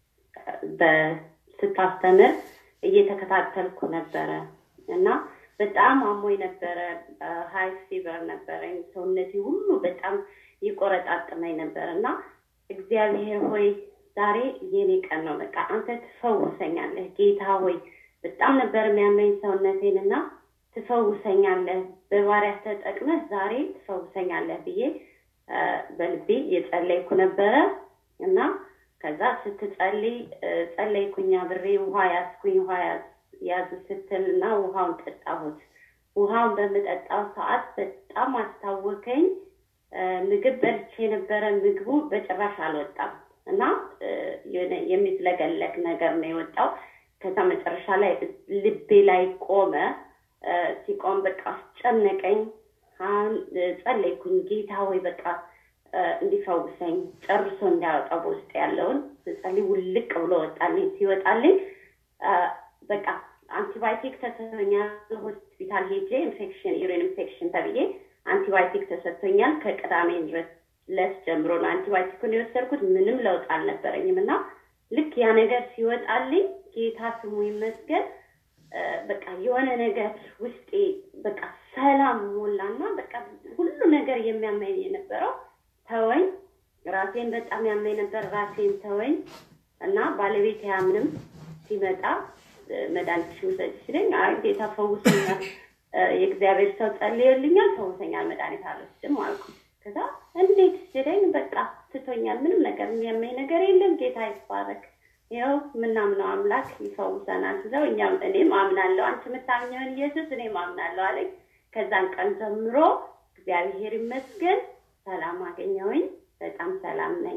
Speaker 4: በ- ስታስተምር እየተከታተልኩ ነበረ እና በጣም አሞኝ ነበረ። ሀይ ፊቨር ነበረኝ። ሰውነቴ ሁሉ በጣም ይቆረጣጥመኝ ነበር እና እግዚአብሔር ሆይ ዛሬ የኔ ቀን ነው፣ በቃ አንተ ትፈውሰኛለህ ጌታ ሆይ በጣም ነበር የሚያመኝ ሰውነቴን እና ትፈውሰኛለህ፣ በባሪያህ ተጠቅመህ ዛሬ ትፈውሰኛለህ ብዬ አ፣ በልቤ እየጸለይኩ ነበረ እና ከዛ ስትጸልይ እ፣ ጸለይኩኝ አብሬ ውሃ ያዝኩኝ ውሃ ያዝ- ያዙ ስትል እና ውሃውን ጠጣሁት። ውሃውን በምጠጣው ሰዓት በጣም አስታወከኝ። እ፣ ምግብ በልቼ የነበረ ምግቡ በጭራሽ አልወጣም እና እ፣ የሆነ የሚዝለገለግ ነገር ነው የወጣው። ከዛ መጨረሻ ላይ ልቤ ላይ ቆመ። እ፣ ሲቆም በቃ አስጨነቀኝ። አሁን እ፣ ጸለይኩኝ ጌታ ሆይ በቃ እ፣ እንዲፈውሰኝ ጨርሶ እንዲያወጣው በውስጥ ያለውን ስጸልይ ውልቅ ብሎ ወጣልኝ። ሲወጣልኝ እ፣ በቃ አንቲባዮቲክ ተሰጥቶኛል። ሆስፒታል ሄጄ ኢንፌክሽን ዩሪን ኢንፌክሽን ተብዬ አንቲባዮቲክ ተሰጥቶኛል። ከቅዳሜ ድረስ ለስ ጀምሮ ነው አንቲባዮቲኩን የወሰድኩት። ምንም ለውጥ አልነበረኝም እና ልክ ያ ነገር ሲወጣልኝ ጌታ ስሙ ይመስገን እ፣ በቃ የሆነ ነገር ውስጤ በቃ ሰላም ሞላና በቃ ሁሉ ነገር የሚያመኝ የነበረው ተወኝ። ራሴን በጣም ያመኝ ነበር። ራሴን ተወኝ እና ባለቤት ያምንም ሲመጣ እ፣ መድኃኒትሽን ውሰጂ ሲለኝ አይ ጌታ ፈውሶኛል፣ እ፣ የእግዚአብሔር ሰው ጸልዮልኛል፣ ፈውሰኛል፣ መድኃኒት አልወስድም አልኩ። ከዛ እንዴት ሲለኝ በቃ ትቶኛል፣ ምንም ነገር የሚያመኝ ነገር የለም፣ ጌታ ይባረክ ይኸው የምናምነው አምላክ ይፈውሰናል ስለው እኛም እኔም አምናለሁ አንቺ የምታምኘውን ኢየሱስ እኔም አምናለሁ አለኝ። ከዛን ቀን ጀምሮ እግዚአብሔር ይመስገን ሰላም አገኘሁኝ። በጣም ሰላም ነኝ።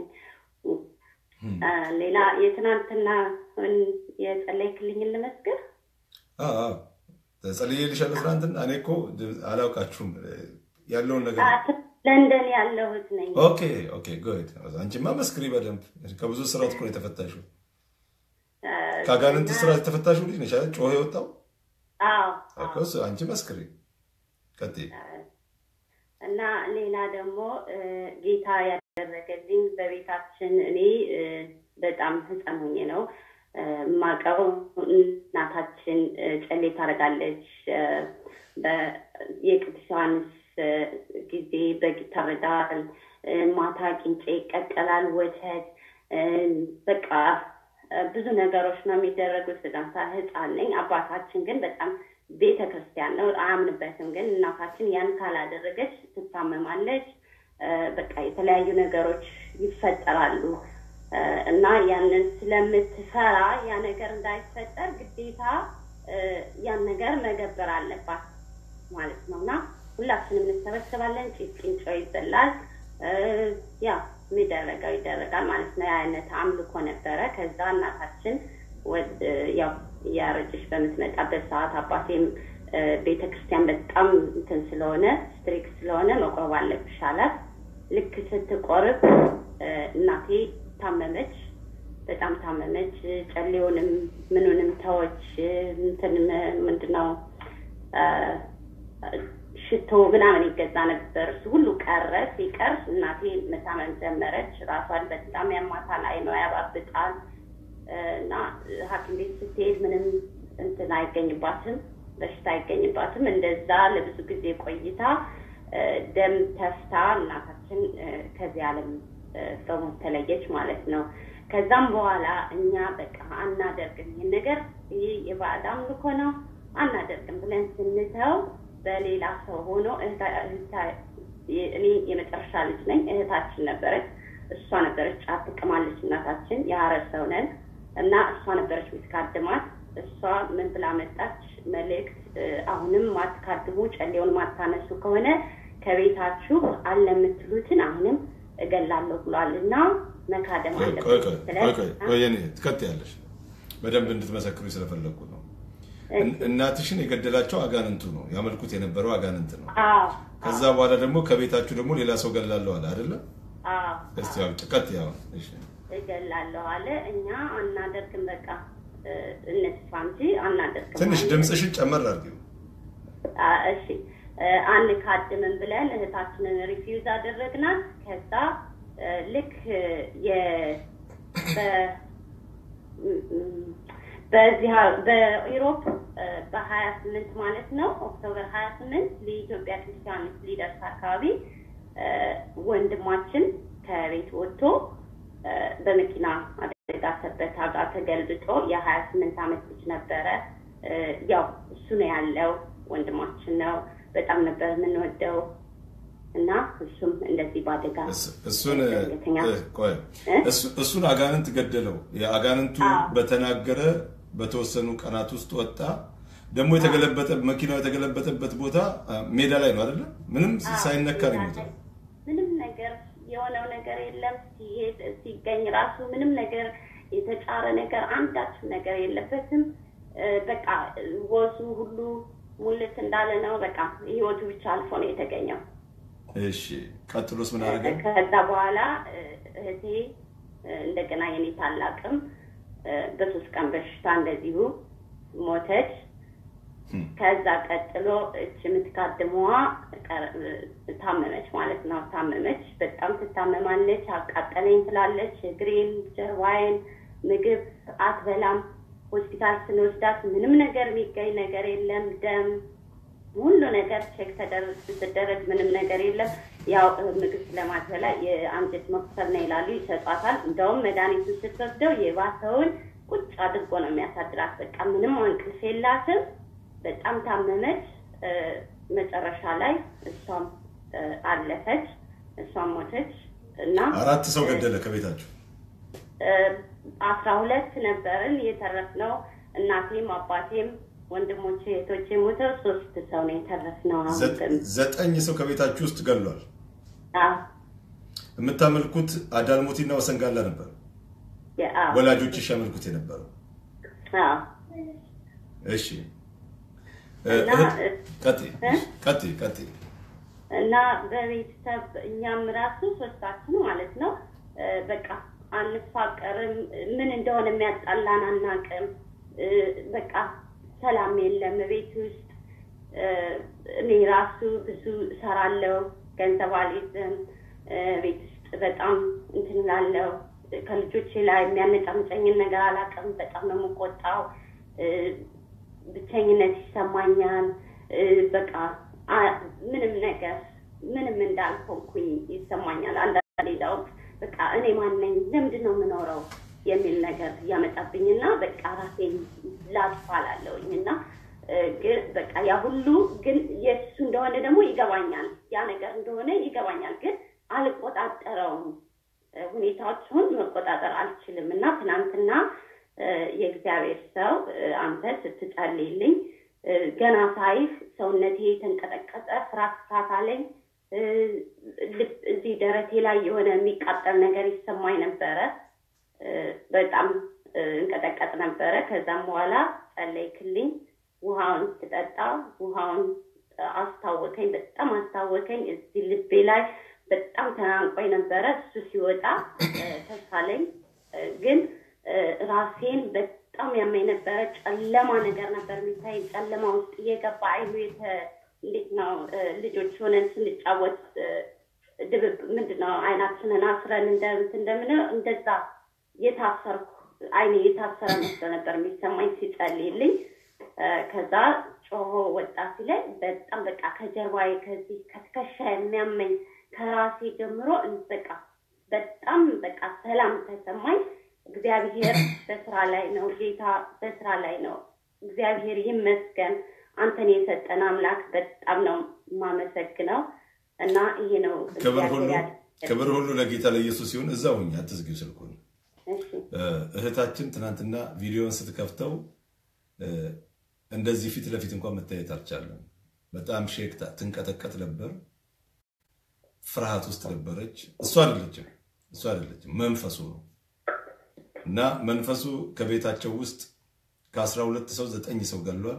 Speaker 4: አ፣ ሌላ የትናንትና የጸለይክልኝን ልመስክር።
Speaker 1: አዎ፣ አዎ። ጸልዬልሻለሁ ትናንትና። እኔ እኮ አላውቃችሁም ያለውን ነገር
Speaker 4: ለንደን ያለሁት ነኝ።
Speaker 1: ኦኬ ኦኬ ጉድ። አንቺማ መስክሪ በደንብ ከብዙ ስራት እኮ ነው የተፈታሽው። ከአጋንንት ስራት የተፈታሽው ልጅ ነሽ አይደል? ጮኸ የወጣው
Speaker 4: አዎ
Speaker 1: እኮ እሱ። አንቺ መስክሪ ቀጥይ።
Speaker 4: እና ሌላ ደግሞ ጌታ ያደረገልኝ በቤታችን እኔ በጣም ህፃን ሆኜ ነው ማቀው እናታችን ጨሌ ታደርጋለች። የቅዱስ ዮሐንስ ጊዜ በግ ይታረዳል። ማታ ቂንጬ ይቀቀላል፣ ወተት በቃ ብዙ ነገሮች ነው የሚደረጉት። በጣም ህፃን ነኝ። አባታችን ግን በጣም ቤተ ክርስቲያን ነው አያምንበትም። ግን እናታችን ያን ካላደረገች ትታመማለች። በቃ የተለያዩ ነገሮች ይፈጠራሉ እና ያንን ስለምትፈራ ያ ነገር እንዳይፈጠር ግዴታ ያን ነገር መገበር አለባት ማለት ነው እና ሁላችንም እንሰበሰባለን። ጭንጮ ይበላል። ያ የሚደረገው ይደረጋል ማለት ነው። የአይነት አምልኮ ነበረ። ከዛ እናታችን ያው እያረጀች በምትመጣበት ሰዓት አባቴም ቤተ ክርስቲያን በጣም እንትን ስለሆነ ስትሪክት ስለሆነ መቆረብ አለብሽ አላት። ልክ ስትቆርብ እናቴ ታመመች፣ በጣም ታመመች። ጨሌውንም ምኑንም ተወች። እንትን ምንድን ነው ሽቶ ምናምን ይገዛ ነበር። እሱ ሁሉ ቀረ። ሲቀር እናቴ መታመም ጀመረች። ራሷን በጣም ያማታል፣ አይኗ ያባብጣል እና ሐኪም ቤት ስትሄድ ምንም እንትን አይገኝባትም፣ በሽታ አይገኝባትም። እንደዛ ለብዙ ጊዜ ቆይታ ደም ተፍታ እናታችን ከዚህ ዓለም በሞት ተለየች ማለት ነው። ከዛም በኋላ እኛ በቃ አናደርግም፣ ይህን ነገር ይህ የባዕድ አምልኮ ነው አናደርግም ብለን ስንተው በሌላ ሰው ሆኖ እኔ የመጨረሻ ልጅ ነኝ። እህታችን ነበረች፣ እሷ ነበረች ጫት ትቅማለች። እናታችን የሀረር ሰው ነን እና እሷ ነበረች የምትካድማት። እሷ ምን ብላ መጣች መልእክት፣ አሁንም ማትካድሙ ጨሌውን ማታነሱ ከሆነ ከቤታችሁ አለ የምትሉትን አሁንም እገላለሁ ብሏል እና መካደም አለበት።
Speaker 1: ትቀጥያለሽ። በደንብ እንድትመሰክሩ ስለፈለግኩ ነው። እናትሽን የገደላቸው አጋንንቱ ነው፣ ያመልኩት የነበረው አጋንንት ነው። ከዛ በኋላ ደግሞ ከቤታችሁ ደግሞ ሌላ ሰው ገላለሁ አለ አይደለ? እስቲ ያው ጭቀት ያው
Speaker 4: እገላለሁ አለ። እኛ አናደርግም፣ በቃ እንስፋ እንጂ አናደርግም።
Speaker 1: ትንሽ ድምፅሽን ጨመር አድርጊው።
Speaker 4: እሺ አንካድምም ብለን እህታችንን ሪፊውዝ አደረግናት። ከዛ ልክ በዚህ በኢሮፕ በሀያ ስምንት ማለት ነው ኦክቶበር ሀያ ስምንት ለኢትዮጵያ ክርስቲያኖች ሊደርስ አካባቢ ወንድማችን ከቤት ወጥቶ በመኪና አደጋ ሰበታ ጋር ተገልብጦ የሀያ ስምንት ዓመት ልጅ ነበረ። ያው እሱ ነው ያለው ወንድማችን ነው። በጣም ነበር የምንወደው እና እሱም እንደዚህ በአደጋ
Speaker 1: እሱን እሱን አጋንንት ገደለው። የአጋንንቱ በተናገረ በተወሰኑ ቀናት ውስጥ ወጣ። ደግሞ የተገለበጠ መኪናው የተገለበጠበት ቦታ ሜዳ ላይ ነው አይደለ? ምንም ሳይነካ ነው የሞተው።
Speaker 4: ምንም ነገር የሆነው ነገር የለም። ሲሄድ ሲገኝ ራሱ ምንም ነገር የተጫረ ነገር አንዳችም ነገር የለበትም። በቃ ወዙ ሁሉ ሙልት እንዳለ ነው። በቃ ህይወቱ ብቻ አልፎ ነው የተገኘው።
Speaker 1: እሺ ቀጥሎስ ምን አደረገ?
Speaker 4: ከዛ በኋላ እህቴ እንደገና የኔ ታላቅም በሶስት ቀን በሽታ እንደዚሁ ሞተች። ከዛ ቀጥሎ እች የምትካድመዋ ታመመች ማለት ነው። ታመመች፣ በጣም ትታመማለች። አቃጠለኝ ትላለች። እግሬን፣ ጀርባዬን፣ ምግብ አትበላም። ሆስፒታል ስንወስዳት ምንም ነገር የሚገኝ ነገር የለም። ደም ሁሉ ነገር ቼክ ስትደረግ ምንም ነገር የለም። ያው ምግብ ስለማትበላ የአንጀት መቁሰል ነው ይላሉ፣ ይሰጧታል። እንደውም መድኃኒቱን ስትወስደው የባሰውን ቁጭ አድርጎ ነው የሚያሳድራት። በቃ ምንም እንቅልፍ የላትም። በጣም ታመመች። መጨረሻ ላይ እሷም አለፈች፣ እሷም ሞተች እና
Speaker 1: አራት ሰው ገደለ ከቤታችሁ
Speaker 4: አስራ ሁለት ነበርን የተረፍነው። እናቴም አባቴም ወንድሞቼ እህቶቼ ሞተው ሶስት ሰው ነው የተረፍነው።
Speaker 1: ዘጠኝ ሰው ከቤታችሁ ውስጥ ገሏል። የምታመልኩት አዳልሞቲና ወሰንጋላ ነበር ወላጆችሽ ያመልኩት የነበረው። እሺ
Speaker 3: እና
Speaker 1: እህት፣ ቀጥይ
Speaker 3: እ?
Speaker 1: ቀጥይ ቀጥይ።
Speaker 3: እና በቤተሰብ እኛም ራሱ ሶስታችን ማለት ነው እ፣ በቃ አንፋቀርም። ምን እንደሆነ የሚያጣላን አናውቅም። እ፣ በቃ ሰላም የለም ቤት ውስጥ እ፣ እኔ ራሱ ብዙ እሰራለሁ፣ ገንዘብ አልይዝም። እ፣ ቤት ውስጥ በጣም እንትን እላለሁ። ከልጆቼ ላይ የሚያነጫንጨኝን ነገር አላውቅም። በጣም ነው የምቆጣው። እ፣ ብቸኝነት ይሰማኛል። እ፣ በቃ አ- ምንም ነገር ምንም እንዳልሆንኩኝ ይሰማኛል። አንዳንድ ሌላውት በቃ እኔ ማነኝ ለምንድን ነው የምኖረው የሚል ነገር እያመጣብኝና በቃ ራሴን ላጥፋ እላለሁኝ እና እ፣ ግን በቃ ያ ሁሉ ግን የእሱ እንደሆነ ደግሞ ይገባኛል። ያ ነገር እንደሆነ ይገባኛል፣ ግን አልቆጣጠረውም። እ፣ ሁኔታዎቹን መቆጣጠር አልችልም እና ትናንትና እ፣ የእግዚአብሔር ሰው እ፣ አንተ ስትጸልይልኝ እ፣ ገና ሳይህ ሰውነቴ ተንቀጠቀጠ፣ ፍርሃት ፍርሃት አለኝ። እ፣ ልብ እዚህ ደረቴ ላይ የሆነ የሚቃጠል ነገር ይሰማኝ ነበረ። እ፣ በጣም እ፣ እንቀጠቀጥ ነበረ። ከዛም በኋላ ጸለይክልኝ። ውሃውን ስጠጣ ውሃውን እ፣ አስታወከኝ፣ በጣም አስታወከኝ። እዚህ ልቤ ላይ በጣም ተናንቆኝ ነበረ። እሱ ሲወጣ እ፣ ተሳለኝ። እ፣ ግን እ፣ ራሴን በጣም ያመኝ ነበረ። ጨለማ ነገር ነበር የሚታይ። ጨለማ ውስጥ እየገባ አይኑ የተ እንዴት ነው እ፣ ልጆች ሆነን ስንጫወት እ፣ ድብብ ምንድን ነው አይናችንን አስረን እንደ እንትን እንደምንለው እንደዛ የታሰርኩ አይኔ የታሰረ መስሎ ነበር የሚሰማኝ ሲጸልይልኝ። እ፣ ከዛ ጮሆ ወጣ ሲለኝ በጣም በቃ ከጀርባዬ ከዚህ ከትከሻ የሚያመኝ ከራሴ ጀምሮ በቃ በጣም በቃ ሰላም ተሰማኝ። እግዚአብሔር በስራ ላይ ነው። ጌታ በስራ ላይ ነው። እግዚአብሔር ይመስገን። አንተን የሰጠን አምላክ በጣም ነው የማመሰግነው እና ይሄ ነው
Speaker 1: ክብር ሁሉ
Speaker 3: እግዚአብሔር ያደረገልን።
Speaker 1: ክብር ሁሉ ለጌታ ለኢየሱስ ሲሆን እዛ ሁኝ አትዝጊው ስልኩን።
Speaker 3: እሺ
Speaker 1: እ፣ እህታችን ትናንትና ቪዲዮን ስትከፍተው እ፣ እንደዚህ ፊት ለፊት እንኳን መታየት አልቻለም። በጣም ሼክታ ትንቀጠቀጥ ነበር። ፍርሃት ውስጥ ነበረች። እሱ አይደለችም እሱ አይደለችም መንፈሱ ነው። እና መንፈሱ ከቤታቸው ውስጥ ከአስራ ሁለት ሰው ዘጠኝ ሰው ገሏል።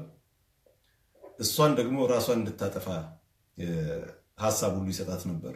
Speaker 1: እሷን ደግሞ ራሷን እንድታጠፋ እ፣ ሀሳብ ሁሉ ይሰጣት ነበር።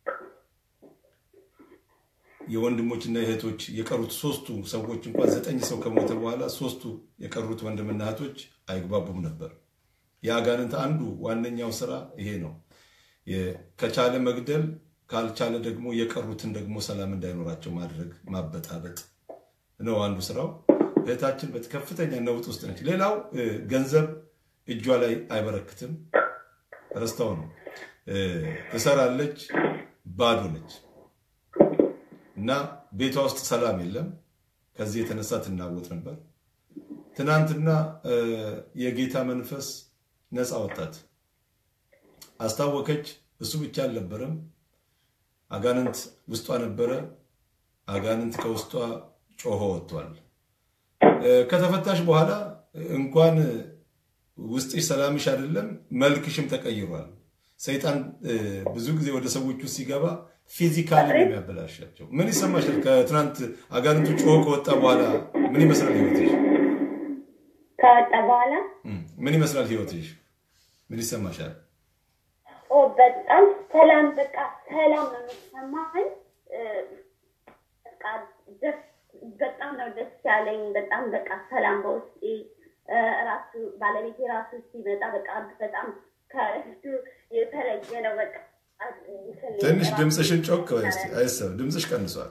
Speaker 1: የወንድሞችና የእህቶች የቀሩት ሶስቱ ሰዎች እንኳን ዘጠኝ ሰው ከሞተ በኋላ ሶስቱ የቀሩት ወንድምና እህቶች አይግባቡም ነበር። የአጋንንት አንዱ ዋነኛው ስራ ይሄ ነው። የ- ከቻለ መግደል፣ ካልቻለ ደግሞ የቀሩትን ደግሞ ሰላም እንዳይኖራቸው ማድረግ ማበጣበጥ ነው አንዱ ስራው። እህታችን በከፍተኛ ነውጥ ውስጥ ነች። ሌላው እ፣ ገንዘብ እጇ ላይ አይበረክትም። ረስታው ነው እ፣ ትሰራለች፣ ባዶ ነች እና ቤቷ ውስጥ ሰላም የለም። ከዚህ የተነሳ ትናወጥ ነበር። ትናንትና እ፣ የጌታ መንፈስ ነፃ ወጣት አስታወከች። እሱ ብቻ አልነበረም፣ አጋንንት ውስጧ ነበረ። አጋንንት ከውስጧ ጮሆ ወጥቷል። እ፣ ከተፈታሽ በኋላ እንኳን ውስጥሽ ሰላምሽ አይደለም መልክሽም ተቀይሯል። ሰይጣን እ፣ ብዙ ጊዜ ወደ ሰዎች ውስጥ ሲገባ ፊዚካሊ ነው የሚያበላሻቸው። ምን ይሰማሻል? ከትናንት አጋንንቱ ጮሆ ከወጣ በኋላ ምን ይመስላል ህይወትሽ?
Speaker 3: ከወጣ በኋላ
Speaker 1: እም፣ ምን ይመስላል ህይወትሽ? ምን ይሰማሻል?
Speaker 3: ኦ በጣም ሰላም በቃ ሰላም ነው የሚሰማኝ። እ፣ በቃ ደስ በጣም ነው ደስ ያለኝ። በጣም በቃ ሰላም በውስጤ እ፣ ራሱ ባለቤቴ ራሱ ሲመጣ በቃ በጣም ከእሱ የተለየ ነው። በቃ እንትን
Speaker 1: ትንሽ
Speaker 3: ራሱ
Speaker 1: ድምፅሽን ጮክ በይ እስኪ። አይሰማም። ድምፅሽ ቀንሷል።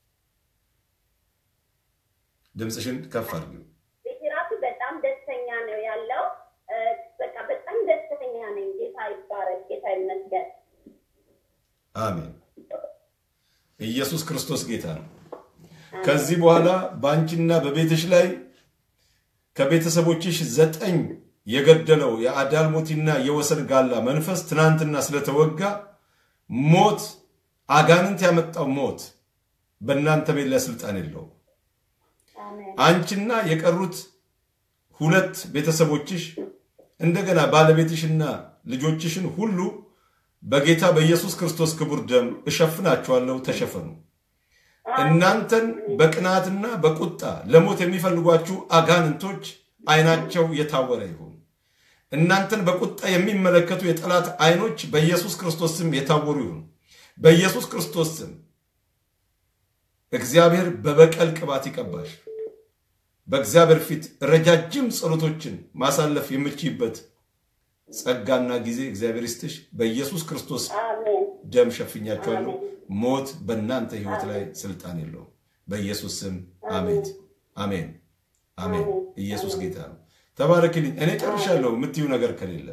Speaker 1: ድምፅሽን ከፍ አድርጊው።
Speaker 3: ቤቴ ራሱ በጣም ደስተኛ ነው ያለው። እ፣ በቃ በጣም ደስተኛ ነኝ። ጌታ ይባረክ፣ ጌታ ይመስገን።
Speaker 1: አሜን። ኢየሱስ ክርስቶስ ጌታ ነው። ከዚህ በኋላ በአንቺና በቤትሽ ላይ ከቤተሰቦችሽ ዘጠኝ የገደለው የአዳልሞቲና የወሰን ጋላ መንፈስ ትናንትና ስለተወጋ ሞት አጋንንት ያመጣው ሞት በእናንተ ቤት ላይ ስልጣን የለውም።
Speaker 3: አሜን
Speaker 1: አንቺና የቀሩት ሁለት ቤተሰቦችሽ እንደገና ባለቤትሽና ልጆችሽን ሁሉ በጌታ በኢየሱስ ክርስቶስ ክቡር ደም እሸፍናችኋለሁ። ተሸፈኑ። እናንተን በቅናትና በቁጣ ለሞት የሚፈልጓችሁ አጋንንቶች ዓይናቸው የታወረ ይሁን። እናንተን በቁጣ የሚመለከቱ የጠላት አይኖች በኢየሱስ ክርስቶስ ስም የታወሩ ይሁኑ። በኢየሱስ ክርስቶስ ስም እግዚአብሔር በበቀል ቅባት ይቀባሽ። በእግዚአብሔር ፊት ረጃጅም ጸሎቶችን ማሳለፍ የምችይበት ጸጋና ጊዜ እግዚአብሔር ይስጥሽ። በኢየሱስ ክርስቶስ
Speaker 4: አሜን
Speaker 1: ደም ሸፍኛችኋለሁ። ሞት በእናንተ ህይወት ላይ ስልጣን የለውም። በኢየሱስ ስም አሜን፣ አሜን፣ አሜን። ኢየሱስ ጌታ ነው። ተባረክልኝ። እኔ ጨርሻለሁ። የምትዩ ነገር ከሌለ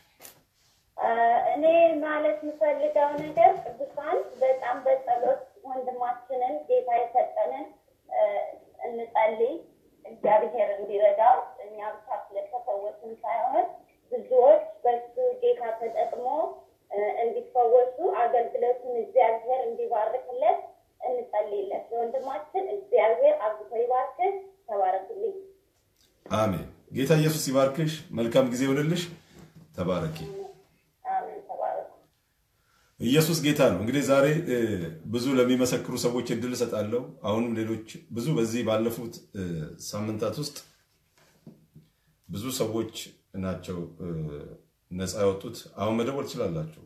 Speaker 6: እኔ ማለት የምፈልገው ነገር ቅዱሳን በጣም በጸሎት ወንድማችንን ጌታ የሰጠንን እ፣ እንጸልይ፣ እግዚአብሔር እንዲረዳው እኛ ብቻ ስለተፈወስን ሳይሆን ብዙዎች በሱ ጌታ ተጠቅሞ እ፣ እንዲፈወሱ አገልግሎቱን እግዚአብሔር እንዲባርክለት እንጸልይለት። ለወንድማችን እግዚአብሔር አብዝቶ ይባርክህ። ተባረክልኝ።
Speaker 1: አሜን። ጌታ ኢየሱስ ይባርክሽ። መልካም ጊዜ ይሆንልሽ። ተባረኪ።
Speaker 6: አሜን። ተባረኩ።
Speaker 1: ኢየሱስ ጌታ ነው። እንግዲህ ዛሬ እ፣ ብዙ ለሚመሰክሩ ሰዎች እድል እሰጣለሁ። አሁንም ሌሎች ብዙ በዚህ ባለፉት እ፣ ሳምንታት ውስጥ ብዙ ሰዎች ናቸው እ፣ ነፃ ያወጡት። አሁን መደወል ትችላላችሁ።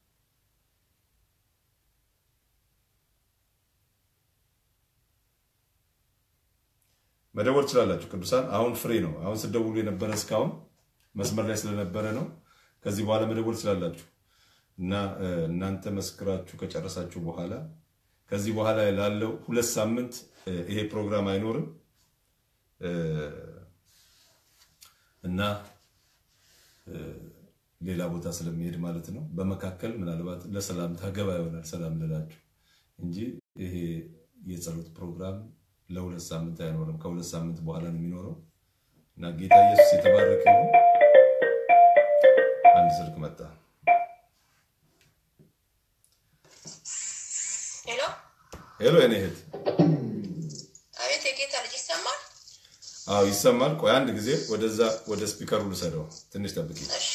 Speaker 1: መደወል ትችላላችሁ። ቅዱሳን አሁን ፍሬ ነው። አሁን ስደውሉ የነበረ እስካሁን መስመር ላይ ስለነበረ ነው። ከዚህ በኋላ መደወል ትችላላችሁ እና እ፣ እናንተ መስክራችሁ ከጨረሳችሁ በኋላ ከዚህ በኋላ ላለው ሁለት ሳምንት እ፣ ይሄ ፕሮግራም አይኖርም እ፣ እና እ፣ ሌላ ቦታ ስለሚሄድ ማለት ነው። በመካከል ምናልባት ለሰላምታ ገባ ይሆናል ሰላም ልላችሁ እንጂ ይሄ የጸሎት ፕሮግራም ለሁለት ሳምንት አይኖርም። ከሁለት ሳምንት በኋላ ነው የሚኖረው እና ጌታ ኢየሱስ የተባረከ ይሁን። አንድ ስልክ መጣ።
Speaker 5: ሄሎ፣
Speaker 1: ሄሎ የኔ እህት።
Speaker 5: አቤት። የጌታ ልጅ ይሰማል?
Speaker 1: አዎ ይሰማል። ቆይ አንድ ጊዜ ወደዛ ወደ ስፒከሩ ልሰደው። ትንሽ ጠብቂ።
Speaker 5: እሺ፣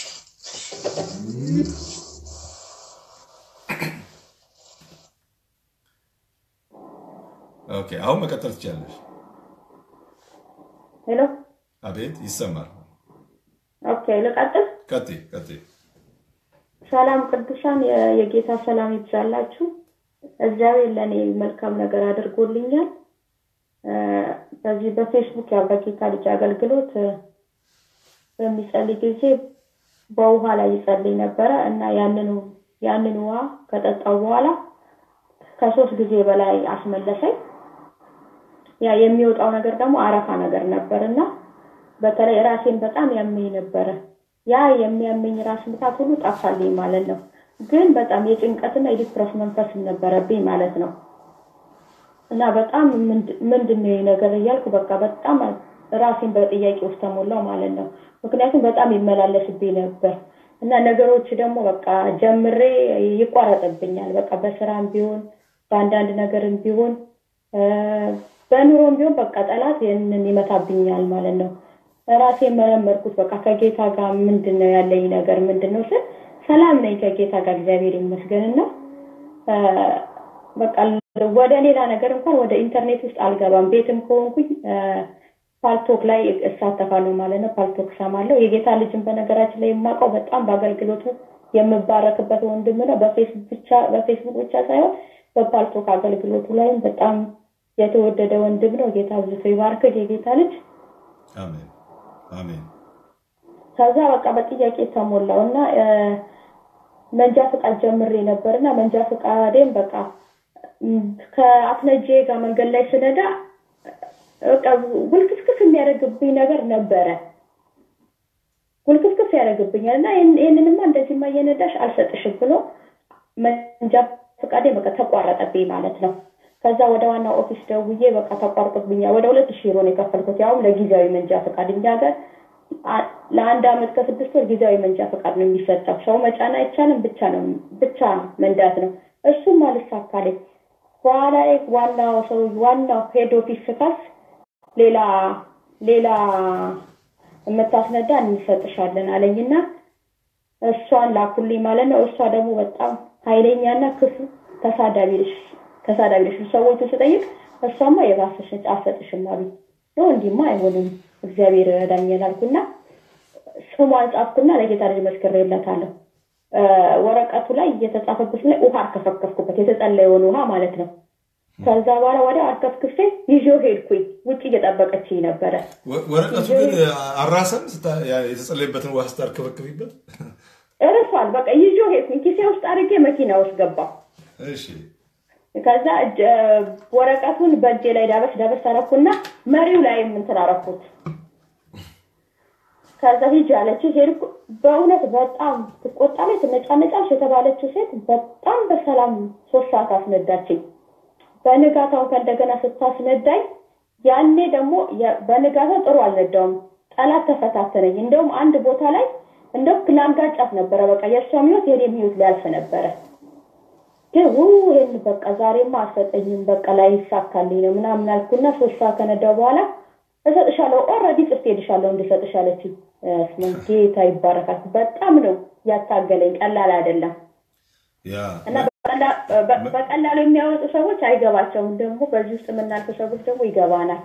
Speaker 1: ኦኬ፣ አሁን መቀጠል ትችላለሽ።
Speaker 4: ሄሎ
Speaker 1: አቤት፣ ይሰማል።
Speaker 4: ኦኬ ልቀጥል
Speaker 1: ቀጥይ፣ ቀጥይ።
Speaker 4: ሰላም ቅዱሳን የ- የጌታ ሰላም ይብዛላችሁ እግዚአብሔር ለእኔ መልካም ነገር አድርጎልኛል እ፣ በዚህ በፌስቡክ ያው በጌታ ልጅ አገልግሎት እ፣ በሚጸልይ ጊዜ በውሃ ላይ ይጸልይ ነበረ እና ያንን ያንን ውሃ ከጠጣው በኋላ ከሶስት ጊዜ በላይ አስመለሰኝ ያ የሚወጣው ነገር ደግሞ አረፋ ነገር ነበር እና በተለይ ራሴን በጣም ያመኝ ነበረ። ያ የሚያመኝ ራስ ምታት ሁሉ ጠፋልኝ ማለት ነው። ግን በጣም የጭንቀትና የዲፕረስ መንፈስ ነበረብኝ ማለት ነው። እና በጣም ምንድ- ምንድን ነው ይህ ነገር እያልኩ በቃ በጣም ራሴን በጥያቄ ውስጥ ተሞላው ማለት ነው። ምክንያቱም በጣም ይመላለስብኝ ነበር እና ነገሮች ደግሞ በቃ ጀምሬ ይቋረጥብኛል። በቃ በስራም ቢሆን በአንዳንድ ነገርም ቢሆን እ፣ በኑሮም ቢሆን በቃ ጠላት ይህንን ይመታብኛል ማለት ነው። ራሴ መረመርኩት። በቃ ከጌታ ጋር ምንድን ነው ያለኝ ነገር ምንድን ነው ስል ሰላም ነኝ ከጌታ ጋር እግዚአብሔር ይመስገንና እ፣ በቃ ወደ ሌላ ነገር እንኳን ወደ ኢንተርኔት ውስጥ አልገባም። ቤትም ከሆንኩኝ እ፣ ፓልቶክ ላይ እሳተፋለሁ ማለት ነው። ፓልቶክ ሰማለሁ። የጌታ ልጅን በነገራችን ላይ የማውቀው በጣም በአገልግሎቱ የምባረክበት ወንድም ነው። በፌስቡክ ብቻ በፌስቡክ ብቻ ሳይሆን በፓልቶክ አገልግሎቱ ላይም በጣም የተወደደ ወንድም ነው። ጌታ አብዝቶ ይባርክህ የጌታ ልጅ።
Speaker 1: አሜን፣ አሜን።
Speaker 4: ከዛ በቃ በጥያቄ ተሞላው እና እ፣ መንጃ ፈቃድ ጀምሬ ነበር እና መንጃ ፈቃዴም በቃ ም፣ ከአትነጄ ጋር መንገድ ላይ ስነዳ በቃ ውልክስክስ የሚያደርግብኝ ነገር ነበረ። ውልክስክስ ያደርግብኛል እና ይህን- ይህንንማ እንደዚህማ እየነዳሽ አልሰጥሽም ብሎ መንጃ ፈቃዴ በቃ ተቋረጠብኝ ማለት ነው። ከዛ ወደ ዋና ኦፊስ ደውዬ በቃ ተቋርጦብኛል። ወደ ሁለት ሺህ ዩሮ ነው የከፈልኩት ያውም ለጊዜያዊ መንጃ ፈቃድ እኛ ሀገር አ- ለአንድ አመት ከስድስት ወር ጊዜያዊ መንጃ ፈቃድ ነው የሚሰጠው። ሰው መጫን አይቻልም፣ ብቻ ነው ብቻ መንዳት ነው። እሱም አልሳካልኝ። በኋላ ላይ ዋናው ሰው ዋናው ሄድ ኦፊስ ስከስ ሌላ ሌላ የምታስነዳ እንሰጥሻለን አለኝና እሷን ላኩልኝ ማለት ነው። እሷ ደግሞ በጣም ኃይለኛና ክፉ ተሳዳቢ ልጅ ተሳዳቢ ልጅ ሰዎቹ ስጠይቅ እሷማ የባሰሽ ነች አልሰጥሽም አሉኝ። ነው እንዲህማ አይሆንም እግዚአብሔር ይረዳኛል አልኩና ስሟን ጻፍኩና ለጌታ ልጅ መስክሬለታለሁ። እ፣ ወረቀቱ ላይ እየተጻፈበት ላይ ውሃ አርከፈከፍኩበት፣ የተጸለየውን ውሃ ማለት ነው። ከዛ በኋላ ወዲያው አርከፍክፌ ይዤው ሄድኩኝ። ውጭ እየጠበቀችኝ ነበረ።
Speaker 1: ወ- ወረቀቱ ግን አራሰም ስታ- ያ- የተጸለየበትን ውሃ ስታርከፈክፊበት
Speaker 4: እርሷል። በቃ ይዤው ሄድኩኝ። ኪሴ ውስጥ አድርጌ መኪና ውስጥ ገባሁ።
Speaker 1: እሺ
Speaker 4: ከዛ እጅ- እ፣ ወረቀቱን በእጄ ላይ ዳበስ ዳበስ አረኩና መሪው ላይ እንትን አረኩት። ከዛ ሂጅ አለች። ሄድኩ። በእውነት በጣም ትቆጣለች፣ ትነጫነጫለች የተባለችው ሴት በጣም በሰላም ሶስት ሰዓት አስነዳችኝ። በንጋታው ከእንደገና ስታስነዳኝ ያኔ ደግሞ የ- በንጋታው ጥሩ አልነዳውም። ጠላት ተፈታተነኝ። እንደውም አንድ ቦታ ላይ እንደው ላንጋጫት ነበረ። በቃ የእሷም ህይወት የኔም ህይወት ሊያልፍ ነበረ። ግን ው ይህን በቃ ዛሬማ አልሰጠኝም፣ በቃ ላይ ይሳካልኝ ነው ምናምን አልኩና ሶስት ሰዓት ከነዳው በኋላ እሰጥሻለሁ፣ ኦልሬዲ ጽፌልሻለሁ እንድሰጥሽ አለችኝ። እስመ ጌታ ይባረካል። በጣም ነው ያታገለኝ፣ ቀላል አይደለም።
Speaker 1: ያ
Speaker 4: እና በቀላ- በ- በቀላሉ የሚያወጡ ሰዎች አይገባቸውም። ደግሞ በዚህ ውስጥ የምናልፍ ሰዎች ደግሞ ይገባናል።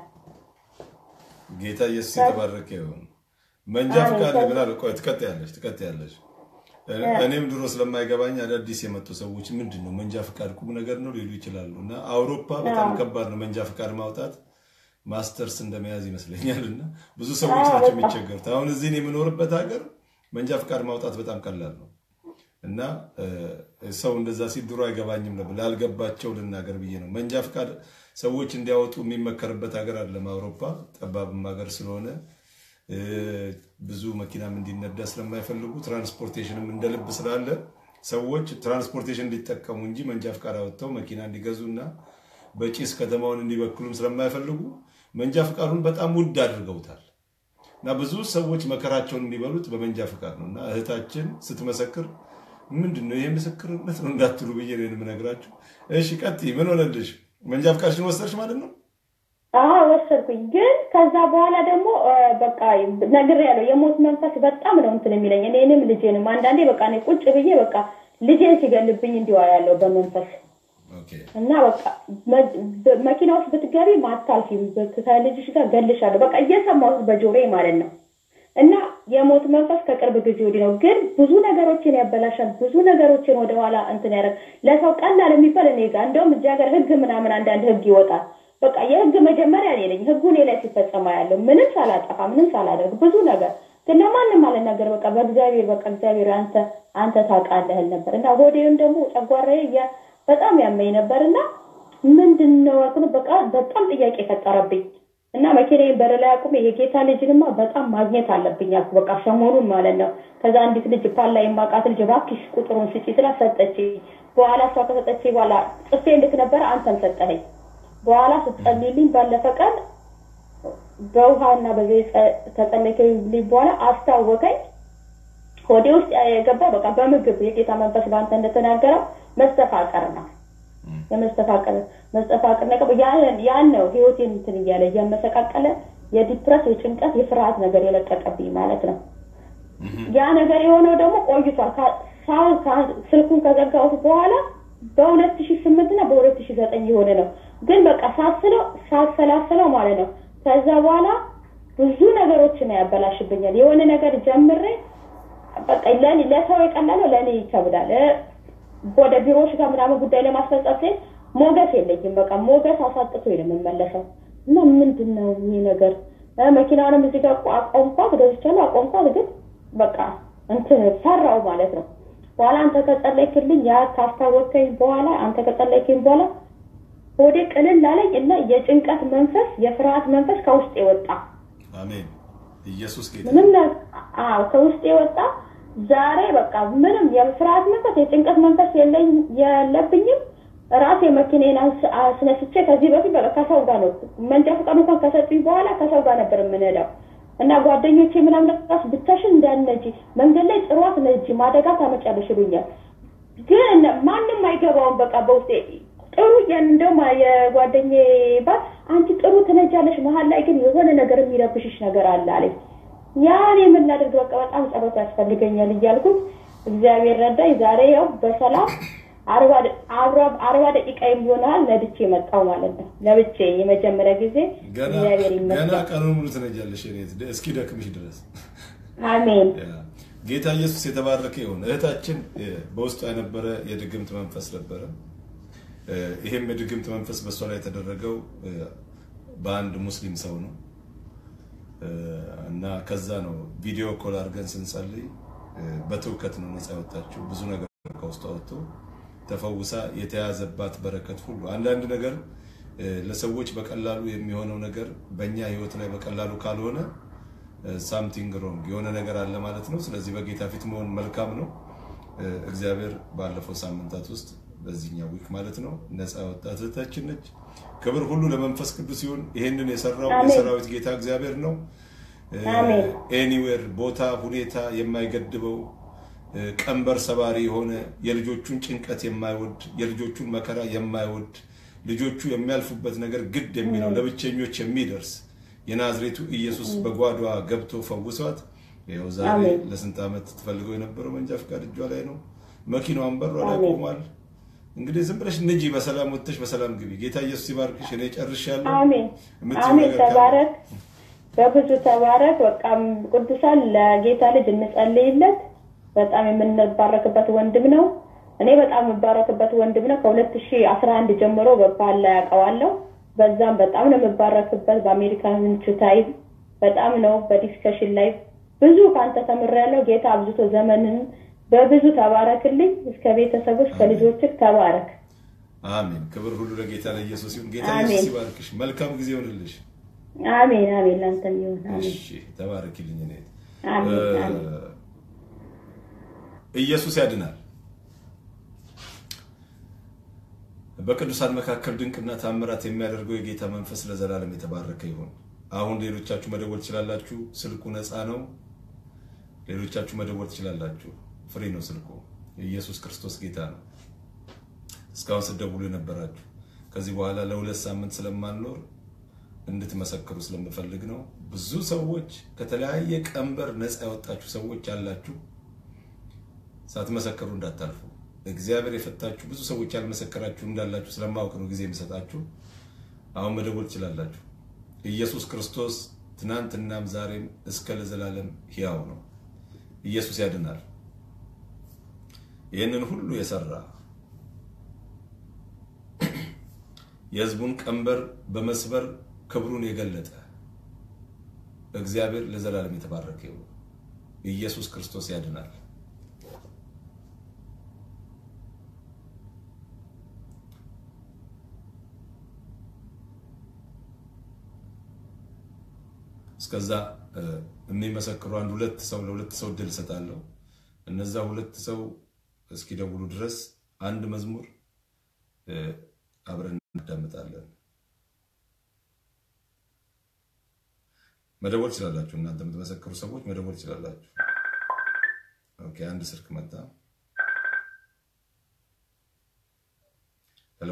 Speaker 1: ጌታ ኢየሱስ የተባረከ ይሁን። መንጃ
Speaker 4: አሜን።
Speaker 1: ፈቃድ ብላል። ቆይ ትቀጥያለሽ ትቀጥያለሽ። እኔም ድሮ ስለማይገባኝ አዳዲስ የመጡ ሰዎች ምንድን ነው መንጃ ፈቃድ ቁም ነገር ነው ሊሉ ይችላሉ። እና አውሮፓ በጣም ከባድ ነው መንጃ ፈቃድ ማውጣት ማስተርስ እንደመያዝ ይመስለኛል። እና ብዙ ሰዎች ናቸው የሚቸገሩት። አሁን እዚህ እኔ የምኖርበት ሀገር መንጃ ፈቃድ ማውጣት በጣም ቀላል ነው። እና እ፣ ሰው እንደዛ ሲል ድሮ አይገባኝም ነበር። ላልገባቸው ልናገር ብዬ ነው። መንጃ ፈቃድ ሰዎች እንዲያወጡ የሚመከርበት ሀገር አይደለም አውሮፓ፣ ጠባብም ሀገር ስለሆነ እ፣ ብዙ መኪናም እንዲነዳ ስለማይፈልጉ ትራንስፖርቴሽንም እንደ ልብ ስላለ ሰዎች ትራንስፖርቴሽን እንዲጠቀሙ እንጂ መንጃ ፈቃድ አወጥተው መኪና እንዲገዙና በጭስ ከተማውን እንዲበክሉም ስለማይፈልጉ መንጃ ፈቃዱን በጣም ውድ አድርገውታል። እና ብዙ ሰዎች መከራቸውን የሚበሉት በመንጃ ፈቃድ ነው። እና እህታችን ስትመሰክር ምንድን ነው ይህ ምስክርነት ነው እንዳትሉ ብዬ ነው የምነግራችሁ። እሺ ቀጥይ። ምን ሆነልሽ? መንጃ ፈቃድሽን ወሰድሽ ማለት ነው?
Speaker 4: አዎ ወሰድኩኝ። ግን ከዛ በኋላ ደግሞ እ፣ በቃ ነግሬያለሁ። የሞት መንፈስ በጣም ነው እንትን የሚለኝ እኔንም ልጄንም። አንዳንዴ በቃ እኔ ቁጭ ብዬ በቃ ልጄን ሲገልብኝ እንዲዋ ያለው በመንፈስ
Speaker 1: ኦኬ
Speaker 4: እና በቃ መ- በ- መኪና ውስጥ ብትገቢ ማታልፊም በ- ከልጅሽ ጋር ገልሻለሁ። በቃ እየሰማሁት በጆሮዬ ማለት ነው። እና የሞት መንፈስ ከቅርብ ጊዜ ወዲህ ነው። ግን ብዙ ነገሮችን ያበላሻል። ብዙ ነገሮችን ወደኋላ እንትን ያደርግ ለሰው ቀላል የሚባል እኔ ጋር እንደውም እዚህ ሀገር ህግ ምናምን አንዳንድ ህግ ይወጣል። በቃ የህግ መጀመሪያ እኔ ነኝ። ህጉ እኔ ላይ ሲፈጸማ ያለው ምንም ሳላጠፋ ምንም ሳላደርግ ብዙ ነገር ግን ለማንም አልናገር። በቃ በእግዚአብሔር በቃ እግዚአብሔር አንተ አንተ ታውቃለህ እል ነበር እና ሆዴም ደግሞ ጨጓራዬ እያ- በጣም ያመኝ ነበር እና ምንድን ነው አልኩት። በቃ በጣም ጥያቄ ፈጠረብኝ እና መኪናዬን በር ላይ አቁሜ የጌታ ልጅንማ በጣም ማግኘት አለብኝ አልኩ። በቃ ሰሞኑን ማለት ነው። ከዛ አንዲት ልጅ ፓላ የማውቃት ልጅ እባክሽ ቁጥሩን ስጪ ስላ ሰጠችኝ። በኋላ እሷ ከሰጠችኝ በኋላ ጽፌ ልክ ነበረ አንተም ሰጠኸኝ። በኋላ ስትጸልይልኝ ባለፈ ቀን በውሃና በዘይት ከጸለይክልኝ በኋላ አስታወቀኝ። ሆዴ ውስጥ የገባው በቃ በምግብ የጌታ መንፈስ በአንተ እንደተናገረው መስተፋቀር ነው። የመስተፋቀር መስተፋቀር ነገር ያን ያን ነው ህይወቴን እንትን እያለ እያመሰቃቀለ የዲፕረስ የጭንቀት የፍርሃት ነገር የለቀቀብኝ ማለት ነው። ያ ነገር የሆነው ደግሞ ቆይቷል። ካ- ሳሁን ካ- ስልኩን ከዘጋሁት በኋላ በሁለት ሺ ስምንት እና በሁለት ሺ ዘጠኝ የሆነ ነው። ግን በቃ ሳስለው ሳሰላስለው ማለት ነው። ከዛ በኋላ ብዙ ነገሮችን ያበላሽብኛል። የሆነ ነገር ጀምሬ በቃ ለኔ ለሰው የቀላለው ለእኔ ይከብዳል። እ፣ ወደ ቢሮዎች ጋር ምናምን ጉዳይ ለማስፈጸም ሲሄድ ሞገስ የለኝም። በቃ ሞገስ አሳጥቶ ነው የምመለሰው እና ምንድን ነው ይሄ ነገር? እ፣ መኪናውንም እዚህ ጋር አቆ- አቆምኳት፣ ገዝቻለሁ፣ አቆምኳት። ግን በቃ እንትን ፈራው ማለት ነው። በኋላ አንተ ከጸለይክልኝ ያ ካስታወከኝ በኋላ አንተ ከጸለይክኝ በኋላ ሆዴ ቅልል አለኝ እና የጭንቀት መንፈስ የፍርሃት መንፈስ ከውስጥ የወጣ
Speaker 1: አሜን። ኢየሱስ ጌታ
Speaker 4: ምንም ነ- አዎ ከውስጥ የወጣ ዛሬ በቃ ምንም የፍርሃት መንፈስ የጭንቀት መንፈስ የለኝ የለብኝም። ራሴ መኪናዬን አንስ- አስነስቼ ከዚህ በፊት በቃ ከሰው ጋር ነው መንጃ ፈቃድ እንኳን ከሰጡኝ በኋላ ከሰው ጋር ነበር የምንሄደው እና ጓደኞቼ ምናምን ራስ ብቻሽን እንዳነጂ መንገድ ላይ ጥሯት ነጂ ማደጋ ታመጫለሽ ይሉኛል። ግን ማንም አይገባውም። በቃ በውስጤ ጥሩ እንደውም የጓደኛዬ ባል አንቺ ጥሩ ትነጃለሽ፣ መሀል ላይ ግን የሆነ ነገር የሚረብሽሽ ነገር አለ አለኝ። ያን የምናደርግ በቃ በጣም ጸሎት ያስፈልገኛል እያልኩት እግዚአብሔር ረዳኝ። ዛሬ ያው በሰላም አርባ ደ- አብራ- አርባ ደቂቃ የሚሆናል ነድቼ መጣው ማለት ነው። ለብቼ የመጀመሪያ ጊዜ
Speaker 1: ገና
Speaker 4: እግዚአብሔር
Speaker 1: ገና
Speaker 4: ይመስገን።
Speaker 1: ቀኑን ሙሉ ትነጃለሽ። እኔ እስኪ ደክምሽ ድረስ
Speaker 6: አሜን
Speaker 1: ያ። ጌታ ኢየሱስ የተባረከ ይሁን። እህታችን እ፣ በውስጧ የነበረ የድግምት መንፈስ ነበረ። እ፣ ይሄም የድግምት መንፈስ በእሷ ላይ የተደረገው እ፣ በአንድ ሙስሊም ሰው ነው እ፣ እና ከዛ ነው ቪዲዮ ኮል አድርገን ስንጸልይ እ፣ በትውከት ነው ነፃ ያወጣችው። ብዙ ነገር ከውስጧ ወጥቶ ተፈውሳ የተያዘባት በረከት ሁሉ አንዳንድ ነገር እ፣ ለሰዎች በቀላሉ የሚሆነው ነገር በእኛ ህይወት ላይ በቀላሉ ካልሆነ ሳምቲንግ ሮንግ የሆነ ነገር አለ ማለት ነው። ስለዚህ በጌታ ፊት መሆን መልካም ነው። እ፣ እግዚአብሔር ባለፈው ሳምንታት ውስጥ በዚህኛው ዊክ ማለት ነው ነፃ ያወጣት እህታችን ነች። ክብር ሁሉ ለመንፈስ ቅዱስ ይሁን። ይህንን የሰራው
Speaker 6: አሜን።
Speaker 1: የሰራዊት ጌታ እግዚአብሔር ነው።
Speaker 6: አሜን።
Speaker 1: ኤኒዌር ቦታ፣ ሁኔታ የማይገድበው እ፣ ቀንበር ሰባሪ የሆነ የልጆቹን ጭንቀት የማይወድ የልጆቹን መከራ የማይወድ ልጆቹ የሚያልፉበት ነገር ግድ የሚለው ለብቸኞች የሚደርስ የናዝሬቱ ኢየሱስ በጓዷ ገብቶ ፈውሷት። ይኸው ዛሬ
Speaker 6: አሜን።
Speaker 1: ለስንት ዓመት ትፈልገው የነበረው መንጃ ፈቃድ እጇ ላይ ነው። መኪናዋን በሯ ላይ
Speaker 6: አሜን።
Speaker 1: ቆሟል። እንግዲህ ዝም ብለሽ ንጂ፣ በሰላም ወጥተሽ በሰላም ግቢ። ጌታ ኢየሱስ ይባርክሽ። እኔ ጨርሻለሁ።
Speaker 6: አሜን
Speaker 1: የምትይው
Speaker 6: አሜን
Speaker 1: ነገር ካለ?
Speaker 6: ተባረክ በብዙ ተባረክ በቃም ቅዱሳን ለጌታ ልጅ እንጸልይለት በጣም የምንባረክበት ወንድም ነው እኔ በጣም የምባረክበት ወንድም ነው ከሁለት ሺህ አስራ አንድ ጀምሮ በባል ላይ ያውቀዋለሁ በዛም በጣም ነው የምባረክበት በአሜሪካን ችታይ በጣም ነው በዲስከሽን ላይ ብዙ ከአንተ ተምሬያለሁ ጌታ አብዝቶ ዘመንን በብዙ ተባረክልኝ እስከ ቤተሰብ እስከ ልጆችህ ተባረክ
Speaker 1: አሜን። ክብር ሁሉ ለጌታ ለኢየሱስ ይሁን። ጌታ
Speaker 6: አሜን።
Speaker 1: ኢየሱስ ይባርክሽ። መልካም ጊዜ ይሆንልሽ።
Speaker 6: አሜን አሜን ለአንተም ይሁን አሜን
Speaker 1: እሺ፣ ተባረኪልኝ። እኔ
Speaker 6: አሜን
Speaker 1: እ፣
Speaker 6: አሜን
Speaker 1: ኢየሱስ ያድናል። በቅዱሳን መካከል ድንቅና ታምራት የሚያደርገው የጌታ መንፈስ ለዘላለም የተባረከ ይሁን። አሁን ሌሎቻችሁ መደወል ትችላላችሁ። ስልኩ ነፃ ነው። ሌሎቻችሁ መደወል ትችላላችሁ። ፍሪ ነው ስልኩ። ኢየሱስ ክርስቶስ ጌታ ነው። እስካሁን ስትደውሉ የነበራችሁ ከዚህ በኋላ ለሁለት ሳምንት ስለማንኖር እንድትመሰክሩ ስለምፈልግ ነው። ብዙ ሰዎች ከተለያየ ቀንበር ነፃ ያወጣችሁ ሰዎች አላችሁ። ሳትመሰክሩ እንዳታልፉ። እግዚአብሔር የፈታችሁ ብዙ ሰዎች ያልመሰከራችሁ እንዳላችሁ ስለማወቅ ነው ጊዜ የሚሰጣችሁ። አሁን መደወል ትችላላችሁ። ኢየሱስ ክርስቶስ ትናንትናም ዛሬም እስከ ለዘላለም ሕያው ነው። ኢየሱስ ያድናል። ይህንን ሁሉ የሰራ የሕዝቡን ቀንበር በመስበር ክብሩን የገለጠ እግዚአብሔር ለዘላለም የተባረከ ይሁን። ኢየሱስ ክርስቶስ ያድናል። እስከዛ እ፣ የሚመሰክሩ አንድ ሁለት ሰው ለሁለት ሰው እድል እሰጣለሁ። እነዛ ሁለት ሰው እስኪደውሉ ድረስ አንድ መዝሙር እ፣ አብረን እናዳምጣለን። መደወል ትችላላችሁ። እናንተ የምትመሰክሩ ሰዎች መደወል ትችላላችሁ። ኦኬ፣ አንድ ስልክ መጣ። ሄሎ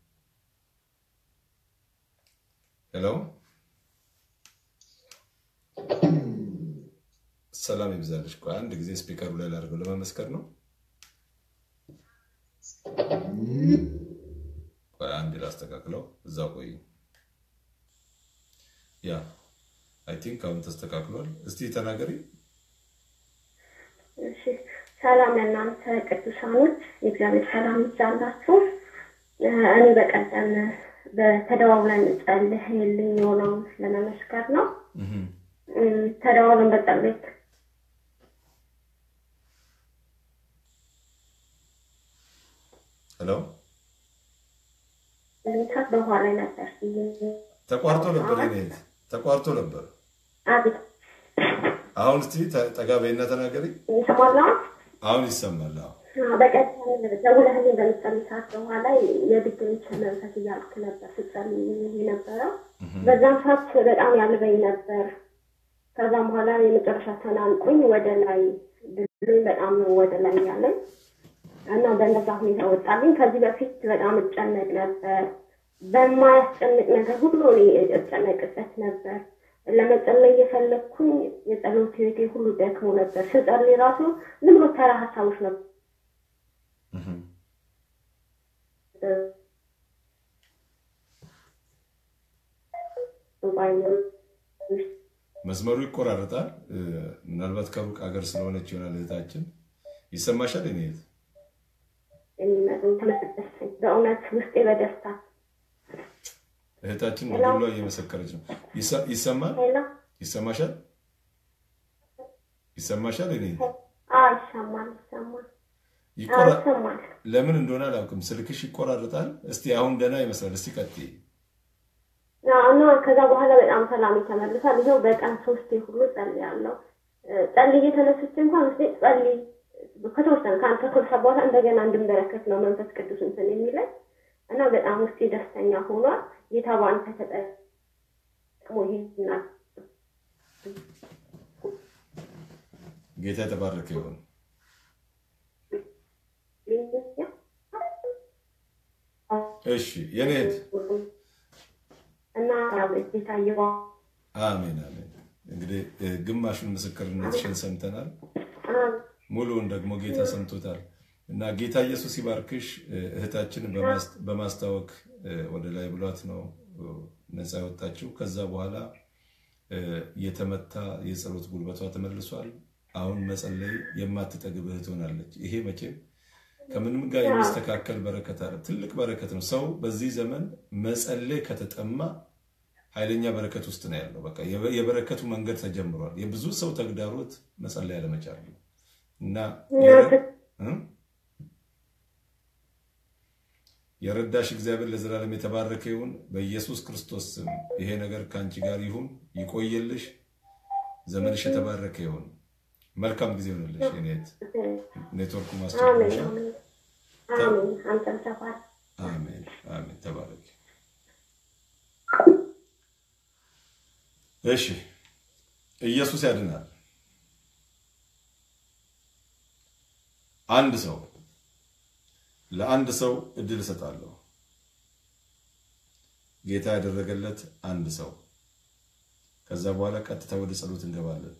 Speaker 1: ሄሎ፣ ሰላም ይብዛልሽ። ቆይ አንድ ጊዜ ስፒከሩ ላይ ላድርገው ለመመስከር ነው። ቆይ አንድ ላስተካክለው፣ እዛው ቆይ። ያ አይ ቲንክ አሁን ተስተካክሏል። እስቲ ተናገሪ።
Speaker 6: እሺ ሰላም ለእናንተ ቅዱሳኖች፣ የእግዚአብሔር ሰላም ይብዛላችሁ። እ፣ እኔ በቀደም በተደዋውለን ጸልየልኝ የሆነውን ለመመስከር ነው።
Speaker 1: እህም፣
Speaker 6: እ፣ ተደዋውለን በጸሎት
Speaker 1: ሄሎ
Speaker 6: ሰዓት በኋላ ላይ ነበር
Speaker 1: ተቋርጦ ነበር። የኔ እህት ተቋርጦ ነበር።
Speaker 6: አቤት
Speaker 1: አሁን እስቲ ተ- ጠጋ በይና ተናገሪ።
Speaker 6: ይሰማል አሁን?
Speaker 1: አሁን ይሰማል። አዎ።
Speaker 6: አዎ፣ በቀደም ደውለህልኝ በምትጸልይ ሰዓት በኋላ የድግምት መንፈስ እያልክ ነበር ስትጸልይ የነበረው። በዛም ሰዓት በጣም ያልበኝ ነበር። ከዛም በኋላ የመጨረሻ ተናንቁኝ ወደ ላይ ድልኝ በጣም ወደ ላይ ያለኝ እና በነዛ ሁኔታ ወጣልኝ። ከዚህ በፊት በጣም እጨነቅ ነበር። በማያስጨንቅ ነገር ሁሉ እኔ እጨነቅበት ነበር። ለመጸለይ እየፈለግኩኝ የጸሎት ህይወቴ ሁሉ ደክሞ ነበር። ስጸልይ ራሱ ዝም ብሎ ተራ ሀሳቦች ነበር
Speaker 1: እህም፣ መስመሩ ይቆራረጣል። እ፣ ምናልባት ከሩቅ ሀገር ስለሆነች ይሆናል እህታችን። ይሰማሻል? እኔ እህት
Speaker 6: የሚመጡ ተመለሰኝ በእውነት ውስጤ በደስታ
Speaker 1: እህታችን በግሏ እየመሰከረች ነው። ይሰ- ይሰማል?
Speaker 6: ሄሎ
Speaker 1: ይሰማሻል? ይሰማሻል? እኔ እህት
Speaker 6: አዎ ይሰማል ይሰማል አዎ
Speaker 1: ይቆራ-
Speaker 6: ይሰማል
Speaker 1: ለምን እንደሆነ አላውቅም። ስልክሽ ይቆራረጣል። እስቲ አሁን ደህና ይመስላል። እስቲ ቀጥይ።
Speaker 6: አዎ፣ እና ከዛ በኋላ በጣም ሰላም ተመልሷል። ይኸው በቀን ሶስቴ ሁሉ ጸልያለሁ። እ፣ ጸልዬ ተነስቼ እንኳን ውስጤ ጸልይ ከተወሰነ ከአንድ ተኩል ሰዓት በኋላ እንደገና እንድንበረከት ነው መንፈስ ቅዱስ እንትን የሚለኝ እና በጣም ውስጤ ደስተኛ ሆኗል። ጌታ በአንተ ተጠቅሞ ይህናል
Speaker 1: ጌታ የተባረከ ይሁን። እሺ የኔ እህት
Speaker 6: እና ጌታ ይባ
Speaker 1: አሜን አሜን። እንግዲህ እ፣ ግማሹን ምስክርነትሽን ሰምተናል። ሙሉውን ደግሞ ጌታ ሰምቶታል እና ጌታ ኢየሱስ ይባርክሽ። እ፣ እህታችንን በማስ- በማስታወክ እ፣ ወደ ላይ ብሏት ነው እ፣ ነፃ የወጣችው። ከዛ በኋላ እ፣ የተመታ የጸሎት ጉልበቷ ተመልሷል። አሁን መጸለይ የማትጠግብ እህት ሆናለች። ይሄ መቼም ከምንም ጋር የሚስተካከል በረከት አለ። ትልቅ በረከት ነው። ሰው በዚህ ዘመን መጸለይ ከተጠማ ኃይለኛ በረከት ውስጥ ነው ያለው። በቃ የበ- የበረከቱ መንገድ ተጀምሯል። የብዙ ሰው ተግዳሮት መጸለይ አለመቻል ነው እና የረ- እ? የረዳሽ እግዚአብሔር ለዘላለም የተባረከ ይሁን። በኢየሱስ ክርስቶስ ስም ይሄ ነገር ከአንቺ ጋር ይሁን፣ ይቆየልሽ፣ ዘመንሽ የተባረከ ይሁን። መልካም ጊዜ ይሆንልሽ። የኔ እህት ኔትወርኩ
Speaker 6: አሜን
Speaker 1: ማስቸግሮሻል።
Speaker 6: አሜን አሜን አንተም ተባረክ
Speaker 1: አሜን አሜን። ተባረክ። እሺ፣ ኢየሱስ ያድናል። አንድ ሰው ለአንድ ሰው እድል እሰጣለሁ። ጌታ ያደረገለት አንድ ሰው። ከዛ በኋላ ቀጥታ ወደ ጸሎት እንገባለን።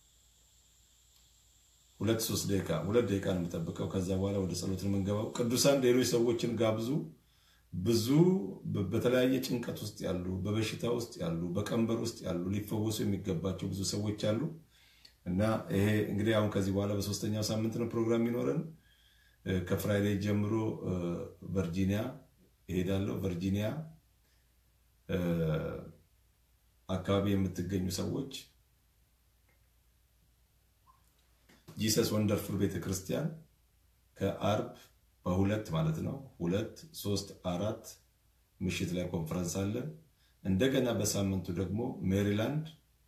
Speaker 1: ሁለት ሶስት ደቂቃ ሁለት ደቂቃ ነው የምጠብቀው። ከዛ በኋላ ወደ ጸሎት ነው የምንገባው። ቅዱሳን ሌሎች ሰዎችን ጋብዙ። ብዙ በ- በተለያየ ጭንቀት ውስጥ ያሉ፣ በበሽታ ውስጥ ያሉ፣ በቀንበር ውስጥ ያሉ ሊፈወሱ የሚገባቸው ብዙ ሰዎች አሉ እና ይሄ እንግዲህ አሁን ከዚህ በኋላ በሶስተኛው ሳምንት ነው ፕሮግራም የሚኖረን። እ፣ ከፍራይዴይ ጀምሮ እ፣ ቨርጂኒያ እሄዳለሁ። ቨርጂኒያ እ፣ አካባቢ የምትገኙ ሰዎች ጂሰስ ወንደርፉል ቤተክርስቲያን ከአርብ በሁለት ማለት ነው ሁለት ሶስት አራት ምሽት ላይ ኮንፈረንስ አለን። እንደገና በሳምንቱ ደግሞ ሜሪላንድ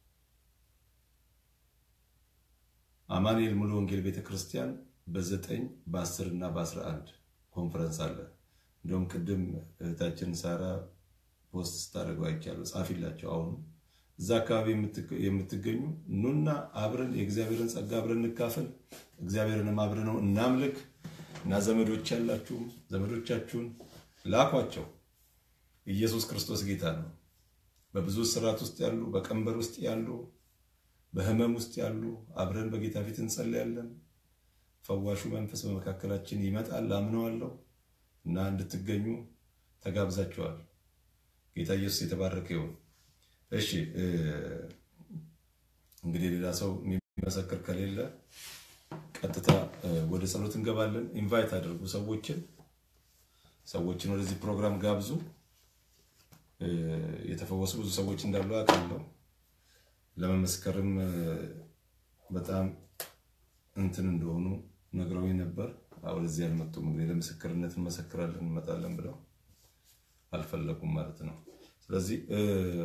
Speaker 1: አማኑኤል ሙሉ ወንጌል ቤተክርስቲያን በዘጠኝ በአስር እና በአስራ አንድ ኮንፈረንስ አለ። እንደውም ቅድም እህታችን ሳራ ፖስት ስታደርገው አይቻለሁ። ጻፊላቸው አሁኑ እዛ አካባቢ የምትገ- የምትገኙ ኑና አብረን የእግዚአብሔርን ጸጋ አብረን እንካፈል፣ እግዚአብሔርንም አብረን ነው እናምልክ እና ዘመዶች ያላችሁም ዘመዶቻችሁን ላኳቸው። ኢየሱስ ክርስቶስ ጌታ ነው። በብዙ ስርዓት ውስጥ ያሉ፣ በቀንበር ውስጥ ያሉ፣ በህመም ውስጥ ያሉ አብረን በጌታ ፊት እንጸልያለን። ፈዋሹ መንፈስ በመካከላችን ይመጣል፣ አምነዋለሁ እና እንድትገኙ ተጋብዛችኋል። ጌታ ኢየሱስ የተባረከ ይሁን። እሺ እ፣ እንግዲህ ሌላ ሰው የሚመሰክር ከሌለ ቀጥታ እ፣ ወደ ጸሎት እንገባለን። ኢንቫይት አድርጉ ሰዎችን ሰዎችን ወደዚህ ፕሮግራም ጋብዙ። እ፣ የተፈወሱ ብዙ ሰዎች እንዳሉ አውቃለሁ። ለመመስከርም እ፣ በጣም እንትን እንደሆኑ ነግረውኝ ነበር። አዎ፣ ወደዚህ አልመጡም። እንግዲህ ለምስክርነት እንመሰክራለን እንመጣለን ብለው አልፈለጉም ማለት ነው። ስለዚህ እ፣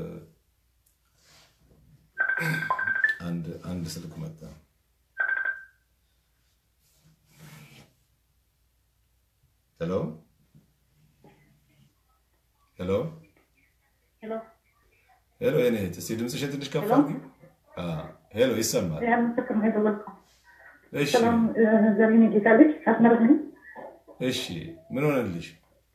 Speaker 1: አንድ አንድ ስልክ መጣ። ሄሎ ሄሎ
Speaker 4: ሄሎ
Speaker 1: ሄሎ፣ የኔ እህት እስኪ ድምፅሽን ትንሽ ከፍ አድርጊ። አዎ፣ ሄሎ ይሰማል።
Speaker 4: ያ ምስክር ነው የደወልኩት።
Speaker 1: እሺ
Speaker 4: ሰላም ዘሪሁን የጌታ ልጅ አስመረቅ ነኝ።
Speaker 1: እሺ፣ ምን ሆነልሽ?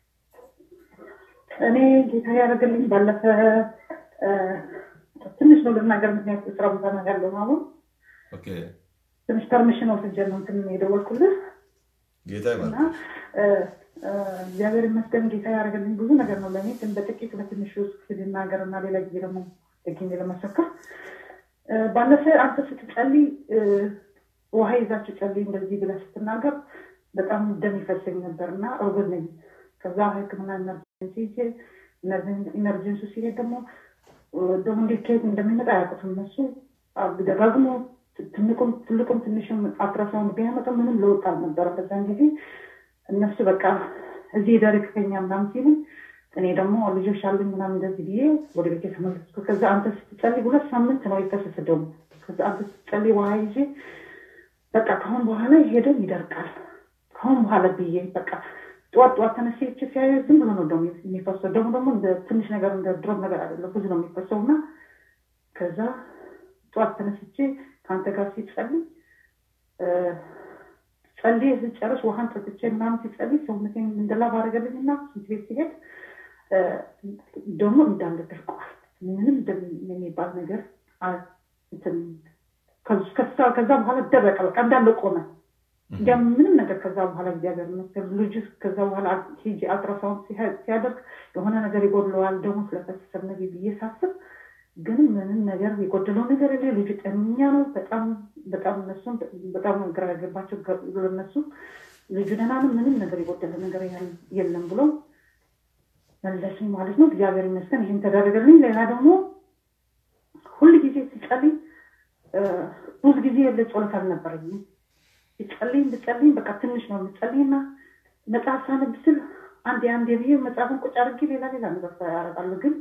Speaker 4: እኔ ጌታ ያደረገልኝ ባለፈ እ፣ ትንሽ ነው ልናገር፣ ምክንያቱ ስራ ቦታ ነው ያለው አሁን
Speaker 1: ኦኬ፣
Speaker 4: ትንሽ ፐርሚሽን ወስጄ ነው እንትን የደወልኩልህ
Speaker 1: ጌታ
Speaker 4: እና
Speaker 1: ይባርክ።
Speaker 4: እ፣ እ፣ እግዚአብሔር ይመስገን ጌታ ያደረገልኝ ብዙ ነገር ነው ለእኔ ግን በጥቂት በትንሹ እስኪ ልናገር እና ሌላ ጊዜ ደግሞ ደግሜ ለመሰከር
Speaker 7: እ፣ ባለፈ አንተ ስትጸልይ እ፣ ውሃ ይዛችሁ ጸልይ እንደዚህ ብለህ ስትናገር በጣም ደም ይፈሰኝ ነበር እና እርጉዝ ነኝ። ከዛ ሕክምና ኢመርጀንሲ ሄጄ ኢመርጀንሲ ሲሄድ ደግሞ እ፣ ደግሞ እንዴት ከየት እንደሚመጣ አያውቁትም እነሱ አ- ደጋግሞ ትልቁም ትልቁም ትንሽም አልትራሳውንድ ቢያመጣ ምንም ለውጥ አልነበረም። በዛን ጊዜ እነሱ በቃ እዚህ ደረቅ ከኛ ምናምን ሲሉ እኔ ደግሞ ልጆች አሉኝ ምናምን እንደዚህ ብዬ ወደ ቤት የተመለስኩ። ከዛ አንተ ስትጸልይ ሁለት ሳምንት ነው የፈሰሰ ደሙ። ከዛ አንተ ስትጸልይ ውሃ ይዤ በቃ ከአሁን በኋላ ይሄደም ይደርቃል ከአሁን በኋላ ብዬ በቃ ጠዋት ጠዋት ተነስቼ ሲያየ ዝም ብሎ ነው ደሞ የሚፈሰው። ደግሞ ደግሞ እንደ ትንሽ ነገር እንደ ድሮም ነገር አይደለም ብዙ ነው የሚፈሰው እና ከዛ ጠዋት ተነስቼ ከአንተ ጋር ሲጸልይ እ፣ ጸልዬ ስጨርስ ውሃን ጠጥቼ ምናምን ሲጸልይ ሰውነቴን እንደላብ አደረገልኝ እና ሽንት ቤት ሲሄድ እ፣ ደግሞ እንዳለ ደርቀዋል። ምንም ደም የሚባል ነገር አ- እንትን ከዚ- ከዛ- ከዛ በኋላ ደረቀ። በቃ እንዳለ ቆመ። እንዲያ ምንም ነገር ከዛ በኋላ እግዚአብሔር ይመስገን ልጁ ከዛ በኋላ ሂጂ አልትራሳውንድ ሲያ- ሲያደርግ የሆነ ነገር ይጎድለዋል ደግሞ ስለፈሰሰ ነገር ብዬ ሳስብ ግን ምንም ነገር የጎደለው ነገር የለ። ልጁ ጤነኛ ነው። በጣም በጣም እነሱም በጣም ግራ ያገባቸው እነሱ ልጁ ደህና ነው፣ ምንም ነገር የጎደለ ነገር ያል- የለም ብሎ መለሱኝ ማለት ነው። እግዚአብሔር ይመስገን ይህም ተደረገልኝ። ሌላ ደግሞ ሁል ጊዜ ሲጸልይ እ፣ ብዙ ጊዜ የለ ጸሎት አልነበረኝም። ሲጸልይ ብጸልይ በቃ ትንሽ ነው የምጸልይና መጽሐፍ ሳነብ ስል አንዴ አንዴ ብዬ መጽሐፍን ቁጭ አድርጌ ሌላ ሌላ ነገር ያደርጋሉ ግን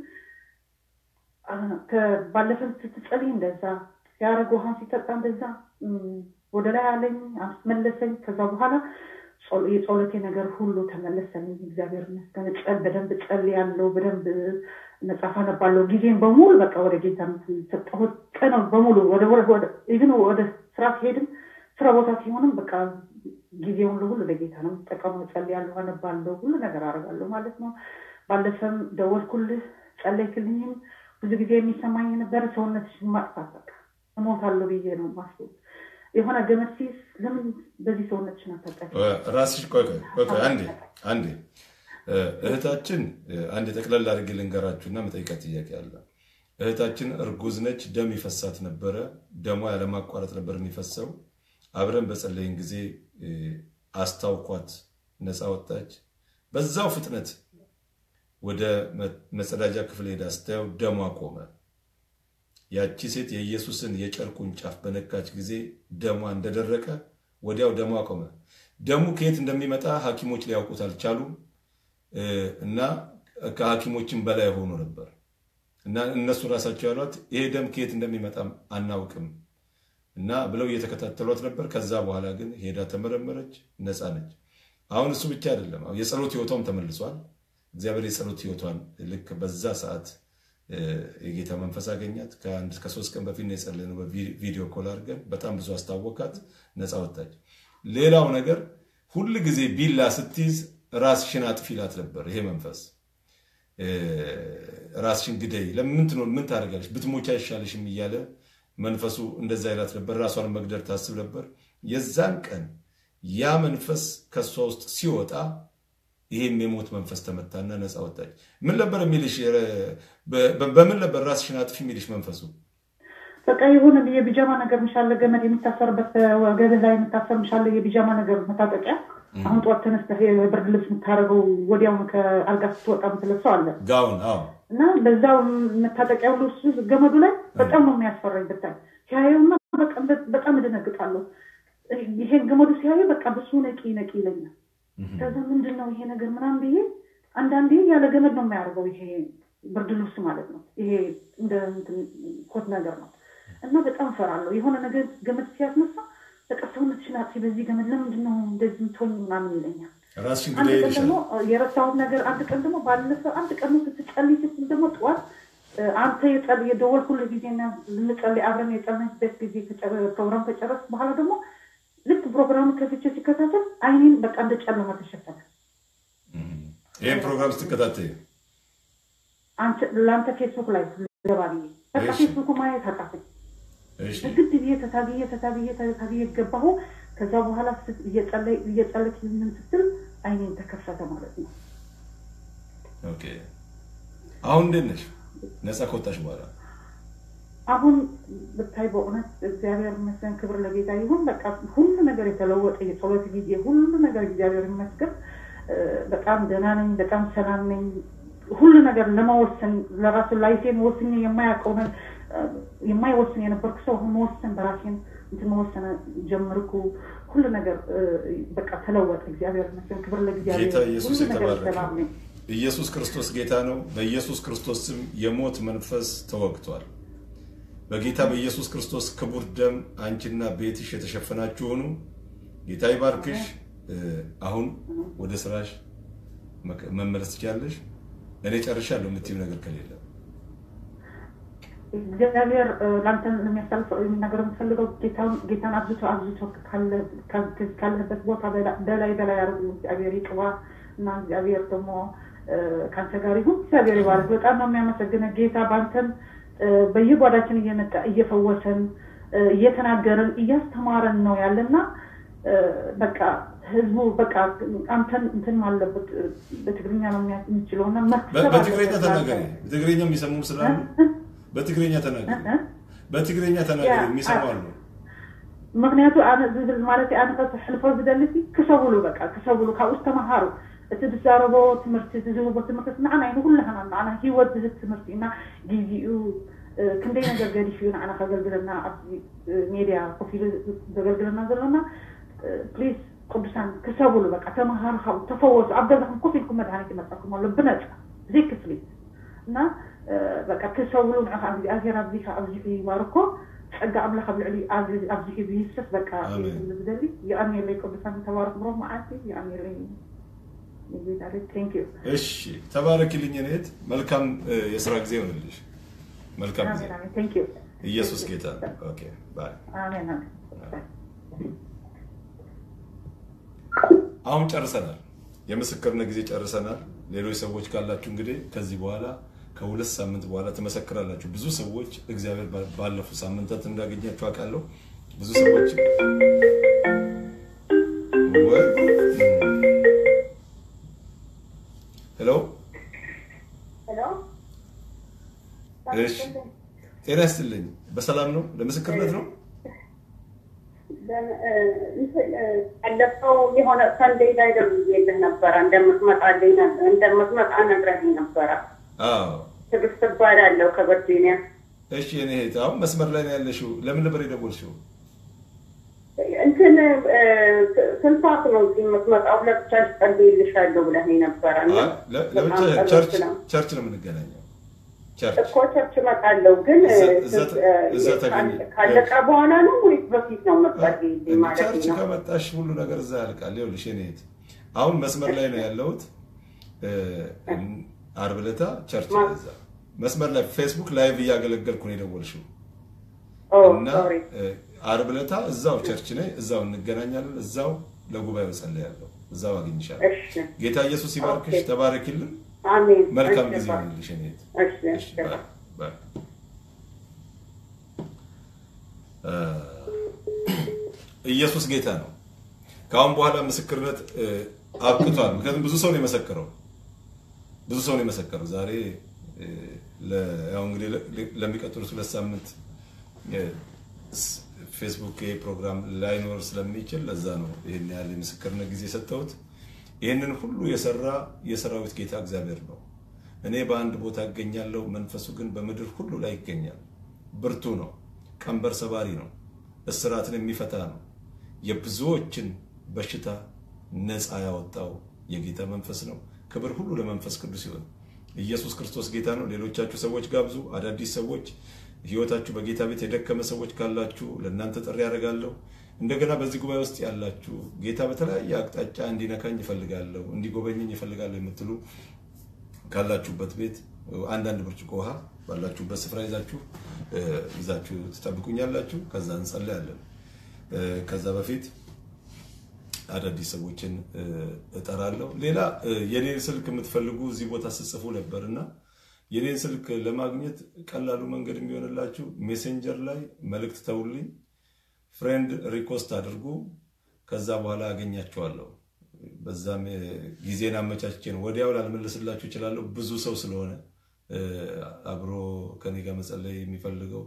Speaker 7: ባለፈን ስትጸልይ እንደዛ ሲያደርግ ውሃን ሲጠጣ እንደዛ እም፣ ወደ ላይ አለኝ አስመለሰኝ። ከዛ በኋላ ጸሎ- የጸሎቴ ነገር ሁሉ ተመለሰልኝ። እግዚአብሔር ይመስገን። ጸል በደንብ ጸልያለሁ፣ በደንብ መጽሐፍ አነባለሁ። ጊዜን በሙሉ በቃ ወደ ጌታ ሰጠሁት። ቀን በሙሉ ወደ ወደ ኢቭን ወደ ስራ ሲሄድም ስራ ቦታ ሲሆንም በቃ ጊዜውን ሁሉ ለጌታ ነው የምጠቀመው። ጸልያለሁ፣ አነባለሁ፣ ሁሉ ነገር አደርጋለሁ ማለት ነው። ባለፈም ደወልኩልህ፣ ጸለይክልኝም ብዙ ጊዜ የሚሰማኝ የነበረ ሰውነትሽን ማጥፋት በቃ እሞታለሁ ብዬ ነው ማስብ የሆነ ገመድ ሲይዝ ለምን በዚህ ሰውነትሽን አታጣቂ
Speaker 1: ራስሽ ቆይ ቆይ ቆይ ቆይ አንዴ አንዴ እ፣ እህታችን እ፣ አንዴ ጠቅለል አድርጌ ልንገራችሁና መጠይቃት ጥያቄ አለ። እህታችን እርጉዝ ነች። ደም ይፈሳት ነበረ። ደሟ ያለማቋረጥ ነበር የሚፈሰው። አብረን በጸለይን ጊዜ እ፣ አስታውኳት፣ ነፃ ወጣች። በዛው ፍጥነት ወደ መ- መጸዳጃ ክፍል ሄዳ ስታየው ደሟ ቆመ። ያቺ ሴት የኢየሱስን የጨርቁን ጫፍ በነካች ጊዜ ደሟ እንደደረቀ ወዲያው ደሟ ቆመ። ደሙ ከየት እንደሚመጣ ሐኪሞች ሊያውቁት አልቻሉም እ፣ እና ከሐኪሞችም በላይ ሆኖ ነበር እና እነሱ ራሳቸው ያሏት ይሄ ደም ከየት እንደሚመጣም አናውቅም እና ብለው እየተከታተሏት ነበር። ከዛ በኋላ ግን ሄዳ ተመረመረች፣ ነፃ ነች። አሁን እሱ ብቻ አይደለም፣ አሁን የጸሎት ህይወቷም ተመልሷል። እግዚአብሔር የጸሎት ህይወቷን ልክ በዛ ሰዓት እ፣ የጌታ መንፈስ አገኛት። ከአንድ ከሶስት ቀን በፊት ነው የጸለይነው በቪዲዮ ኮል አድርገን። በጣም ብዙ አስታወቃት፣ ነፃ ወጣች። ሌላው ነገር ሁል ጊዜ ቢላ ስትይዝ ራስሽን አጥፊ ይላት ነበር ይሄ መንፈስ እ፣ ራስሽን ግደይ፣ ለምን ትኖር ምን ታደርጋለሽ? ብትሞች አይሻልሽም እያለ መንፈሱ እንደዛ ይላት ነበር። ራሷን መግደል ታስብ ነበር። የዛን ቀን ያ መንፈስ ከእሷ ውስጥ ሲወጣ ይሄም የሞት መንፈስ ተመታና ነፃ ወጣች። ምን ነበር የሚልሽ? በ- በ- በምን ነበር ራስሽን አጥፊ የሚልሽ መንፈሱ?
Speaker 7: በቃ የሆነ የቢጃማ ነገር ምሻለ ገመድ የሚታሰርበት ወገብህ ላይ የምታሰር ምሻለ የቢጃማ ነገር መታጠቂያ አሁን ጠዋት ተነስተህ የብርድ ልብስ የምታደርገው ወዲያውኑ ከአልጋ ስትወጣ የምትለብሰው አለ
Speaker 1: ጋውን አዎ
Speaker 7: እና በዛው መታጠቂያ ሁሉ እሱ ገመዱ ላይ በጣም ነው የሚያስፈራኝ። ብታይ ሲያየውና በቃ- በጣም እደነግጣለሁ። ይሄን ገመዱ ሲያየ በቃ በሱ ነቂ ነቂ ይለኛል። ከዛ ምንድን ነው ይሄ ነገር ምናምን ብዬ አንዳንዴ ያለ ገመድ ነው የሚያደርገው ይሄ ብርድ ልብስ ማለት ነው። ይሄ እንደ እንትን ኮት ነገር ነው እና በጣም እፈራለሁ። የሆነ ነገር ገመድ ሲያስነሳ በቃ ሰውነትሽን አጥፊ፣ በዚህ ገመድ ለምንድን ነው እንደዚህ የምትሆኝ ምናምን ይለኛል።
Speaker 1: ራስሽን
Speaker 7: አንድ
Speaker 1: ግደይ
Speaker 7: ቀን
Speaker 1: ይልሻል።
Speaker 7: ደግሞ የረሳሁት ነገር አንድ ቀን ደግሞ ባለፈ አንድ ቀን ነው ስትጸልይ ስትል ደግሞ ጠዋት እ፣ አንተ የጸል የደወልኩልህ ጊዜና ልንጸልይ አብረን የጸለይበት ጊዜ ከጨረ- ፕሮግራም ከጨረስ በኋላ ደግሞ ልክ ፕሮግራሙ ከፍቼ ሲከታተል አይኔን በቃ እንደ ጨለማ ተሸፈነ።
Speaker 1: ይህን ፕሮግራም ስትከታተይ
Speaker 7: አንተ- ለአንተ ፌስቡክ ላይ ገባ ብዬ በቃ
Speaker 1: እሺ።
Speaker 7: ፌስቡክ ማየት አቃተኝ።
Speaker 1: እሺ
Speaker 7: ግድ ብዬ ተታግዬ ተታግዬ ተታግዬ ገባሁ። ከዛ በኋላ ስ- እየጸለይ- እየጸለይክ ምን ስትል አይኔን ተከፈተ ማለት ነው።
Speaker 1: ኦኬ። አሁን እንዴት ነሽ? ነፃ ከወጣሽ በኋላ
Speaker 7: አሁን ብታይ በእውነት እግዚአብሔር ይመስገን፣ ክብር ለጌታ ይሁን። በቃ ሁሉ ነገር የተለወጠ የጸሎት ጊዜ ሁሉ ነገር እግዚአብሔር ይመስገን። እ፣ በጣም ደህና ነኝ፣ በጣም ሰላም ነኝ። ሁሉ ነገር ለመወሰን ለራሱ ላይፌን ወስኜ የማያውቀው ነ- እ፣ የማይወስን የነበርኩ ሰው አሁን መወሰን በራሴን እንትን መወሰን ጀመርኩ። ሁሉ ነገር እ፣ በቃ ተለወጠ። እግዚአብሔር ይመስገን፣ ክብር ለእግዚአብሔር።
Speaker 1: ጌታ ኢየሱስ
Speaker 7: ሁሉ ነገር
Speaker 1: የተባረከ
Speaker 7: ሰላም ነኝ።
Speaker 1: ኢየሱስ ክርስቶስ ጌታ ነው። በኢየሱስ ክርስቶስ ስም የሞት መንፈስ ተወግቷል። በጌታ በኢየሱስ ክርስቶስ ክቡር ደም አንቺና ቤትሽ የተሸፈናችሁ ሆኑ። ጌታ ይባርክሽ። እ፣ አሁን ወደ ስራሽ መቀ- መመለስ ትችያለሽ። እኔ ጨርሻለሁ የምትይው ነገር ከሌለ
Speaker 7: እግዚአብሔር እ፣ ለአንተ የሚያሳልፈው ነገር የምትፈልገው ጌታን- ጌታን አብዝቶ አብዝቶ ካለ- ካ- ካለበት ቦታ በላ- በላይ በላይ አድርጉ። እግዚአብሔር ይቅባ እና እግዚአብሔር ደግሞ እ፣ ከአንተ ጋር ይሁን። እግዚአብሔር ይባርክ። በጣም ነው የሚያመሰግነ ጌታ በአንተን እ፣ በየጓዳችን እየመጣ እየፈወሰን እ፣ እየተናገረን እያስተማረን ነው ያለና እ፣ በቃ ህዝቡ በቃ አንተን እንትን አለበት እ፣ በትግርኛ ነው የሚያ- የሚችለው እና
Speaker 1: በ-
Speaker 7: መክሰብ
Speaker 1: በትግረኛ
Speaker 7: አለበት
Speaker 1: ተናገሪ።
Speaker 7: ለአንተ።
Speaker 1: በትግረኛ የሚሰሙም ስላሉ በትግረኛ ተናገሪ።
Speaker 7: እ?
Speaker 1: በትግረኛ ተናገሪ።
Speaker 7: ያ፣
Speaker 1: የሚሰሙ
Speaker 7: አ-
Speaker 1: አሉ።
Speaker 7: ምክንያቱ ኣነ ዝብል ማለት ኣነ ከሕልፎ ዝደሊ ሲ ክሰብሉ በቃ ክሰብሉ ካብኡ ዝተምሃሩ እቲ ዝዛረቦ ትምህርቲ እቲ ዝህቦ ትምህርቲ ንዓና እዩ ንኩላህና ንዓና ሂወት ዝህብ ትምህርቲ እና ግዚኡ እ፣ ክንደይ ነገር ገዲፍ እዩ ንዓና ከገልግለና ኣብዚ እ፣ ሜድያ ኮፍ ኢሉ ዘገልግለና ዘለና ፕሊዝ ቅዱሳን ክሰብሉ በቃ ተምሃሩ ካብኡ ተፈወሱ ኣብ ገዛኩም ኮፍ ኢልኩም መድሃኒት ይመፀኩም ኣሎ ብነፃ ዘይ ክፍሊት እና እ፣ በቃ ክሰብሉ ንዕኻ እግዚኣብሔር ኣብዚኻ ኣብዚሑ ይባርኮ ፀጋ ኣምላኽ ኣብ ልዕሊ ኣብዚሑ ዝይስስ በቃ
Speaker 1: ኣሜን።
Speaker 7: ዝደሊ ይቀኒየለይ ቅዱሳን ተባረክ ብሮ መዓልቲ ይቀኒየለይ ቴንክ ዩ
Speaker 1: እሺ፣ ተባረኪልኝ እህት። መልካም እ፣ የስራ ጊዜ ይሆንልሽ። መልካም ጊዜ።
Speaker 7: አሜን አሜን ቴንክ ዩ
Speaker 1: ኢየሱስ ጌታ ነው። ኦኬ ባይ።
Speaker 7: አሜን አሜን
Speaker 1: አሁን ጨርሰናል። የምስክርነት ጊዜ ጨርሰናል። ሌሎች ሰዎች ካላችሁ እንግዲህ ከዚህ በኋላ ከሁለት ሳምንት በኋላ ትመሰክራላችሁ። ብዙ ሰዎች እግዚአብሔር ባ- ባለፉት ሳምንታት እንዳገኛችሁ አውቃለሁ። ብዙ ሰዎች ወይ ሄሎ፣
Speaker 6: ሄሎ
Speaker 1: እሺ፣ ጤና ይስጥልኝ። በሰላም ነው? ለምስክርነት ነው?
Speaker 3: ያለፈው የሆነ ሰንዴይ ላይ ደውዬልህ ነበረ እንደምትመጣልኝ ነ- እንደምትመጣ ነግረኸኝ ነበረ።
Speaker 1: አዎ።
Speaker 3: ትዕግስት እባላለሁ ከቨርጂኒያ።
Speaker 1: እሺ፣ የኔ እህት አሁን መስመር ላይ ነው ያለሽው። ለምን ነበር የደወልሽው?
Speaker 3: እንትን እ፣ ስንት ሰዓት ነው እዚህ የምትመጣው? ለብቻሽ ጸልይልሻለሁ ብለኸኝ ነበረ እና
Speaker 1: አይ፣ ለ- ለብቻ
Speaker 3: በጣም ጸሎት
Speaker 1: ቸርች
Speaker 3: ነው።
Speaker 1: ቸርች ነው የምንገናኘው። ቸርች
Speaker 3: እኮ ቸርች እመጣለሁ ግን እ፣
Speaker 1: እዛ- እዛ ተ-
Speaker 3: እ፣
Speaker 1: እዛ ተገኘ-
Speaker 3: ካለቀ በኋላ ነው ወይስ በፊት ነው የምትጸልይልኝ ማለት
Speaker 1: ቸርች
Speaker 3: ነው?
Speaker 1: ከመጣሽ ሁሉ ነገር እዛ ያልቃል። ይኸውልሽ የኔ እህት አሁን መስመር ላይ ነው ያለሁት። እ፣ ዓርብ ዕለታ ቸርች
Speaker 3: ማ-
Speaker 1: ነው እዛ መስመር ላይ ፌስቡክ ላይቭ እያገለገልኩ ነው የደወልሽው
Speaker 3: ኦ
Speaker 1: እና
Speaker 3: ሶሪ
Speaker 1: እ፣ ዓርብ ዕለታ እዛው ቸርች ነኝ። እዛው እንገናኛለን። እዛው ለጉባኤው ጸልያለሁ። እዛው አገኝሻለሁ።
Speaker 3: እሺ
Speaker 1: ጌታ ኢየሱስ ይባርክሽ።
Speaker 3: ኦኬ።
Speaker 1: ተባረኪልን።
Speaker 3: አሜን።
Speaker 1: መልካም
Speaker 3: እሺ፣
Speaker 1: ጊዜ
Speaker 3: ባይ።
Speaker 1: ይሆንልሽ የኔ እህት።
Speaker 3: እሺ
Speaker 1: እሺ፣
Speaker 3: እሺ
Speaker 1: ባይ፣ ባይ። እ፣ ኢየሱስ ጌታ ነው። ከአሁን በኋላ ምስክርነት እ፣ አብቅቷል። ምክንያቱም ብዙ ሰው ነው የመሰከረው፣ ብዙ ሰው ነው የመሰከረው። ዛሬ እ፣ ለ- ያው እንግዲህ ለ- ለሚቀጥሉት ሁለት ሳምንት እ፣ ስ- ፌስቡክ ይሄ ፕሮግራም ላይኖር ስለሚችል ለዛ ነው ይህን ያህል የምስክርነት ጊዜ የሰጠሁት። ይህንን ሁሉ የሰራ የሰራዊት ጌታ እግዚአብሔር ነው። እኔ በአንድ ቦታ እገኛለሁ፣ መንፈሱ ግን በምድር ሁሉ ላይ ይገኛል። ብርቱ ነው፣ ቀንበር ሰባሪ ነው፣ እስራትን የሚፈታ ነው። የብዙዎችን በሽታ ነፃ ያወጣው የጌታ መንፈስ ነው። ክብር ሁሉ ለመንፈስ ቅዱስ ይሁን። ኢየሱስ ክርስቶስ ጌታ ነው። ሌሎቻችሁ ሰዎች ጋብዙ። አዳዲስ ሰዎች ህይወታችሁ በጌታ ቤት የደከመ ሰዎች ካላችሁ ለእናንተ ጥሪ ያደርጋለሁ። እንደገና በዚህ ጉባኤ ውስጥ ያላችሁ ጌታ በተለያየ አቅጣጫ እንዲነካኝ ይፈልጋለሁ፣ እንዲጎበኘኝ ይፈልጋለሁ የምትሉ ካላችሁበት ቤት አንዳንድ ብርጭቆ ውሃ ባላችሁበት ስፍራ ይዛችሁ እ፣ ይዛችሁ ትጠብቁኛላችሁ። ከዛ እንጸለያለን። እ፣ ከዛ በፊት አዳዲስ ሰዎችን እ፣ እጠራለሁ። ሌላ እ፣ የኔን ስልክ የምትፈልጉ እዚህ ቦታ ስጽፉ ነበር እና የኔን ስልክ ለማግኘት ቀላሉ መንገድ የሚሆንላችሁ ሜሴንጀር ላይ መልእክት ተውልኝ፣ ፍሬንድ ሪኮስት አድርጉ። ከዛ በኋላ አገኛችኋለሁ። በዛም እ፣ ጊዜን አመቻችቼ ነው። ወዲያው ላልመልስላችሁ እችላለሁ። ብዙ ሰው ስለሆነ እ፣ አብሮ ከኔ ጋር መጸለይ የሚፈልገው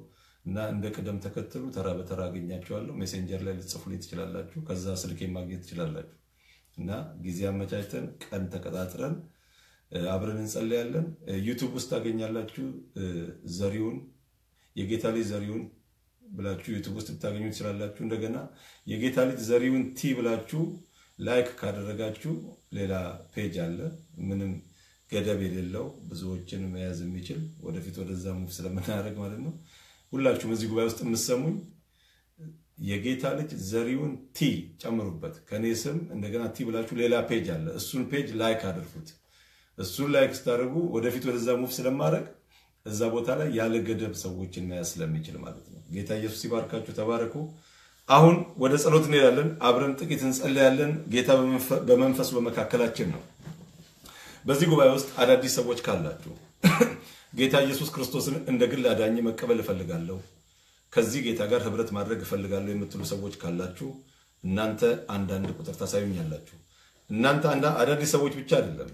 Speaker 1: እና እንደ ቅደም ተከተሉ ተራ በተራ አገኛቸዋለሁ። ሜሴንጀር ላይ ልትጽፉልኝ ትችላላችሁ። ከዛ ስልኬ ማግኘት ትችላላችሁ። እና ጊዜ አመቻችተን ቀን ተቀጣጥረን አብረን እንጸለያለን። ዩቱብ ውስጥ ታገኛላችሁ። ዘሪሁን የጌታ ልጅ ዘሪሁን ብላችሁ ዩቱብ ውስጥ ልታገኙ ትችላላችሁ። እንደገና የጌታ ልጅ ዘሪሁን ቲ ብላችሁ ላይክ ካደረጋችሁ ሌላ ፔጅ አለ፣ ምንም ገደብ የሌለው ብዙዎችን መያዝ የሚችል ወደፊት ወደዛ ሙቭ ስለምናደርግ ማለት ነው። ሁላችሁም እዚህ ጉባኤ ውስጥ የምሰሙኝ የጌታ ልጅ ዘሪሁን ቲ ጨምሩበት፣ ከኔ ስም እንደገና ቲ ብላችሁ ሌላ ፔጅ አለ። እሱን ፔጅ ላይክ አድርጉት። እሱን ላይክ ስታደርጉ ወደፊት ወደዛ ሙቭ ስለማድረግ እዛ ቦታ ላይ ያለ ገደብ ሰዎችን መያዝ ስለሚችል ማለት ነው። ጌታ ኢየሱስ ይባርካችሁ። ተባረኩ። አሁን ወደ ጸሎት እንሄዳለን። አብረን ጥቂት እንጸለያለን። ጌታ በመንፈስ በመካከላችን ነው። በዚህ ጉባኤ ውስጥ አዳዲስ ሰዎች ካላችሁ ጌታ ኢየሱስ ክርስቶስን እንደ ግል አዳኝ መቀበል እፈልጋለሁ፣ ከዚህ ጌታ ጋር ህብረት ማድረግ እፈልጋለሁ የምትሉ ሰዎች ካላችሁ እናንተ አንዳንድ ቁጥር ታሳዩኛላችሁ። እናንተ አዳዲስ ሰዎች ብቻ አይደለም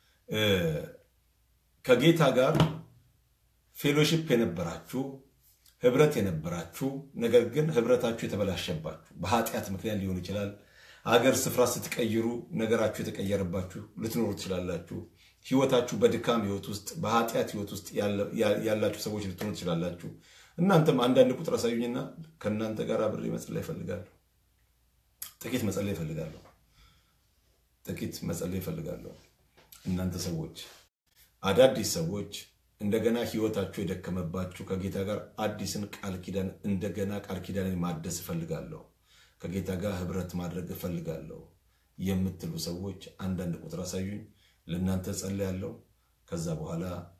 Speaker 1: ከጌታ ጋር ፌሎሺፕ የነበራችሁ ህብረት የነበራችሁ ነገር ግን ህብረታችሁ የተበላሸባችሁ በኃጢአት ምክንያት ሊሆን ይችላል። አገር ስፍራ ስትቀይሩ ነገራችሁ የተቀየረባችሁ ልትኖሩ ትችላላችሁ። ህይወታችሁ በድካም ህይወት ውስጥ በኃጢአት ህይወት ውስጥ ያላችሁ ሰዎች ልትሆኑ ትችላላችሁ። እናንተም አንዳንድ ቁጥር አሳዩኝና ከእናንተ ጋር አብሬ መጸለይ እፈልጋለሁ። ጥቂት መጸለይ እፈልጋለሁ። ጥቂት መጸለይ እፈልጋለሁ። እናንተ ሰዎች አዳዲስ ሰዎች እንደገና ህይወታችሁ የደከመባችሁ ከጌታ ጋር አዲስን ቃል ኪዳን እንደገና ቃል ኪዳንን ማደስ እፈልጋለሁ፣ ከጌታ ጋር ህብረት ማድረግ እፈልጋለሁ የምትሉ ሰዎች አንዳንድ ቁጥር አሳዩኝ። ለእናንተ ጸልያለሁ። ከዛ በኋላ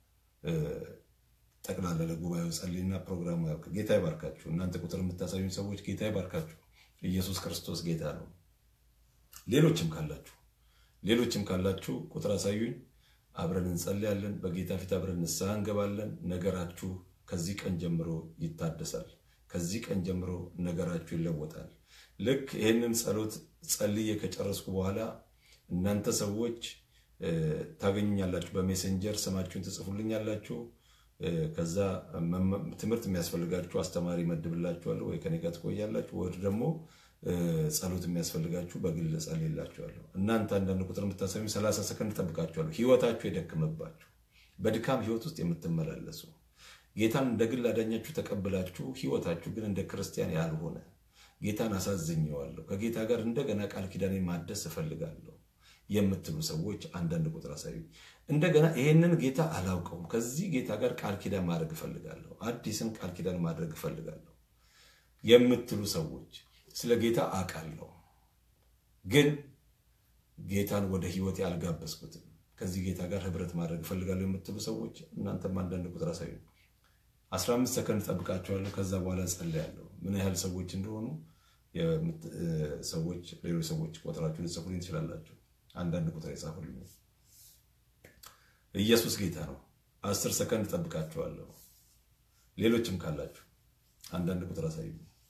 Speaker 1: ጠቅላላ ለጉባኤው ጸልይና ፕሮግራሙ ያልቅ። ጌታ ይባርካችሁ። እናንተ ቁጥር የምታሳዩኝ ሰዎች ጌታ ይባርካችሁ። ኢየሱስ ክርስቶስ ጌታ ነው። ሌሎችም ካላችሁ ሌሎችም ካላችሁ ቁጥር አሳዩኝ። አብረን እንጸልያለን። በጌታ ፊት አብረን ንስሐ እንገባለን። ነገራችሁ ከዚህ ቀን ጀምሮ ይታደሳል። ከዚህ ቀን ጀምሮ ነገራችሁ ይለወጣል። ልክ ይህንን ጸሎት ጸልዬ ከጨረስኩ በኋላ እናንተ ሰዎች ታገኙኛላችሁ። በሜሴንጀር ስማችሁን ትጽፉልኛላችሁ። ከዛ ትምህርት የሚያስፈልጋችሁ አስተማሪ መድብላችኋለሁ፣ ወይ ከኔ ጋር ትቆያላችሁ፣ ወይ ደግሞ ጸሎት የሚያስፈልጋችሁ በግል ጸልይላችኋለሁ። እናንተ አንዳንድ ቁጥር የምታሳዩ ሰላሳ ሰከንድ ጠብቃችኋለሁ። ህይወታችሁ የደከመባችሁ በድካም ህይወት ውስጥ የምትመላለሱ ጌታን እንደ ግል አዳኛችሁ ተቀብላችሁ ህይወታችሁ ግን እንደ ክርስቲያን ያልሆነ ጌታን አሳዝኘዋለሁ፣ ከጌታ ጋር እንደገና ቃል ኪዳኔን ማደስ እፈልጋለሁ የምትሉ ሰዎች አንዳንድ ቁጥር አሳዩ። እንደገና ይሄንን ጌታ አላውቀውም፣ ከዚህ ጌታ ጋር ቃል ኪዳን ማድረግ እፈልጋለሁ፣ አዲስን ቃል ኪዳን ማድረግ እፈልጋለሁ የምትሉ ሰዎች ስለ ጌታ አውቃለሁ፣ ግን ጌታን ወደ ህይወቴ አልጋበዝኩትም፣ ከዚህ ጌታ ጋር ህብረት ማድረግ እፈልጋለሁ የምትሉ ሰዎች እናንተም አንዳንድ ቁጥር አሳዩ። 15 ሰከንድ ጠብቃቸዋለሁ። ከዛ በኋላ ጸልያለሁ። ምን ያህል ሰዎች እንደሆኑ ሰዎች ሌሎች ሰዎች ቁጥራችሁ ልጽፉልኝ ትችላላችሁ። አንዳንድ ቁጥር የጻፉልኝ ኢየሱስ ጌታ ነው። አስር ሰከንድ ጠብቃችኋለሁ። ሌሎችም ካላችሁ አንዳንድ ቁጥር አሳዩ።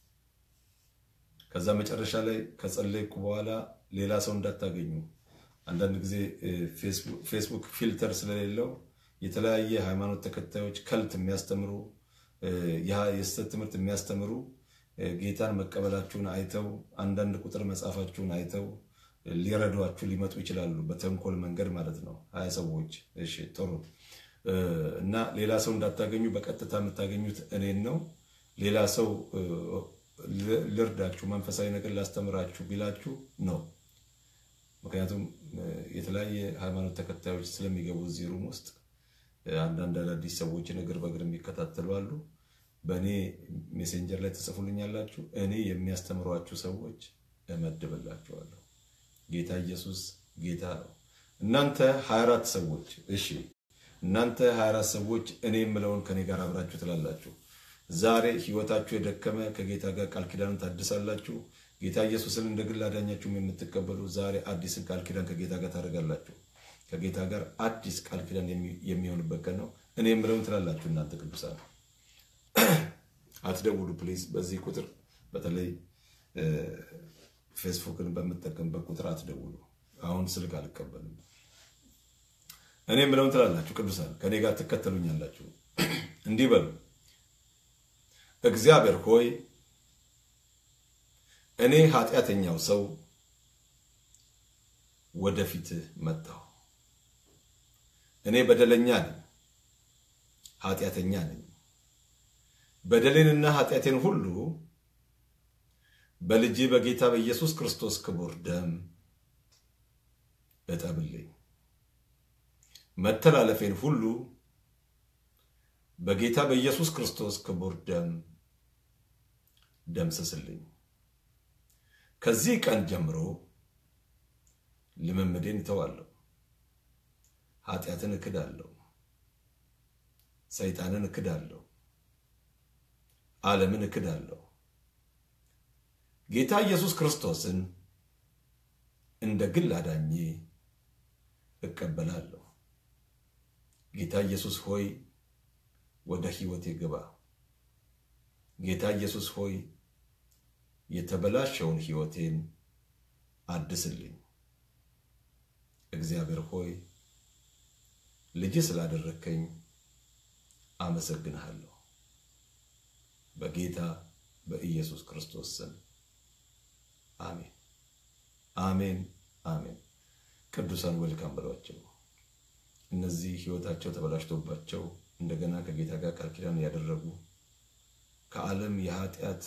Speaker 1: ከዛ መጨረሻ ላይ ከጸለይኩ በኋላ ሌላ ሰው እንዳታገኙ። አንዳንድ ጊዜ ፌስቡክ ፊልተር ስለሌለው የተለያየ ሃይማኖት ተከታዮች ከልት የሚያስተምሩ የስህተት ትምህርት የሚያስተምሩ ጌታን መቀበላችሁን አይተው አንዳንድ ቁጥር መጻፋችሁን አይተው ሊረዷችሁ ሊመጡ ይችላሉ። በተንኮል መንገድ ማለት ነው። ሀያ ሰዎች እሺ፣ ጥሩ እና ሌላ ሰው እንዳታገኙ በቀጥታ የምታገኙት እኔን ነው። ሌላ ሰው ልርዳችሁ፣ መንፈሳዊ ነገር ላስተምራችሁ ቢላችሁ ነው። ምክንያቱም የተለያየ ሃይማኖት ተከታዮች ስለሚገቡ እዚህ ሩም ውስጥ አንዳንድ አዳዲስ ሰዎችን እግር በእግር የሚከታተሉ አሉ። በእኔ ሜሴንጀር ላይ ትጽፉልኛላችሁ። እኔ የሚያስተምሯችሁ ሰዎች እመድብላችኋለሁ። ጌታ ኢየሱስ ጌታ ነው። እናንተ 24 ሰዎች እሺ፣ እናንተ 24 ሰዎች እኔ የምለውን ከኔ ጋር አብራችሁ ትላላችሁ። ዛሬ ህይወታችሁ የደከመ ከጌታ ጋር ቃል ኪዳንን ታድሳላችሁ። ጌታ ኢየሱስን እንደ ግል አዳኛችሁም የምትቀበሉ ዛሬ አዲስን ቃል ኪዳን ከጌታ ጋር ታደርጋላችሁ። ከጌታ ጋር አዲስ ቃል ኪዳን የሚሆንበት ቀን ነው። እኔ የምለውን ትላላችሁ። እናንተ ቅዱሳን አትደውሉ ፕሊዝ። በዚህ ቁጥር በተለይ ፌስቡክን በምጠቀምበት ቁጥር አትደውሉ። አሁን ስልክ አልቀበልም። እኔ የምለውን ትላላችሁ። ቅዱሳን ከኔ ጋር ትከተሉኛላችሁ። እንዲህ በሉ እግዚአብሔር ሆይ እኔ ኃጢአተኛው ሰው ወደፊትህ መጣሁ። እኔ በደለኛ ነኝ፣ ኃጢአተኛ ነኝ። በደሌንና ኃጢአቴን ሁሉ በልጅ በጌታ በኢየሱስ ክርስቶስ ክቡር ደም እጠብልኝ። መተላለፌን ሁሉ በጌታ በኢየሱስ ክርስቶስ ክቡር ደም ደምስስልኝ። ከዚህ ቀን ጀምሮ ልምምዴን እተዋለሁ። ኃጢአትን እክዳለሁ። ሰይጣንን እክዳለሁ። ዓለምን እክዳለሁ። ጌታ ኢየሱስ ክርስቶስን እንደ ግል አዳኜ እቀበላለሁ። ጌታ ኢየሱስ ሆይ ወደ ሕይወቴ ግባ። ጌታ ኢየሱስ ሆይ የተበላሸውን ሕይወቴን አድስልኝ። እግዚአብሔር ሆይ ልጅ ስላደረግከኝ አመሰግንሃለሁ። በጌታ በኢየሱስ ክርስቶስ ስም አሜን፣ አሜን፣ አሜን። ቅዱሳን ወልካም በሏቸው። እነዚህ ሕይወታቸው ተበላሽቶባቸው እንደገና ከጌታ ጋር ቃል ኪዳን ያደረጉ ከዓለም የኃጢአት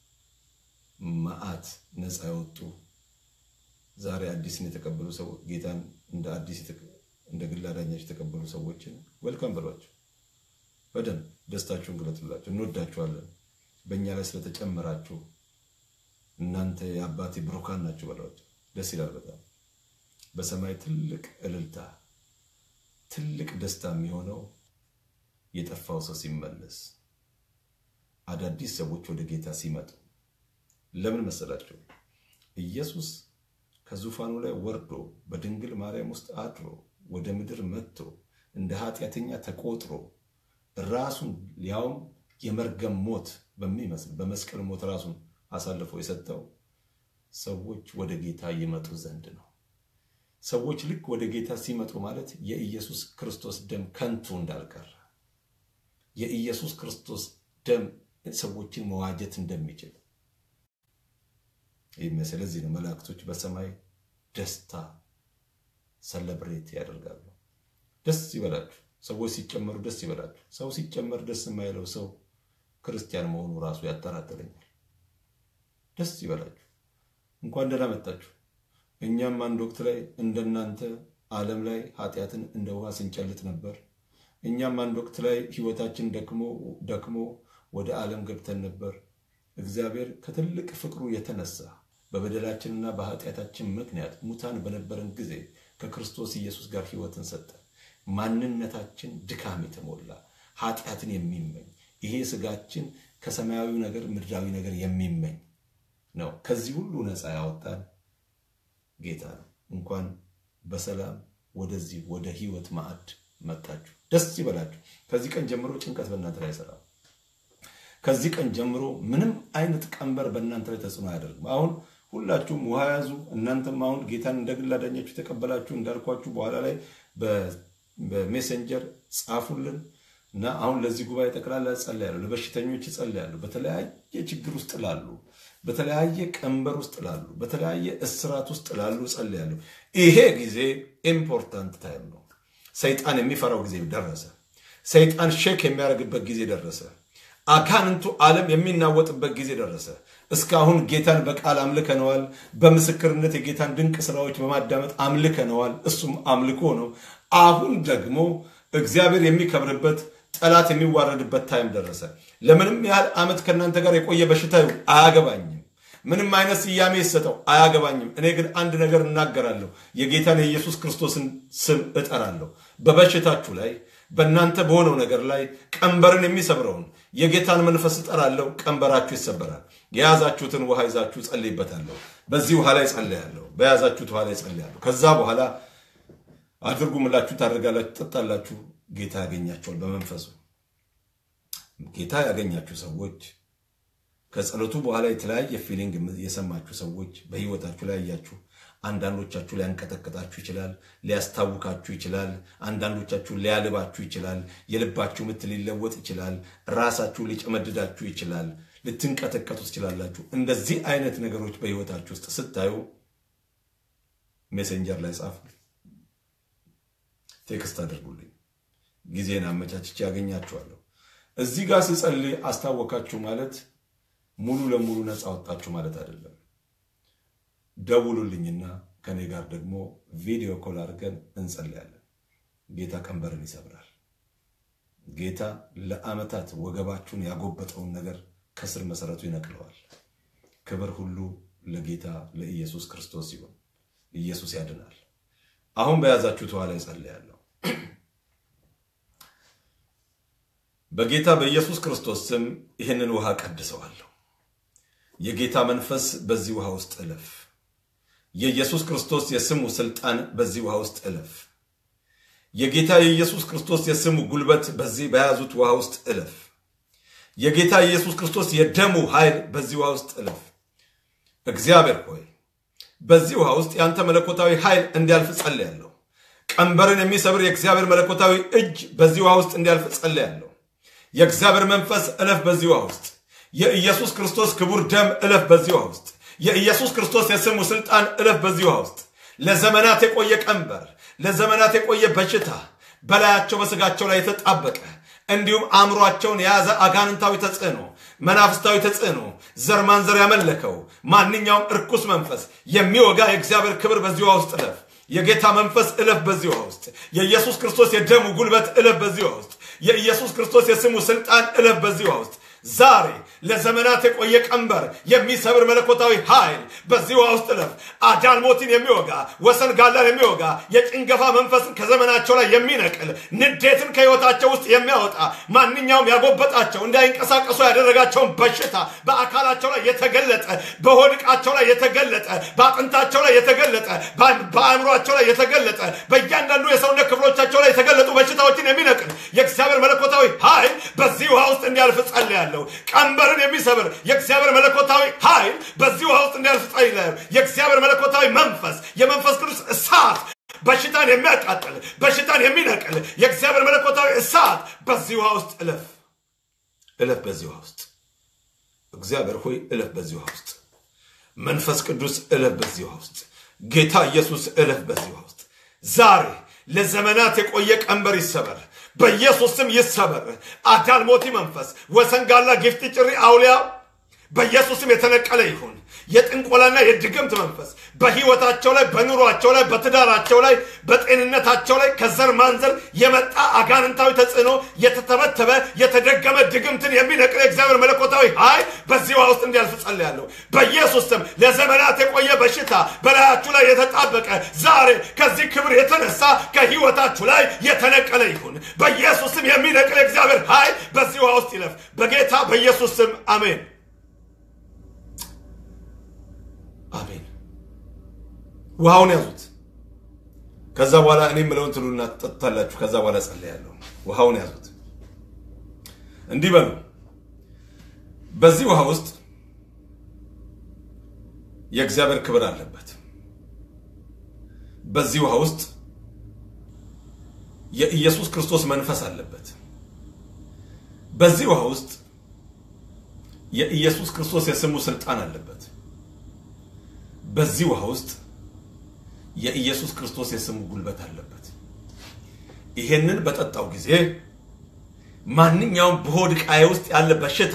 Speaker 1: መዓት ነፃ የወጡ ዛሬ አዲስን የተቀበሉ ሰው ጌታን እንደ አዲስ እንደ ግል አዳኛቸው የተቀበሉ ሰዎችን ወልካም በሏቸው። በደንብ ደስታችሁን ግለጡላቸው። እንወዳችኋለን። በእኛ ላይ ስለተጨመራችሁ እናንተ የአባቴ ብሩካን ናችሁ በሏቸው። ደስ ይላል በጣም በሰማይ ትልቅ እልልታ፣ ትልቅ ደስታ የሚሆነው የጠፋው ሰው ሲመለስ፣ አዳዲስ ሰዎች ወደ ጌታ ሲመጡ። ለምን መሰላቸው? ኢየሱስ ከዙፋኑ ላይ ወርዶ በድንግል ማርያም ውስጥ አድሮ ወደ ምድር መጥቶ እንደ ኃጢአተኛ ተቆጥሮ ራሱን ሊያውም የመርገም ሞት በሚመስል በመስቀል ሞት ራሱን አሳልፎ የሰጠው ሰዎች ወደ ጌታ ይመጡ ዘንድ ነው። ሰዎች ልክ ወደ ጌታ ሲመጡ ማለት የኢየሱስ ክርስቶስ ደም ከንቱ እንዳልቀረ የኢየሱስ ክርስቶስ ደም ሰዎችን መዋጀት እንደሚችል ስለዚህ ነው መላእክቶች በሰማይ ደስታ ሰለብሬት ያደርጋሉ። ደስ ይበላችሁ። ሰዎች ሲጨመሩ ደስ ይበላችሁ። ሰው ሲጨመር ደስ የማይለው ሰው ክርስቲያን መሆኑ ራሱ ያጠራጥረኛል። ደስ ይበላችሁ። እንኳን ደህና መጣችሁ። እኛም አንድ ወቅት ላይ እንደናንተ ዓለም ላይ ኃጢአትን እንደ ውሃ ስንጨልጥ ነበር። እኛም አንድ ወቅት ላይ ህይወታችን ደክሞ ደክሞ ወደ ዓለም ገብተን ነበር። እግዚአብሔር ከትልቅ ፍቅሩ የተነሳ በበደላችንና በኃጢአታችን ምክንያት ሙታን በነበረን ጊዜ ከክርስቶስ ኢየሱስ ጋር ህይወትን ሰጠ። ማንነታችን ድካም የተሞላ ኃጢአትን የሚመኝ ይሄ ስጋችን ከሰማያዊ ነገር ምድራዊ ነገር የሚመኝ ነው። ከዚህ ሁሉ ነፃ ያወጣን ጌታ ነው። እንኳን በሰላም ወደዚህ ወደ ህይወት ማዕድ መጣችሁ። ደስ ይበላችሁ። ከዚህ ቀን ጀምሮ ጭንቀት በእናንተ ላይ አይሰራም። ከዚህ ቀን ጀምሮ ምንም አይነት ቀንበር በእናንተ ላይ ተጽዕኖ አያደርግም። አሁን ሁላችሁም ውሃ ያዙ። እናንተም አሁን ጌታን እንደ ግል አዳኛችሁ የተቀበላችሁ እንዳልኳችሁ በኋላ ላይ በሜሴንጀር ጻፉልን እና አሁን ለዚህ ጉባኤ ጠቅላላ ጸልያለሁ። ለበሽተኞች ጸልያለሁ። በተለያየ ችግር ውስጥ ላሉ፣ በተለያየ ቀንበር ውስጥ ላሉ፣ በተለያየ እስራት ውስጥ ላሉ ጸልያለሁ። ይሄ ጊዜ ኢምፖርታንት ታይም ነው። ሰይጣን የሚፈራው ጊዜ ደረሰ። ሰይጣን ሼክ የሚያደርግበት ጊዜ ደረሰ። አጋንንቱ ዓለም የሚናወጥበት ጊዜ ደረሰ። እስካሁን ጌታን በቃል አምልከነዋል። በምስክርነት የጌታን ድንቅ ስራዎች በማዳመጥ አምልከነዋል። እሱም አምልኮ ነው። አሁን ደግሞ እግዚአብሔር የሚከብርበት ጠላት የሚዋረድበት ታይም ደረሰ። ለምንም ያህል ዓመት ከእናንተ ጋር የቆየ በሽታ አያገባኝም። ምንም አይነት ስያሜ ይሰጠው አያገባኝም። እኔ ግን አንድ ነገር እናገራለሁ። የጌታን የኢየሱስ ክርስቶስን ስም እጠራለሁ። በበሽታችሁ ላይ በእናንተ በሆነው ነገር ላይ ቀንበርን የሚሰብረውን የጌታን መንፈስ እጠራለሁ። ቀንበራችሁ ይሰበራል። የያዛችሁትን ውሃ ይዛችሁ ጸልይበታለሁ። በዚህ ውሃ ላይ ጸልያለሁ። በያዛችሁት ውሃ ላይ ጸልያለሁ። ከዛ በኋላ አድርጉ ምላችሁ ታደርጋላችሁ፣ ትጠጣላችሁ። ጌታ ያገኛቸዋል በመንፈሱ። ጌታ ያገኛችሁ ሰዎች ከጸሎቱ በኋላ የተለያየ ፊሊንግ የሰማችሁ ሰዎች በህይወታችሁ ላይ ያያችሁ አንዳንዶቻችሁ ሊያንቀጠቅጣችሁ ይችላል፣ ሊያስታውካችሁ ይችላል፣ አንዳንዶቻችሁ ሊያልባችሁ ይችላል፣ የልባችሁ ምት ሊለወጥ ይችላል፣ ራሳችሁ ሊጨመድዳችሁ ይችላል፣ ልትንቀጠቀጡ ትችላላችሁ። እንደዚህ አይነት ነገሮች በህይወታችሁ ውስጥ ስታዩ ሜሴንጀር ላይ ጻፉ፣ ቴክስት አድርጉልኝ። ጊዜን አመቻችቼ ያገኛችኋለሁ። እዚህ ጋር ስጸልይ አስታወካችሁ ማለት ሙሉ ለሙሉ ነፃ ወጣችሁ ማለት አይደለም። ደውሉልኝና ከኔ ጋር ደግሞ ቪዲዮ ኮል አድርገን እንጸልያለን። ጌታ ቀንበርን ይሰብራል። ጌታ ለዓመታት ወገባችሁን ያጎበጠውን ነገር ከስር መሰረቱ ይነቅለዋል። ክብር ሁሉ ለጌታ ለኢየሱስ ክርስቶስ ሲሆን ኢየሱስ ያድናል። አሁን በያዛችሁት ውሃ ላይ ጸልያለሁ። በጌታ በኢየሱስ ክርስቶስ ስም ይህንን ውሃ ቀድሰዋለሁ። የጌታ መንፈስ በዚህ ውሃ ውስጥ እለፍ። የኢየሱስ ክርስቶስ የስሙ ስልጣን በዚህ ውሃ ውስጥ እለፍ። የጌታ የኢየሱስ ክርስቶስ የስሙ ጉልበት በዚህ በያዙት ውሃ ውስጥ እለፍ። የጌታ የኢየሱስ ክርስቶስ የደሙ ኃይል በዚህ ውሃ ውስጥ እለፍ። እግዚአብሔር ሆይ በዚህ ውሃ ውስጥ የአንተ መለኮታዊ ኃይል እንዲያልፍ ጸልያለሁ። ቀንበርን የሚሰብር የእግዚአብሔር መለኮታዊ እጅ በዚህ ውሃ ውስጥ እንዲያልፍ ጸልያለሁ። የእግዚአብሔር መንፈስ እለፍ በዚህ ውሃ ውስጥ የኢየሱስ ክርስቶስ ክቡር ደም እለፍ በዚህ ውሃ ውስጥ የኢየሱስ ክርስቶስ የስሙ ስልጣን እለፍ በዚህ ውሃ ውስጥ ለዘመናት የቆየ ቀንበር፣ ለዘመናት የቆየ በሽታ በላያቸው በስጋቸው ላይ የተጣበቀ እንዲሁም አእምሯቸውን የያዘ አጋንንታዊ ተጽዕኖ፣ መናፍስታዊ ተጽዕኖ፣ ዘር ማንዘር ያመለከው ማንኛውም እርኩስ መንፈስ የሚወጋ የእግዚአብሔር ክብር በዚህ ውሃ ውስጥ እለፍ። የጌታ መንፈስ እለፍ በዚህ ውሃ ውስጥ የኢየሱስ ክርስቶስ የደሙ ጉልበት እለፍ በዚህ ውሃ ውስጥ የኢየሱስ ክርስቶስ የስሙ ስልጣን እለፍ በዚህ ውሃ ውስጥ ዛሬ ለዘመናት የቆየ ቀንበር የሚሰብር መለኮታዊ ኃይል በዚህ ውሃ ውስጥ እለፍ። አዳልሞትን የሚወጋ ወሰን ጋላን የሚወጋ የጭንገፋ መንፈስን ከዘመናቸው ላይ የሚነቅል ንዴትን ከህይወታቸው ውስጥ የሚያወጣ ማንኛውም ያጎበጣቸው እንዳይንቀሳቀሱ ያደረጋቸውን በሽታ በአካላቸው ላይ የተገለጠ በሆድቃቸው ላይ የተገለጠ በአጥንታቸው ላይ የተገለጠ በአእምሯቸው ላይ የተገለጠ በእያንዳንዱ የሰውነት ክፍሎቻቸው ላይ የተገለጡ በሽታዎችን የሚነቅል የእግዚአብሔር መለኮታዊ ኃይል በዚህ ውሃ ውስጥ እንዲያልፍ ጸልያለሁ። ቀንበርን የሚሰብር የእግዚአብሔር መለኮታዊ ኃይል በዚህ ውሃ ውስጥ እንዲያልፍ ጸልያለሁ። የእግዚአብሔር መለኮታዊ መንፈስ የመንፈስ ቅዱስ እሳት በሽታን የሚያቃጥል በሽታን የሚነቅል የእግዚአብሔር መለኮታዊ እሳት በዚህ ውሃ ውስጥ እለፍ እለፍ በዚህ ውሃ ውስጥ እግዚአብሔር ሆይ እለፍ በዚህ ውሃ ውስጥ መንፈስ ቅዱስ እለፍ በዚህ ውሃ ውስጥ ጌታ ኢየሱስ እለፍ በዚህ ውሃ ውስጥ ዛሬ ለዘመናት የቆየ ቀንበር ይሰበር በኢየሱስ ስም ይሰበር አዳልሞቲ መንፈስ ወሰንጋላ ጊፍት ጭሪ አውሊያ በኢየሱስም የተነቀለ ይሁን የጥንቆላና የድግምት መንፈስ በህይወታቸው ላይ በኑሯቸው ላይ በትዳራቸው ላይ በጤንነታቸው ላይ ከዘር ማንዘር የመጣ አጋንንታዊ ተጽዕኖ የተተበተበ የተደገመ ድግምትን የሚነቅል የእግዚአብሔር መለኮታዊ ኃይል በዚህ ውሃ ውስጥ እንዲያልፍ ጸልያለሁ በኢየሱስ ስም ለዘመናት የቆየ በሽታ በላያችሁ ላይ የተጣበቀ ዛሬ ከዚህ ክብር የተነሳ ከህይወታችሁ ላይ የተነቀለ ይሁን በኢየሱስ ስም የሚነቅል የእግዚአብሔር ኃይል በዚህ ውሃ ውስጥ ይለፍ በጌታ በኢየሱስ ስም አሜን አሜን። ውሃውን ያዙት። ከዛ በኋላ እኔ የምለውን ትሉና ትጠጡታላችሁ። ከዛ በኋላ ጸልያለሁ። ውሃውን ያዙት። እንዲህ በሉ። በዚህ ውሃ ውስጥ የእግዚአብሔር ክብር አለበት። በዚህ ውሃ ውስጥ የኢየሱስ ክርስቶስ መንፈስ አለበት። በዚህ ውሃ ውስጥ የኢየሱስ ክርስቶስ የስሙ ስልጣን አለበት። በዚህ ውሃ ውስጥ የኢየሱስ ክርስቶስ የስሙ ጉልበት አለበት። ይሄንን በጠጣው ጊዜ ማንኛውም በሆድ ዕቃዬ ውስጥ ያለ በሽታ፣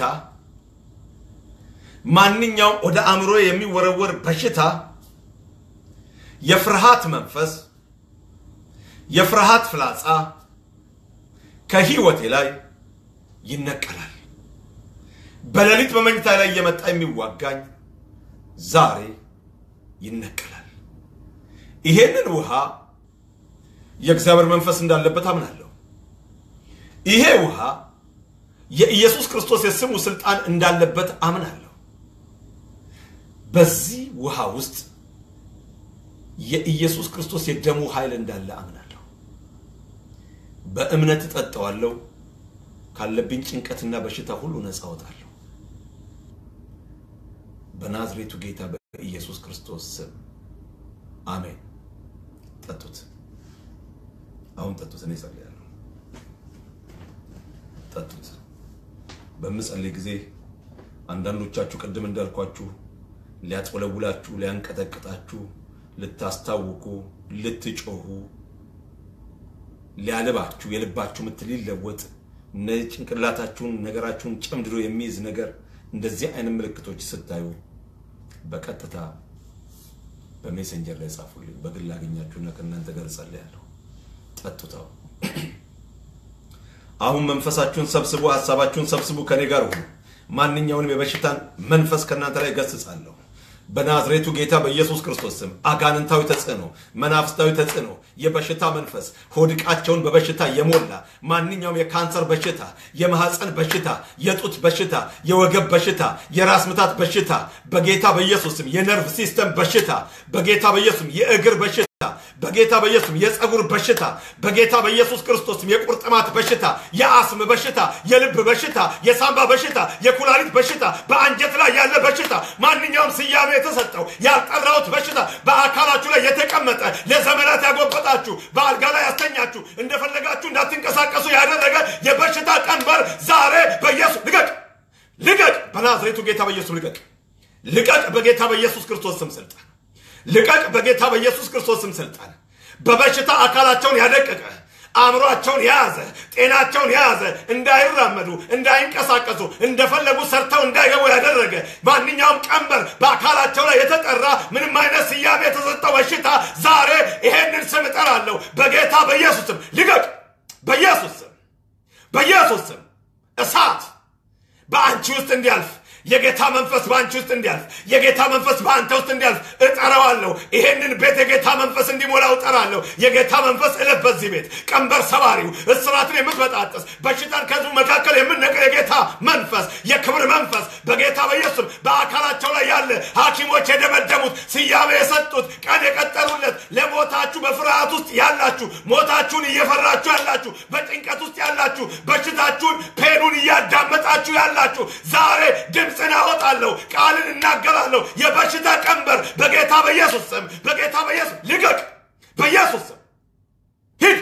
Speaker 1: ማንኛውም ወደ አእምሮ የሚወረወር በሽታ፣ የፍርሃት መንፈስ፣ የፍርሃት ፍላጻ ከህይወቴ ላይ ይነቀላል። በሌሊት በመኝታ ላይ እየመጣ የሚዋጋኝ ዛሬ ይነቀላል። ይሄንን ውሃ የእግዚአብሔር መንፈስ እንዳለበት አምናለሁ። ይሄ ውሃ የኢየሱስ ክርስቶስ የስሙ ስልጣን እንዳለበት አምናለሁ። በዚህ ውሃ ውስጥ የኢየሱስ ክርስቶስ የደሙ ኃይል እንዳለ አምናለሁ። በእምነት እጠጣዋለሁ። ካለብኝ ጭንቀትና በሽታ ሁሉ ነፃ እወጣለሁ። በናዝሬቱ ጌታ በኢየሱስ ክርስቶስ ስም አሜን። ጠጡት። አሁን ጠጡት። እኔ ጸልያለሁ። ጠጡት። በምጸልይ ጊዜ አንዳንዶቻችሁ ቅድም እንዳልኳችሁ ሊያጥወለውላችሁ፣ ሊያንቀጠቅጣችሁ፣ ልታስታውቁ፣ ልትጮሁ፣ ሊያልባችሁ፣ የልባችሁ ምት ሊለወጥ ጭንቅላታችሁን ነገራችሁን ጨምድዶ የሚይዝ ነገር እንደዚህ አይነት ምልክቶች ስታዩ በቀጥታ በሜሴንጀር ላይ ጻፉልኝ። በግል አገኛችሁና ከእናንተ ጋር ጸልያለሁ። ጠጡታው አሁን መንፈሳችሁን ሰብስቡ፣ ሀሳባችሁን ሰብስቡ፣ ከኔ ጋር ሁኑ። ማንኛውንም የበሽታን መንፈስ ከእናንተ ላይ ገስጻለሁ። በናዝሬቱ ጌታ በኢየሱስ ክርስቶስ ስም አጋንንታዊ ተጽዕኖ፣ መናፍስታዊ ተጽዕኖ፣ የበሽታ መንፈስ ሆድቃቸውን በበሽታ የሞላ ማንኛውም የካንሰር በሽታ፣ የማህፀን በሽታ፣ የጡት በሽታ፣ የወገብ በሽታ፣ የራስ ምታት በሽታ በጌታ በኢየሱስ ስም የነርቭ ሲስተም በሽታ በጌታ በኢየሱስ ስም የእግር በሽታ በጌታ በኢየሱስ የጸጉር በሽታ በጌታ በኢየሱስ ክርስቶስ የቁርጥማት በሽታ፣ የአስም በሽታ፣ የልብ በሽታ፣ የሳምባ በሽታ፣ የኩላሊት በሽታ፣ በአንጀት ላይ ያለ በሽታ፣ ማንኛውም ስያሜ የተሰጠው ያልጠራሁት በሽታ በአካላችሁ ላይ የተቀመጠ ለዘመናት ያጎበጣችሁ በአልጋ ላይ ያስተኛችሁ እንደፈለጋችሁ እንዳትንቀሳቀሱ ያደረገ የበሽታ ቀንበር ዛሬ በኢየሱስ ልቀቅ፣ ልቀቅ፣ በናዝሬቱ ጌታ በኢየሱስ ልቀቅ፣ ልቀቅ፣ በጌታ በኢየሱስ ክርስቶስ ስም ስልጣን ልቀቅ በጌታ በኢየሱስ ክርስቶስ ስም ስልጣን። በበሽታ አካላቸውን ያደቀቀ አእምሯቸውን የያዘ ጤናቸውን የያዘ እንዳይራመዱ እንዳይንቀሳቀሱ እንደፈለጉ ሰርተው እንዳይገቡ ያደረገ ማንኛውም ቀንበር በአካላቸው ላይ የተጠራ ምንም አይነት ስያሜ የተሰጠው በሽታ ዛሬ ይሄንን ስም እጠራለሁ በጌታ በኢየሱስ ስም ልቀቅ። በኢየሱስ ስም በኢየሱስ ስም እሳት በአንቺ ውስጥ እንዲያልፍ የጌታ መንፈስ በአንቺ ውስጥ እንዲያልፍ የጌታ መንፈስ በአንተ ውስጥ እንዲያልፍ እጠራዋለሁ። ይሄንን ቤት የጌታ መንፈስ እንዲሞላው እጠራለሁ። የጌታ መንፈስ እለፍ በዚህ ቤት ቀንበር ሰባሪው፣ እስራትን የምትበጣጥስ በሽታን ከህዝቡ መካከል የምነቅል የጌታ መንፈስ፣ የክብር መንፈስ በጌታ በኢየሱስም በአካላቸው ላይ ያለ ሐኪሞች የደመደሙት ስያሜ የሰጡት ቀን የቀጠሩለት ለሞታችሁ በፍርሃት ውስጥ ያላችሁ ሞታችሁን እየፈራችሁ ያላችሁ በጭንቀት ውስጥ ያላችሁ በሽታችሁን ፔኑን እያዳመጣችሁ ያላችሁ ዛሬ ድምፅን አወጣለሁ፣ ቃልን እናገራለሁ። የበሽታ ቀንበር በጌታ በኢየሱስ ስም በጌታ በኢየሱስ ልቀቅ። በኢየሱስ ስም ሂድ፣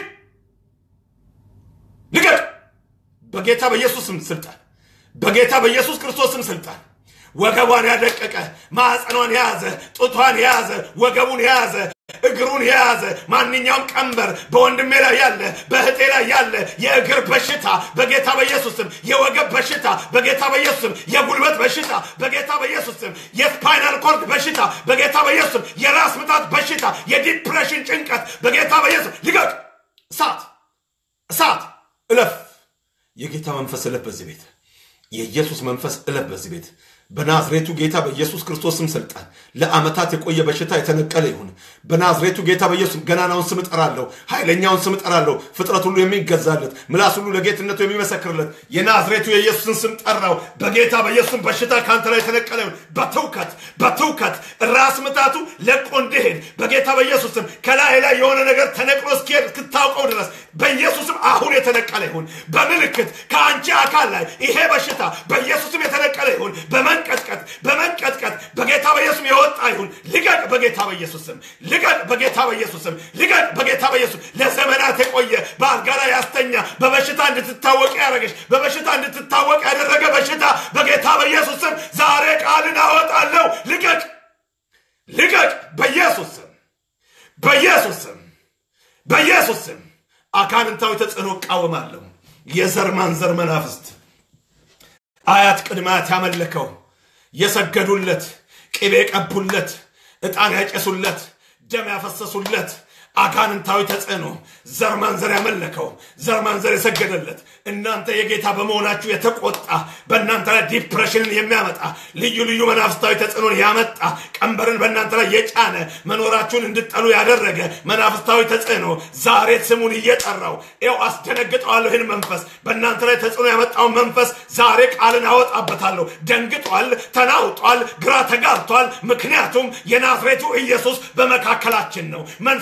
Speaker 1: ልቀቅ። በጌታ በኢየሱስ ስም ስልጣን፣ በጌታ በኢየሱስ ክርስቶስ ስም ስልጣን ወገቧን ያደቀቀ ማዕፀኗን የያዘ ጡቷን የያዘ ወገቡን የያዘ እግሩን የያዘ ማንኛውም ቀንበር በወንድሜ ላይ ያለ በእህቴ ላይ ያለ የእግር በሽታ በጌታ በኢየሱስ ስም፣ የወገብ በሽታ በጌታ በኢየሱስ ስም፣ የጉልበት በሽታ በጌታ በኢየሱስ ስም፣ የስፓይናል ኮርድ በሽታ በጌታ በኢየሱስ ስም፣ የራስ ምታት በሽታ፣ የዲፕሬሽን ጭንቀት በጌታ በኢየሱስ ስም ልቀቅ። እሳት እሳት እለፍ። የጌታ መንፈስ እለፍ በዚህ ቤት። የኢየሱስ መንፈስ እለፍ በዚህ ቤት። በናዝሬቱ ጌታ በኢየሱስ ክርስቶስም ስልጣን ለዓመታት የቆየ በሽታ የተነቀለ ይሁን። በናዝሬቱ ጌታ በኢየሱስ ገናናውን ስም እጠራለሁ፣ ኃይለኛውን ስም እጠራለሁ። ፍጥረት ሁሉ የሚገዛለት ምላስ ሁሉ ለጌትነቱ የሚመሰክርለት የናዝሬቱ የኢየሱስን ስም ጠራው። በጌታ በኢየሱስም በሽታ ከአንተ ላይ የተነቀለ ይሁን። በትውከት በትውከት ራስ ምታቱ ለቆ እንዲሄድ በጌታ በኢየሱስም ከላይ ላይ የሆነ ነገር ተነቅሎ እስኪሄድ እስክታውቀው ድረስ በኢየሱስም አሁን የተነቀለ ይሁን። በምልክት ከአንቺ አካል ላይ ይሄ በሽታ በኢየሱስም የተነቀለ ይሁን። በመንቀጥቀጥ በመንቀጥቀጥ በጌታ በኢየሱስም የወጣ ይሁን። ልቀቅ በጌታ በኢየሱስ ስም ልቀቅ በጌታ በኢየሱስ ስም ልቀቅ በጌታ በኢየሱስ ለዘመናት የቆየ በአልጋ ላይ ያስተኛ በበሽታ እንድትታወቅ ያደረገች በበሽታ እንድትታወቅ ያደረገ በሽታ በጌታ በኢየሱስ ስም ዛሬ ቃልን አወጣለሁ። ልቀቅ ልቀቅ በኢየሱስ ስም በኢየሱስ ስም በኢየሱስ ስም አጋንንታዊ ተጽዕኖ እቃወማለሁ። የዘር ማንዘር መናፍስት አያት ቅድማት ያመለከው የሰገዱለት ቅቤ የቀቡለት ዕጣን ያጨሱለት ደም ያፈሰሱለት አጋንንታዊ ተጽዕኖ ዘር ማንዘር ያመለከው ዘር ማንዘር የሰገደለት እናንተ የጌታ በመሆናችሁ የተቆጣ በእናንተ ላይ ዲፕሬሽንን የሚያመጣ ልዩ ልዩ መናፍስታዊ ተጽዕኖን ያመጣ ቀንበርን በእናንተ ላይ የጫነ መኖራችሁን እንድጠሉ ያደረገ መናፍስታዊ ተጽዕኖ ዛሬ ስሙን እየጠራው ይው አስደነግጠዋለሁ። ይህን መንፈስ በእናንተ ላይ ተጽዕኖ ያመጣውን መንፈስ ዛሬ ቃልን አወጣበታለሁ። ደንግጧል፣ ተናውጧል፣ ግራ ተጋብቷል። ምክንያቱም የናዝሬቱ ኢየሱስ በመካከላችን ነው። መንፈሱ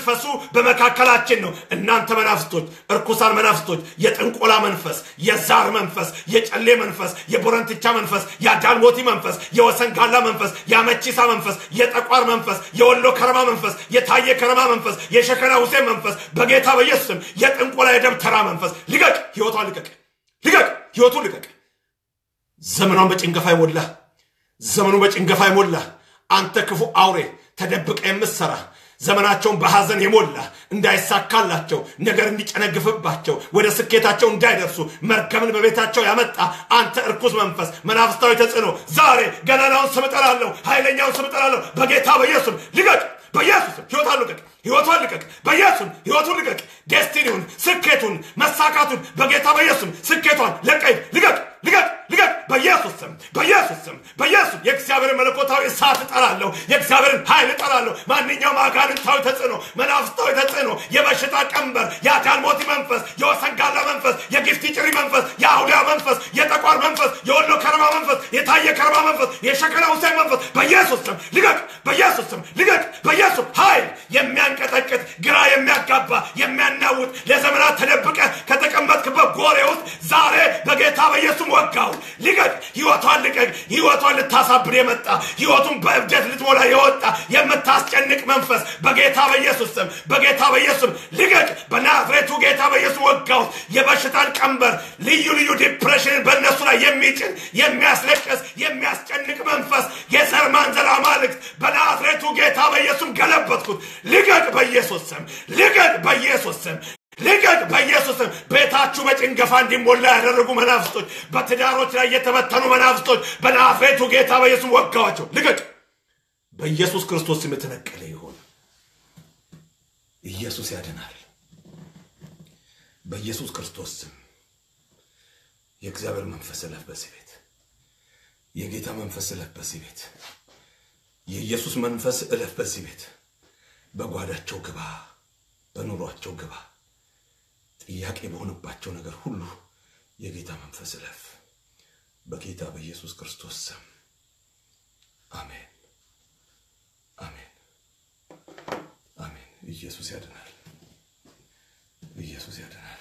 Speaker 1: በመካከላችን ነው። እናንተ መናፍስቶች፣ እርኩሳን መናፍስቶች፣ የጥንቆላ መንፈስ፣ የዛር መንፈስ፣ የጨሌ መንፈስ፣ የቦረንትቻ መንፈስ፣ የአዳልሞቲ መንፈስ፣ የወሰንጋላ መንፈስ፣ የአመቺሳ መንፈስ፣ የጠቋር መንፈስ፣ የወሎ ከረማ መንፈስ፣ የታየ ከረማ መንፈስ፣ የሸከና ሁሴን መንፈስ በጌታ በኢየሱስ ስም የጥንቆላ የደብተራ መንፈስ ልቀቅ፣ ህይወቷን ልቀቅ፣ ልቀቅ፣ ህይወቱን ልቀቅ። ዘመኗን በጭንገፋ ይሞላ፣ ዘመኑ በጭንገፋ ይሞላ። አንተ ክፉ አውሬ ተደብቀ የምትሰራ ዘመናቸውን በሐዘን የሞላ እንዳይሳካላቸው ነገር እንዲጨነግፍባቸው ወደ ስኬታቸው እንዳይደርሱ መርገምን በቤታቸው ያመጣ አንተ እርኩስ መንፈስ መናፍስታዊ ተጽዕኖ ዛሬ ገናናውን ስም እጠራለሁ፣ ኃይለኛውን ስም እጠራለሁ። በጌታ በኢየሱስም ልቀቅ፣ በኢየሱስም ህይወቷን ልቀቅ፣ ህይወቷን ልቀቅ፣ በኢየሱስም ህይወቱን ልቀቅ፣ ዴስቲኒውን፣ ስኬቱን፣ መሳካቱን በጌታ በኢየሱስም ስኬቷን ለቀይ ልቀቅ፣ ልቀቅ፣ ልቀቅ፣ በኢየሱስ ስም፣ በኢየሱስ ስም፣ በኢየሱስ የእግዚአብሔርን መለኮታዊ እሳት እጠራለሁ፣ የእግዚአብሔርን ኃይል እጠራለሁ። ማንኛውም አጋንንታዊ ተጽዕኖ፣ መናፍስታዊ ተጽዕኖ፣ የበሽታ ቀንበር፣ የአዳልሞቲ መንፈስ፣ የወሰንጋላ መንፈስ፣ የጊፍቲ ጭሪ መንፈስ፣ የአውሊያ መንፈስ፣ የጠቋር መንፈስ፣ የወሎ ከረማ መንፈስ፣ የታየ ከረማ መንፈስ፣ የሸከላ ሁሴን መንፈስ በኢየሱስ ስም ልቀቅ፣ በኢየሱስ ስም ልቀቅ፣ በኢየሱስ ኃይል የሚያንቀጠቅጥ ግራ የሚያጋባ የሚያናውጥ ለዘመናት ተደብቀ ከተቀመጥክበት ጎሬ ውስጥ ዛሬ በጌታ በኢየሱስ ወጋው። ልቀቅ፣ ህይወቷን ልቀቅ። ህይወቷን ልታሳብር የመጣ ህይወቱን በእብደት ልትሞላ የወጣ የምታስጨንቅ መንፈስ በጌታ በኢየሱስ ስም በጌታ በኢየሱስ ስም ልቀቅ። በናዝሬቱ ጌታ በኢየሱስ ወጋው። የበሽታን ቀንበር ልዩ ልዩ ዲፕሬሽንን በእነሱ ላይ የሚጭን የሚያስለቅስ የሚያስጨንቅ መንፈስ የዘር ማንዘር አማልክት በናዝሬቱ ጌታ በኢየሱስም ገለበጥኩት። ልቀቅ በኢየሱስ ስም ልቀቅ በኢየሱስ ስም ልቀቅ በኢየሱስ ስም። ቤታችሁ በጭንገፋ እንዲሞላ ያደረጉ መናፍስቶች፣ በትዳሮች ላይ የተበተኑ መናፍስቶች በናዝሬቱ ጌታ በኢየሱስ ወጋዋቸው። ልቀቅ በኢየሱስ ክርስቶስ ስም የተነቀለ ይሆን። ኢየሱስ ያድናል። በኢየሱስ ክርስቶስ ስም የእግዚአብሔር መንፈስ እለፍ በዚህ ቤት፣ የጌታ መንፈስ እለፍ በዚህ ቤት፣ የኢየሱስ መንፈስ እለፍ በዚህ ቤት። በጓዳቸው ግባ፣ በኑሯቸው ግባ። ጥያቄ በሆነባቸው ነገር ሁሉ የጌታ መንፈስ እለፍ። በጌታ በኢየሱስ ክርስቶስ ስም አሜን፣ አሜን፣ አሜን። ኢየሱስ ያድናል። ኢየሱስ ያድናል።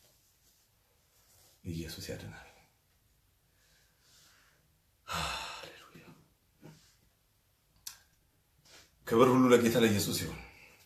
Speaker 1: ኢየሱስ ያድናል። ሃሌሉያ። ክብር ሁሉ ለጌታ ለኢየሱስ ይሁን።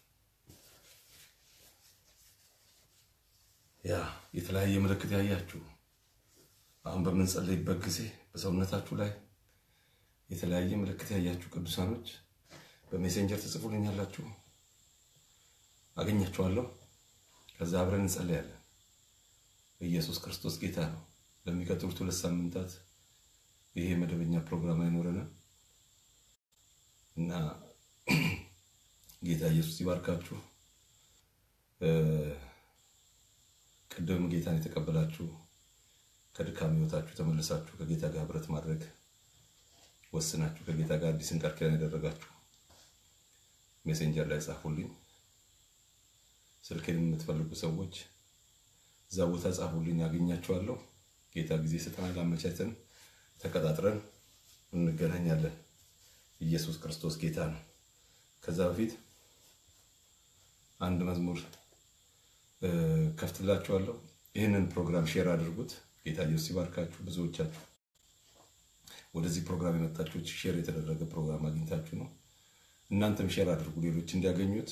Speaker 1: ያ የተለያየ ምልክት ያያችሁ አሁን በምንጸለይበት ጊዜ በሰውነታችሁ ላይ የተለያየ ምልክት ያያችሁ ቅዱሳኖች በሜሴንጀር ትጽፉልኛላችሁ፣ አገኛችኋለሁ። ከዛ አብረን እንጸለያለን። ኢየሱስ ክርስቶስ ጌታ ነው። ለሚቀጥሉት ሁለት ሳምንታት ይሄ መደበኛ ፕሮግራም አይኖረንም እና ጌታ ኢየሱስ ይባርካችሁ። ቅድም ጌታን የተቀበላችሁ ከድካም ህይወታችሁ ተመልሳችሁ ከጌታ ጋር ህብረት ማድረግ ወስናችሁ ከጌታ ጋር አዲስን ቃል ኪዳን ያደረጋችሁ ሜሴንጀር ላይ ጻፉልኝ። ስልኬን የምትፈልጉ ሰዎች እዛ ቦታ ጻፉልኝ፣ ያገኛችኋለሁ። ጌታ ጊዜ ስጠናል፣ አመቻችተን ተቀጣጥረን እንገናኛለን። ኢየሱስ ክርስቶስ ጌታ ነው። ከዛ በፊት አንድ መዝሙር ከፍትላችኋለሁ። ይህንን ፕሮግራም ሼር አድርጉት። ጌታ ኢየሱስ ይባርካችሁ። ብዙዎቻችሁ ወደዚህ ፕሮግራም የመጣችሁት ሼር የተደረገ ፕሮግራም አግኝታችሁ ነው። እናንተም ሼር አድርጉ፣ ሌሎች እንዲያገኙት።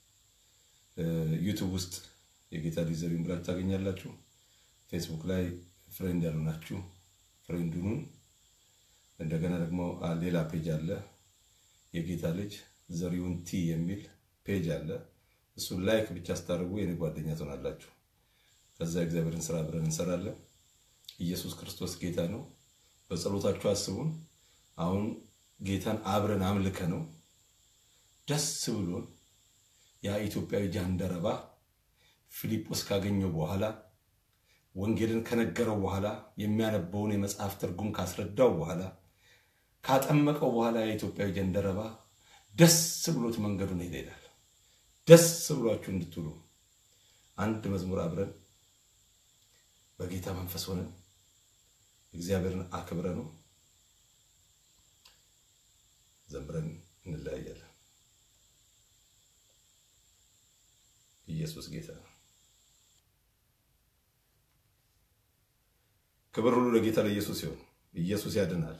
Speaker 1: ዩቱብ ውስጥ የጌታ ልጅ ዘሪሁን ብላችሁ ታገኛላችሁ። ፌስቡክ ላይ ፍሬንድ ያልሆናችሁ ፍሬንድ ሁኑን። እንደገና ደግሞ ሌላ ፔጅ አለ፣ የጌታ ልጅ ዘሪሁን ቲ የሚል ፔጅ አለ። እሱን ላይክ ብቻ ስታደርጉ የኔ ጓደኛ ትሆናላችሁ። ከዛ እግዚአብሔርን ስራ አብረን እንሰራለን። ኢየሱስ ክርስቶስ ጌታ ነው። በጸሎታችሁ አስቡን። አሁን ጌታን አብረን አምልከ ነው ደስ ብሎን ያ ኢትዮጵያዊ ጃንደረባ ፊልጶስ ካገኘው በኋላ ወንጌልን ከነገረው በኋላ የሚያነበውን የመጽሐፍ ትርጉም ካስረዳው በኋላ ካጠመቀው በኋላ የኢትዮጵያዊ ጃንደረባ ደስ ብሎት መንገዱን ሄደ ይላል። ደስ ብሏችሁ እንድትውሉ አንድ መዝሙር አብረን በጌታ መንፈስ ሆነን እግዚአብሔርን አክብረ ነው ዘምረን እንለያያለን። ኢየሱስ ጌታ ነው። ክብር ሁሉ ለጌታ ለኢየሱስ ይሁን። ኢየሱስ ያድናል።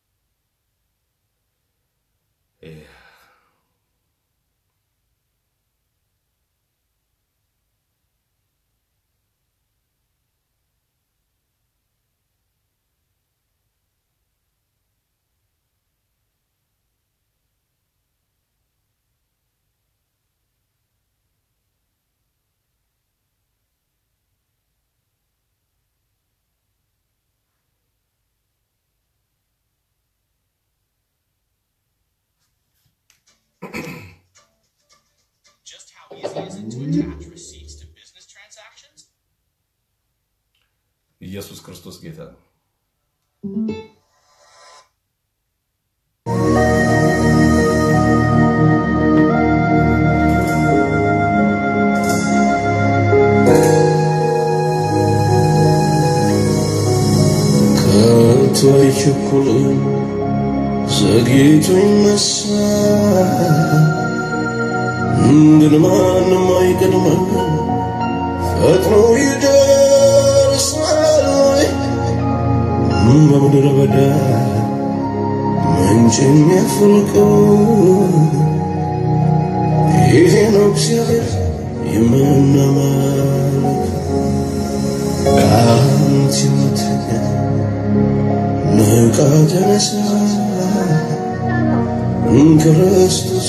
Speaker 8: Just how easy is it to attach receipts to business transactions?
Speaker 1: ኢየሱስ ክርስቶስ ጌታ ነው።
Speaker 9: ከቶ አይቸኩልም ዘግይቶ ይነሳል ግን ማንም አይቀድመም ፈጥኖ ይደርሳል በምድረ በዳ ምንጭ የሚያፈልቀው ይሄ ነው እግዚአብሔር የምናመልከው ከአንተ የምትተኛ ንቃ ተነሳ ክርስቶስ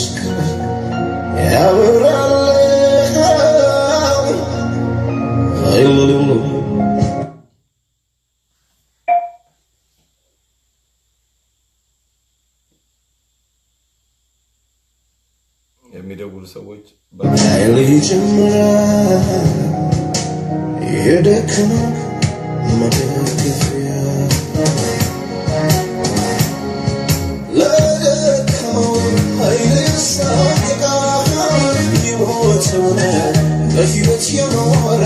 Speaker 9: ያበራል ሃሌሉያ
Speaker 1: የሚደውሉ ሰዎች
Speaker 9: ኃይል ይጨምራል የደከመው መደገፊያ ለደከመው ኃይል ይሰጣል የሞተውን በሕይወት የኖረ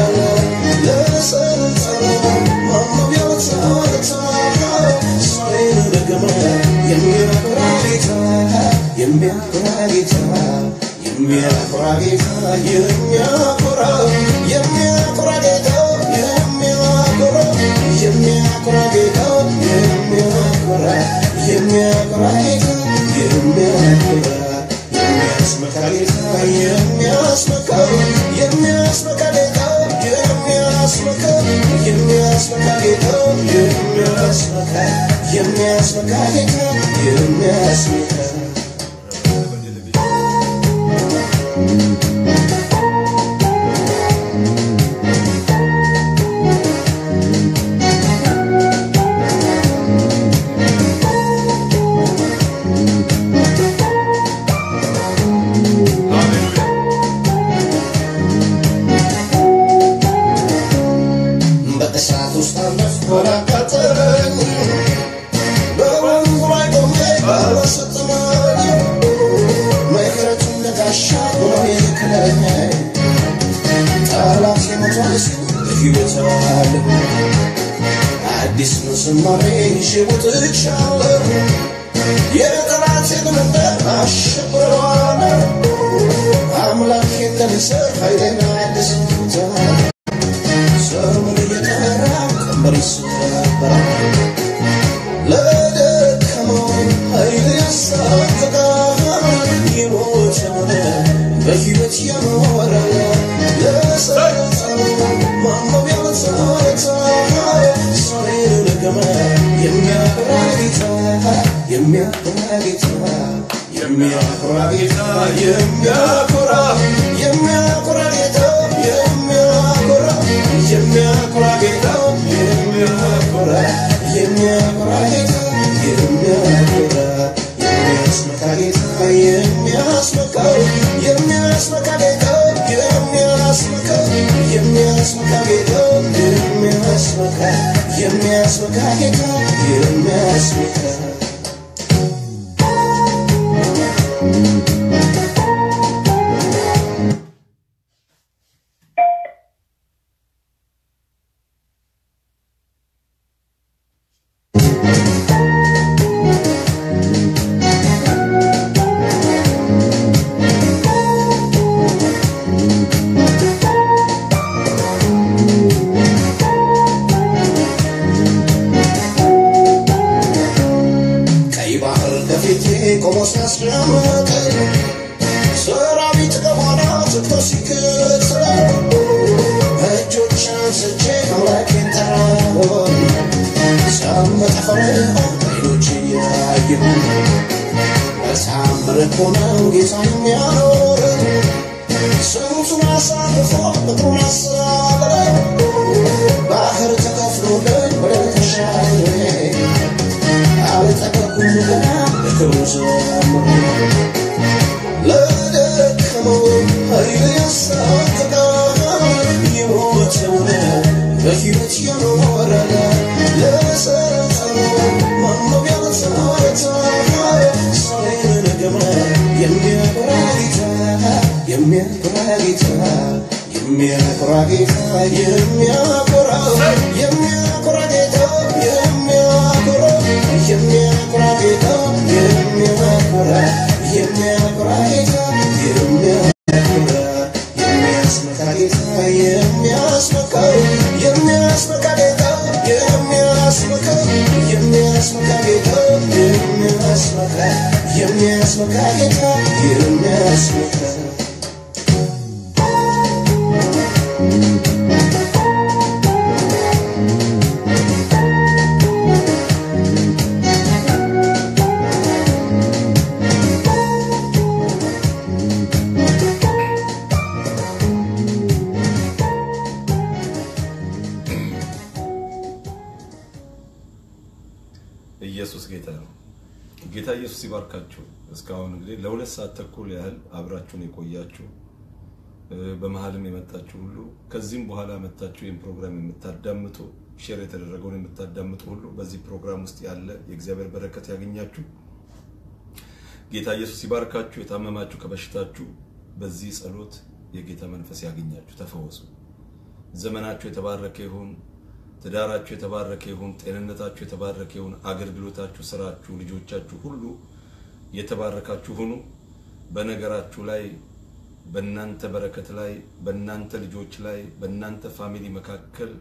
Speaker 9: ለሰልጠነው ማመቢያው ተርታ ዛሬን ደገመ የሚያኮራ ጌታ የሚያኮራ ጌታ የሚያኮራ ጌታ የሚያኮራ የሚያኮራ ጌታ የሚያኮራ የሚያኮራ ጌታ የሚያኮራ የሚያኮራ ጌታ የሚያኮራ የሚያስመካ ጌታ የሚያስመካ የሚያስመካ ጌታ የሚያስመካ የሚያስመካ ጌታ የሚያስመካ የሚያስመካ ጌታ የሚያስመካ
Speaker 1: ሃሌሉያ
Speaker 9: በእሳት ውስጥ አለፍኩ አላቃጠለኝ በወንዙ ላይ ቆሜ ባላሰጥመኝ ምሕረቱን ለጋሻ ሆኖ የከለለኝ ጠላት የሞቷል ሲል በሕይወት አለሁ አዲስ ነው ዝማሬ ይዤ ወጥቻለሁ የጠላቴን መንደር አሸብረዋለሁ አምላኬን ለንስር ኃይሌን አድስታለሁ ዘመን እየጠራ ቀንበር ይሰበራል ለደከመው ኃይል ያስታጥቃል የሞተውን በሕይወት የኖረ ለሰለጠነው ማመቢያው ተረታ ዛሬን ደገመ የሚያኮራ ጌታ የሚያኮራ ጌታ የሚያኮራ ጌታ የሚያኮራ የሚያኮራ ጌታ የሚያኮራ የሚያኮራ ጌታ የሚያኮራ የሚያኮራ ጌታ የሚያኮራ የሚያስመካ ጌታ የሚያስመካ የሚያስመካ ጌታ የሚያስመካ የሚያስመካ ጌታ የሚያስመካ የሚያስመካ ጌታ የሚያስመካ ነው ጌታ የሚያኖር ስንቱን አሳልፎ ምድሩን አሰናበረ ባህር ተከፍሎልን ወደ ተሻለ አልጠቀኩም ገና ለክብሩ ዘምር ለደከመው ኃይል ያሳቅቃል የሞተውን በሕይወት የኖረ ለሰጠነው ማነው ያልተረታ ሰውን ገመ የሚያኮራ ጌታ የሚያኮራ ጌታ የሚያኮራ ጌታ የሚያኮራ የሚያኮራ ጌታ የሚያኮራ የሚያኮራ ጌታ የሚያኮራ የሚያኮራ ጌታ የሚያኮራ የሚያስመካ ጌታ የሚያስመካ የሚያስመካ ጌታ የሚያስመካ የሚያስመካ ጌታ የሚያስመካ የሚያስመካ ጌታ የሚያስመካ
Speaker 1: ኢየሱስ ጌታ ነው። ጌታ ኢየሱስ ይባርካችሁ። እስካሁን እንግዲህ ለሁለት ሰዓት ተኩል ያህል አብራችሁን የቆያችሁ እ፣ በመሀልም የመጣችሁ ሁሉ ከዚህም በኋላ መታችሁ ይህን ፕሮግራም የምታዳምጡ ሼር የተደረገውን የምታዳምጡ ሁሉ በዚህ ፕሮግራም ውስጥ ያለ የእግዚአብሔር በረከት ያገኛችሁ። ጌታ ኢየሱስ ይባርካችሁ። የታመማችሁ ከበሽታችሁ በዚህ ጸሎት የጌታ መንፈስ ያገኛችሁ፣ ተፈወሱ። ዘመናችሁ የተባረከ ይሁን። ትዳራችሁ የተባረከ ይሁን። ጤንነታችሁ የተባረከ ይሁን። አገልግሎታችሁ፣ ስራችሁ፣ ልጆቻችሁ ሁሉ የተባረካችሁ ሁኑ። በነገራችሁ ላይ በእናንተ በረከት ላይ በእናንተ ልጆች ላይ በእናንተ ፋሚሊ መካከል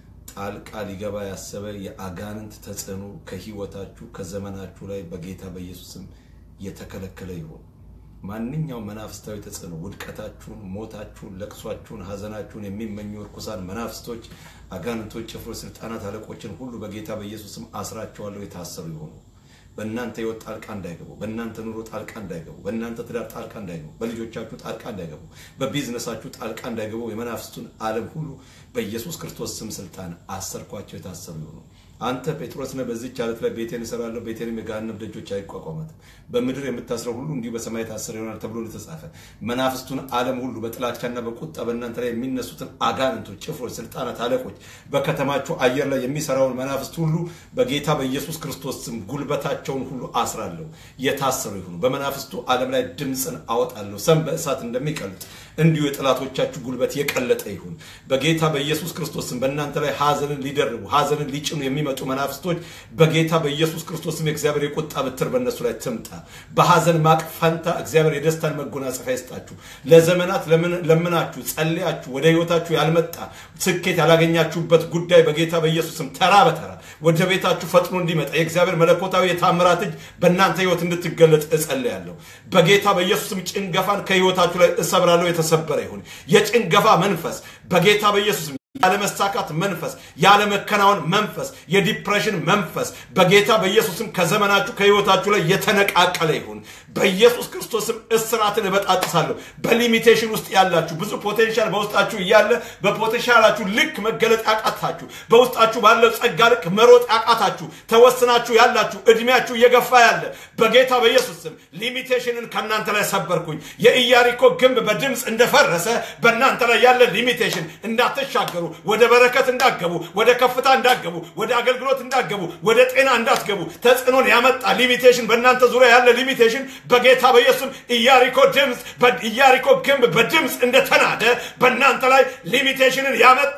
Speaker 1: ጣልቃ ሊገባ ያሰበ የአጋንንት ተጽዕኖ ከህይወታችሁ ከዘመናችሁ ላይ በጌታ በኢየሱስም የተከለከለ ይሁን። ማንኛውም መናፍስታዊ ተጽዕኖ ውድቀታችሁን፣ ሞታችሁን፣ ለቅሷችሁን፣ ሀዘናችሁን የሚመኙ እርኩሳን መናፍስቶች፣ አጋንንቶች፣ ጭፍሮች፣ ስልጣናት፣ አለቆችን ሁሉ በጌታ በኢየሱስም አስራቸዋለሁ። የታሰሩ ይሆኑ። በእናንተ ህይወት ጣልቃ እንዳይገቡ፣ በእናንተ ኑሮ ጣልቃ እንዳይገቡ፣ በእናንተ ትዳር ጣልቃ እንዳይገቡ፣ በልጆቻችሁ ጣልቃ እንዳይገቡ፣ በቢዝነሳችሁ ጣልቃ እንዳይገቡ የመናፍስቱን ዓለም ሁሉ በኢየሱስ ክርስቶስ ስም ስልጣን አሰርኳቸው። የታሰሩ ይሆኑ። አንተ ጴጥሮስ ነህ፣ በዚህች ዓለት ላይ ቤቴን እሰራለሁ፣ ቤቴንም የገሃነም ደጆች አይቋቋማትም። በምድር የምታስረው ሁሉ እንዲሁ በሰማይ የታሰረ ይሆናል ተብሎ እንደተጻፈ መናፍስቱን ዓለም ሁሉ በጥላቻና በቁጣ በእናንተ ላይ የሚነሱትን አጋንንቶች፣ ጭፍሮች፣ ስልጣናት፣ አለቆች በከተማችሁ አየር ላይ የሚሰራውን መናፍስት ሁሉ በጌታ በኢየሱስ ክርስቶስ ስም ጉልበታቸውን ሁሉ አስራለሁ። የታሰሩ ይሁኑ። በመናፍስቱ ዓለም ላይ ድምፅን አወጣለሁ። ሰም በእሳት እንደሚቀልጥ እንዲሁ የጠላቶቻችሁ ጉልበት የቀለጠ ይሁን። በጌታ በኢየሱስ ክርስቶስ ስም በእናንተ ላይ ሐዘንን ሊደርቡ ሐዘንን ሊጭኑ የሚመጡ መናፍስቶች በጌታ በኢየሱስ ክርስቶስ ስም የእግዚአብሔር የቁጣ ብትር በእነሱ ላይ ትምጣ። በሐዘን ማቅ ፈንታ እግዚአብሔር የደስታን መጎናጸፊያ ይስጣችሁ። ለዘመናት ለምን- ለምናችሁ ጸልያችሁ ወደ ህይወታችሁ ያልመጣ ስኬት ያላገኛችሁበት ጉዳይ በጌታ በኢየሱስ ስም ተራ በተራ ወደ ቤታችሁ ፈጥኖ እንዲመጣ የእግዚአብሔር መለኮታዊ የታምራት እጅ በእናንተ ህይወት እንድትገለጥ እጸልያለሁ። በጌታ በኢየሱስ ስም ጭንገፋን ከህይወታችሁ ላይ እሰብራለሁ። የተሰበረ ይሁን የጭንገፋ መንፈስ በጌታ በኢየሱስ ስም ያለመሳካት መንፈስ፣ ያለመከናወን መንፈስ፣ የዲፕሬሽን መንፈስ በጌታ በኢየሱስም ከዘመናችሁ ከህይወታችሁ ላይ የተነቃቀለ ይሁን። በኢየሱስ ክርስቶስም እስራትን እበጣጥሳለሁ። በሊሚቴሽን ውስጥ ያላችሁ ብዙ ፖቴንሻል በውስጣችሁ እያለ በፖቴንሻላችሁ ልክ መገለጥ ያቃታችሁ፣ በውስጣችሁ ባለው ጸጋ ልክ መሮጥ ያቃታችሁ፣ ተወስናችሁ ያላችሁ እድሜያችሁ እየገፋ ያለ በጌታ በኢየሱስ ስም ሊሚቴሽንን ከእናንተ ላይ ሰበርኩኝ። የኢያሪኮ ግንብ በድምፅ እንደፈረሰ በእናንተ ላይ ያለ ሊሚቴሽን እንዳትሻገሩ፣ ወደ በረከት እንዳትገቡ፣ ወደ ከፍታ እንዳትገቡ፣ ወደ አገልግሎት እንዳትገቡ፣ ወደ ጤና እንዳትገቡ ተጽዕኖን ያመጣ ሊሚቴሽን በእናንተ ዙሪያ ያለ ሊሚቴሽን በጌታ በኢየሱስም ኢያሪኮ ድምፅ ኢያሪኮ ግንብ በድምፅ እንደተናደ በእናንተ ላይ ሊሚቴሽንን ያመጣ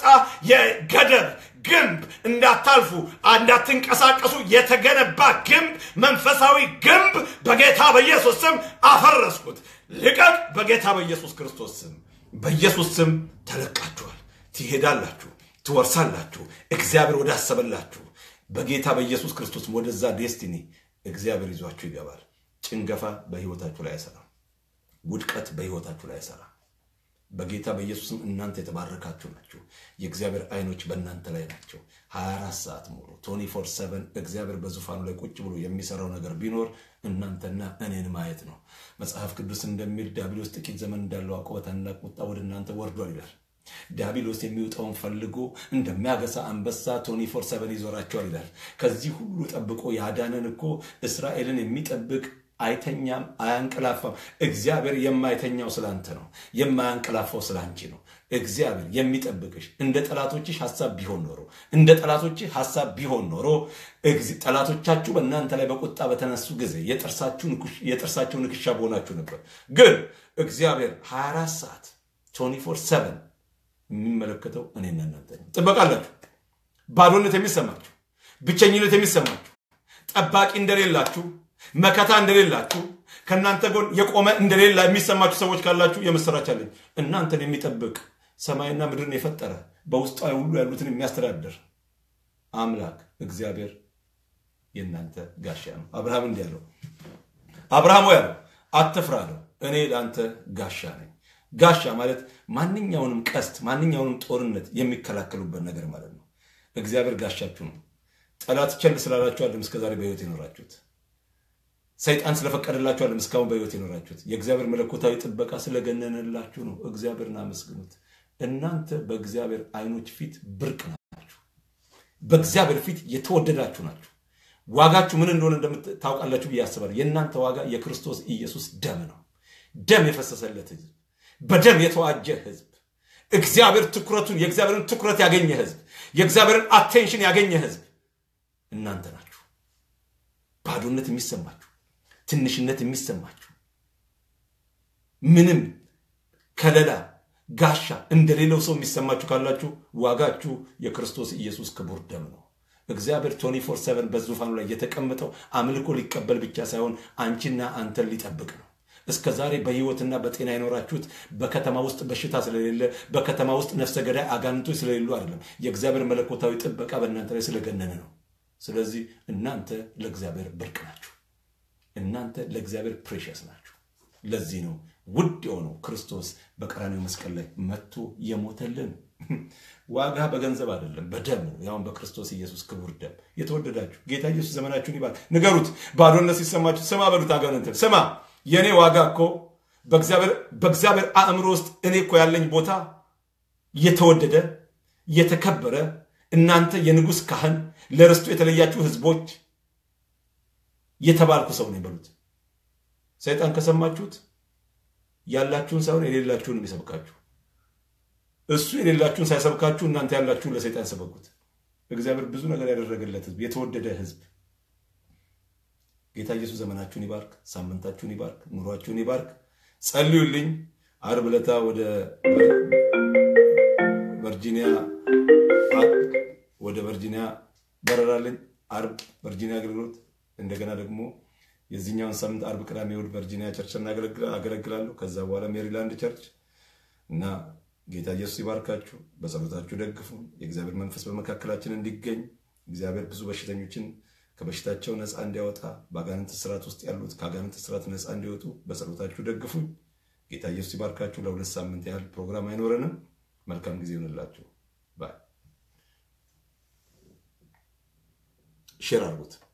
Speaker 1: የገደብ ግንብ እንዳታልፉ እንዳትንቀሳቀሱ የተገነባ ግንብ መንፈሳዊ ግንብ በጌታ በኢየሱስ ስም አፈረስኩት። ልቀቅ! በጌታ በኢየሱስ ክርስቶስ ስም በኢየሱስ ስም ተለቃችኋል። ትሄዳላችሁ፣ ትወርሳላችሁ። እግዚአብሔር ወዳሰበላችሁ በጌታ በኢየሱስ ክርስቶስ ወደዛ ዴስቲኒ እግዚአብሔር ይዟችሁ ይገባል። ጭንገፋ በህይወታችሁ ላይ አይሰራም። ውድቀት በህይወታችሁ ላይ አይሰራም። በጌታ በኢየሱስም እናንተ የተባረካችሁ ናችሁ። የእግዚአብሔር አይኖች በእናንተ ላይ ናቸው። 24 ሰዓት ሙሉ 24 7 እግዚአብሔር በዙፋኑ ላይ ቁጭ ብሎ የሚሰራው ነገር ቢኖር እናንተና እኔን ማየት ነው። መጽሐፍ ቅዱስ እንደሚል ዲያብሎስ ጥቂት ዘመን እንዳለው አውቆ በታላቅ ቁጣ ወደ እናንተ ወርዷል ይላል። ዲያብሎስ የሚውጠውን ፈልጎ እንደሚያገሳ አንበሳ ቶኒ ፎር ሰቨን ይዞራቸዋል ይላል። ከዚህ ሁሉ ጠብቆ ያዳነን እኮ እስራኤልን የሚጠብቅ አይተኛም፣ አያንቀላፋም። እግዚአብሔር የማይተኛው ስላንተ ነው፣ የማያንቀላፋው ስላንቺ ነው። እግዚአብሔር የሚጠብቅሽ እንደ ጠላቶችሽ ሐሳብ ቢሆን ኖሮ እንደ ጠላቶችህ ሐሳብ ቢሆን ኖሮ ጠላቶቻችሁ በእናንተ ላይ በቁጣ በተነሱ ጊዜ የጥርሳችሁ ንክሻ በሆናችሁ ነበር። ግን እግዚአብሔር 24 ሰዓት 24 7 የሚመለከተው እኔና እናንተ ነው። ጥበቃላችሁ፣ ባዶነት የሚሰማችሁ፣ ብቸኝነት የሚሰማችሁ፣ ጠባቂ እንደሌላችሁ፣ መከታ እንደሌላችሁ፣ ከእናንተ ጎን የቆመ እንደሌላ የሚሰማችሁ ሰዎች ካላችሁ የምስራች አለኝ። እናንተን የሚጠብቅ ሰማይና ምድርን የፈጠረ በውስጧ ሁሉ ያሉትን የሚያስተዳድር አምላክ እግዚአብሔር የእናንተ ጋሻ ነው። አብርሃም እንዲህ ያለው አብርሃም ያለው አትፍራ አለው፣ እኔ ለአንተ ጋሻ ነኝ። ጋሻ ማለት ማንኛውንም ቀስት ማንኛውንም ጦርነት የሚከላከሉበት ነገር ማለት ነው። እግዚአብሔር ጋሻችሁ ነው። ጠላት ቸል ስላላችሁ አለም እስከዛሬ በህይወት የኖራችሁት። ሰይጣን ስለፈቀደላችሁ አለም እስካሁን በህይወት የኖራችሁት። የእግዚአብሔር መለኮታዊ ጥበቃ ስለገነነላችሁ ነው። እግዚአብሔርን አመስግኑት። እናንተ በእግዚአብሔር አይኖች ፊት ብርቅ ናችሁ። በእግዚአብሔር ፊት የተወደዳችሁ ናችሁ። ዋጋችሁ ምን እንደሆነ እንደምታውቃላችሁ ብዬ አስባለሁ። የእናንተ ዋጋ የክርስቶስ ኢየሱስ ደም ነው። ደም የፈሰሰለት ህዝብ በደም የተዋጀ ህዝብ እግዚአብሔር ትኩረቱን የእግዚአብሔርን ትኩረት ያገኘ ህዝብ የእግዚአብሔርን አቴንሽን ያገኘ ህዝብ እናንተ ናችሁ። ባዶነት የሚሰማችሁ ትንሽነት የሚሰማችሁ ምንም ከለላ ጋሻ እንደሌለው ሰው የሚሰማችሁ ካላችሁ ዋጋችሁ የክርስቶስ ኢየሱስ ክቡር ደም ነው። እግዚአብሔር 24 7 በዙፋኑ ላይ የተቀመጠው አምልኮ ሊቀበል ብቻ ሳይሆን አንቺና አንተን ሊጠብቅ ነው። እስከ ዛሬ በህይወትና በጤና የኖራችሁት በከተማ ውስጥ በሽታ ስለሌለ በከተማ ውስጥ ነፍሰ ገዳይ አጋንንቶች ስለሌሉ አይደለም። የእግዚአብሔር መለኮታዊ ጥበቃ በእናንተ ላይ ስለገነነ ነው። ስለዚህ እናንተ ለእግዚአብሔር ብርቅ ናችሁ። እናንተ ለእግዚአብሔር ፕሬሽስ ናችሁ። ለዚህ ነው ውድ የሆነው ክርስቶስ በቀራኔው መስቀል ላይ መጥቶ የሞተልን። ዋጋ በገንዘብ አይደለም፣ በደም ነው። ያሁን በክርስቶስ ኢየሱስ ክቡር ደም የተወደዳችሁ ጌታ ኢየሱስ ዘመናችሁን ይባል። ንገሩት። ባዶነት ሲሰማችሁ ስማ በሉት። አጋንንትን ስማ የእኔ ዋጋ እኮ በእግዚአብሔር አእምሮ ውስጥ እኔ እኮ ያለኝ ቦታ የተወደደ የተከበረ እናንተ የንጉሥ ካህን ለርስቱ የተለያችሁ ህዝቦች የተባልኩ ሰው ነኝ በሉት። ሰይጣን ከሰማችሁት ያላችሁን ሳይሆን የሌላችሁን የሚሰብካችሁ እሱ የሌላችሁን ሳይሰብካችሁ እናንተ ያላችሁን ለሰይጣን ሰበኩት። እግዚአብሔር ብዙ ነገር ያደረገለት ህዝብ፣ የተወደደ ህዝብ ጌታ ኢየሱስ ዘመናችሁን ይባርክ፣ ሳምንታችሁን ይባርክ፣ ኑሯችሁን ይባርክ። ጸልዩልኝ። አርብ ዕለታ ወደ ቨርጂኒያ ወደ ቨርጂኒያ በረራለኝ። አርብ ቨርጂኒያ አገልግሎት፣ እንደገና ደግሞ የዚህኛውን ሳምንት አርብ፣ ቅዳሜ፣ እሑድ ቨርጂኒያ ቸርች አገለግላለሁ። ከዛ በኋላ ሜሪላንድ ቸርች እና ጌታ ኢየሱስ ይባርካችሁ። በጸሎታችሁ ደግፉ። የእግዚአብሔር መንፈስ በመካከላችን እንዲገኝ እግዚአብሔር ብዙ በሽተኞችን ከበሽታቸው ነፃ እንዲያወጣ በአጋንንት ስርዓት ውስጥ ያሉት ከአጋንንት ስርዓት ነፃ እንዲወጡ በጸሎታችሁ ደግፉኝ። ጌታ ኢየሱስ ይባርካችሁ። ለሁለት ሳምንት ያህል ፕሮግራም አይኖረንም። መልካም ጊዜ ይሆንላችሁ። ባይ ሼር አድርጉት።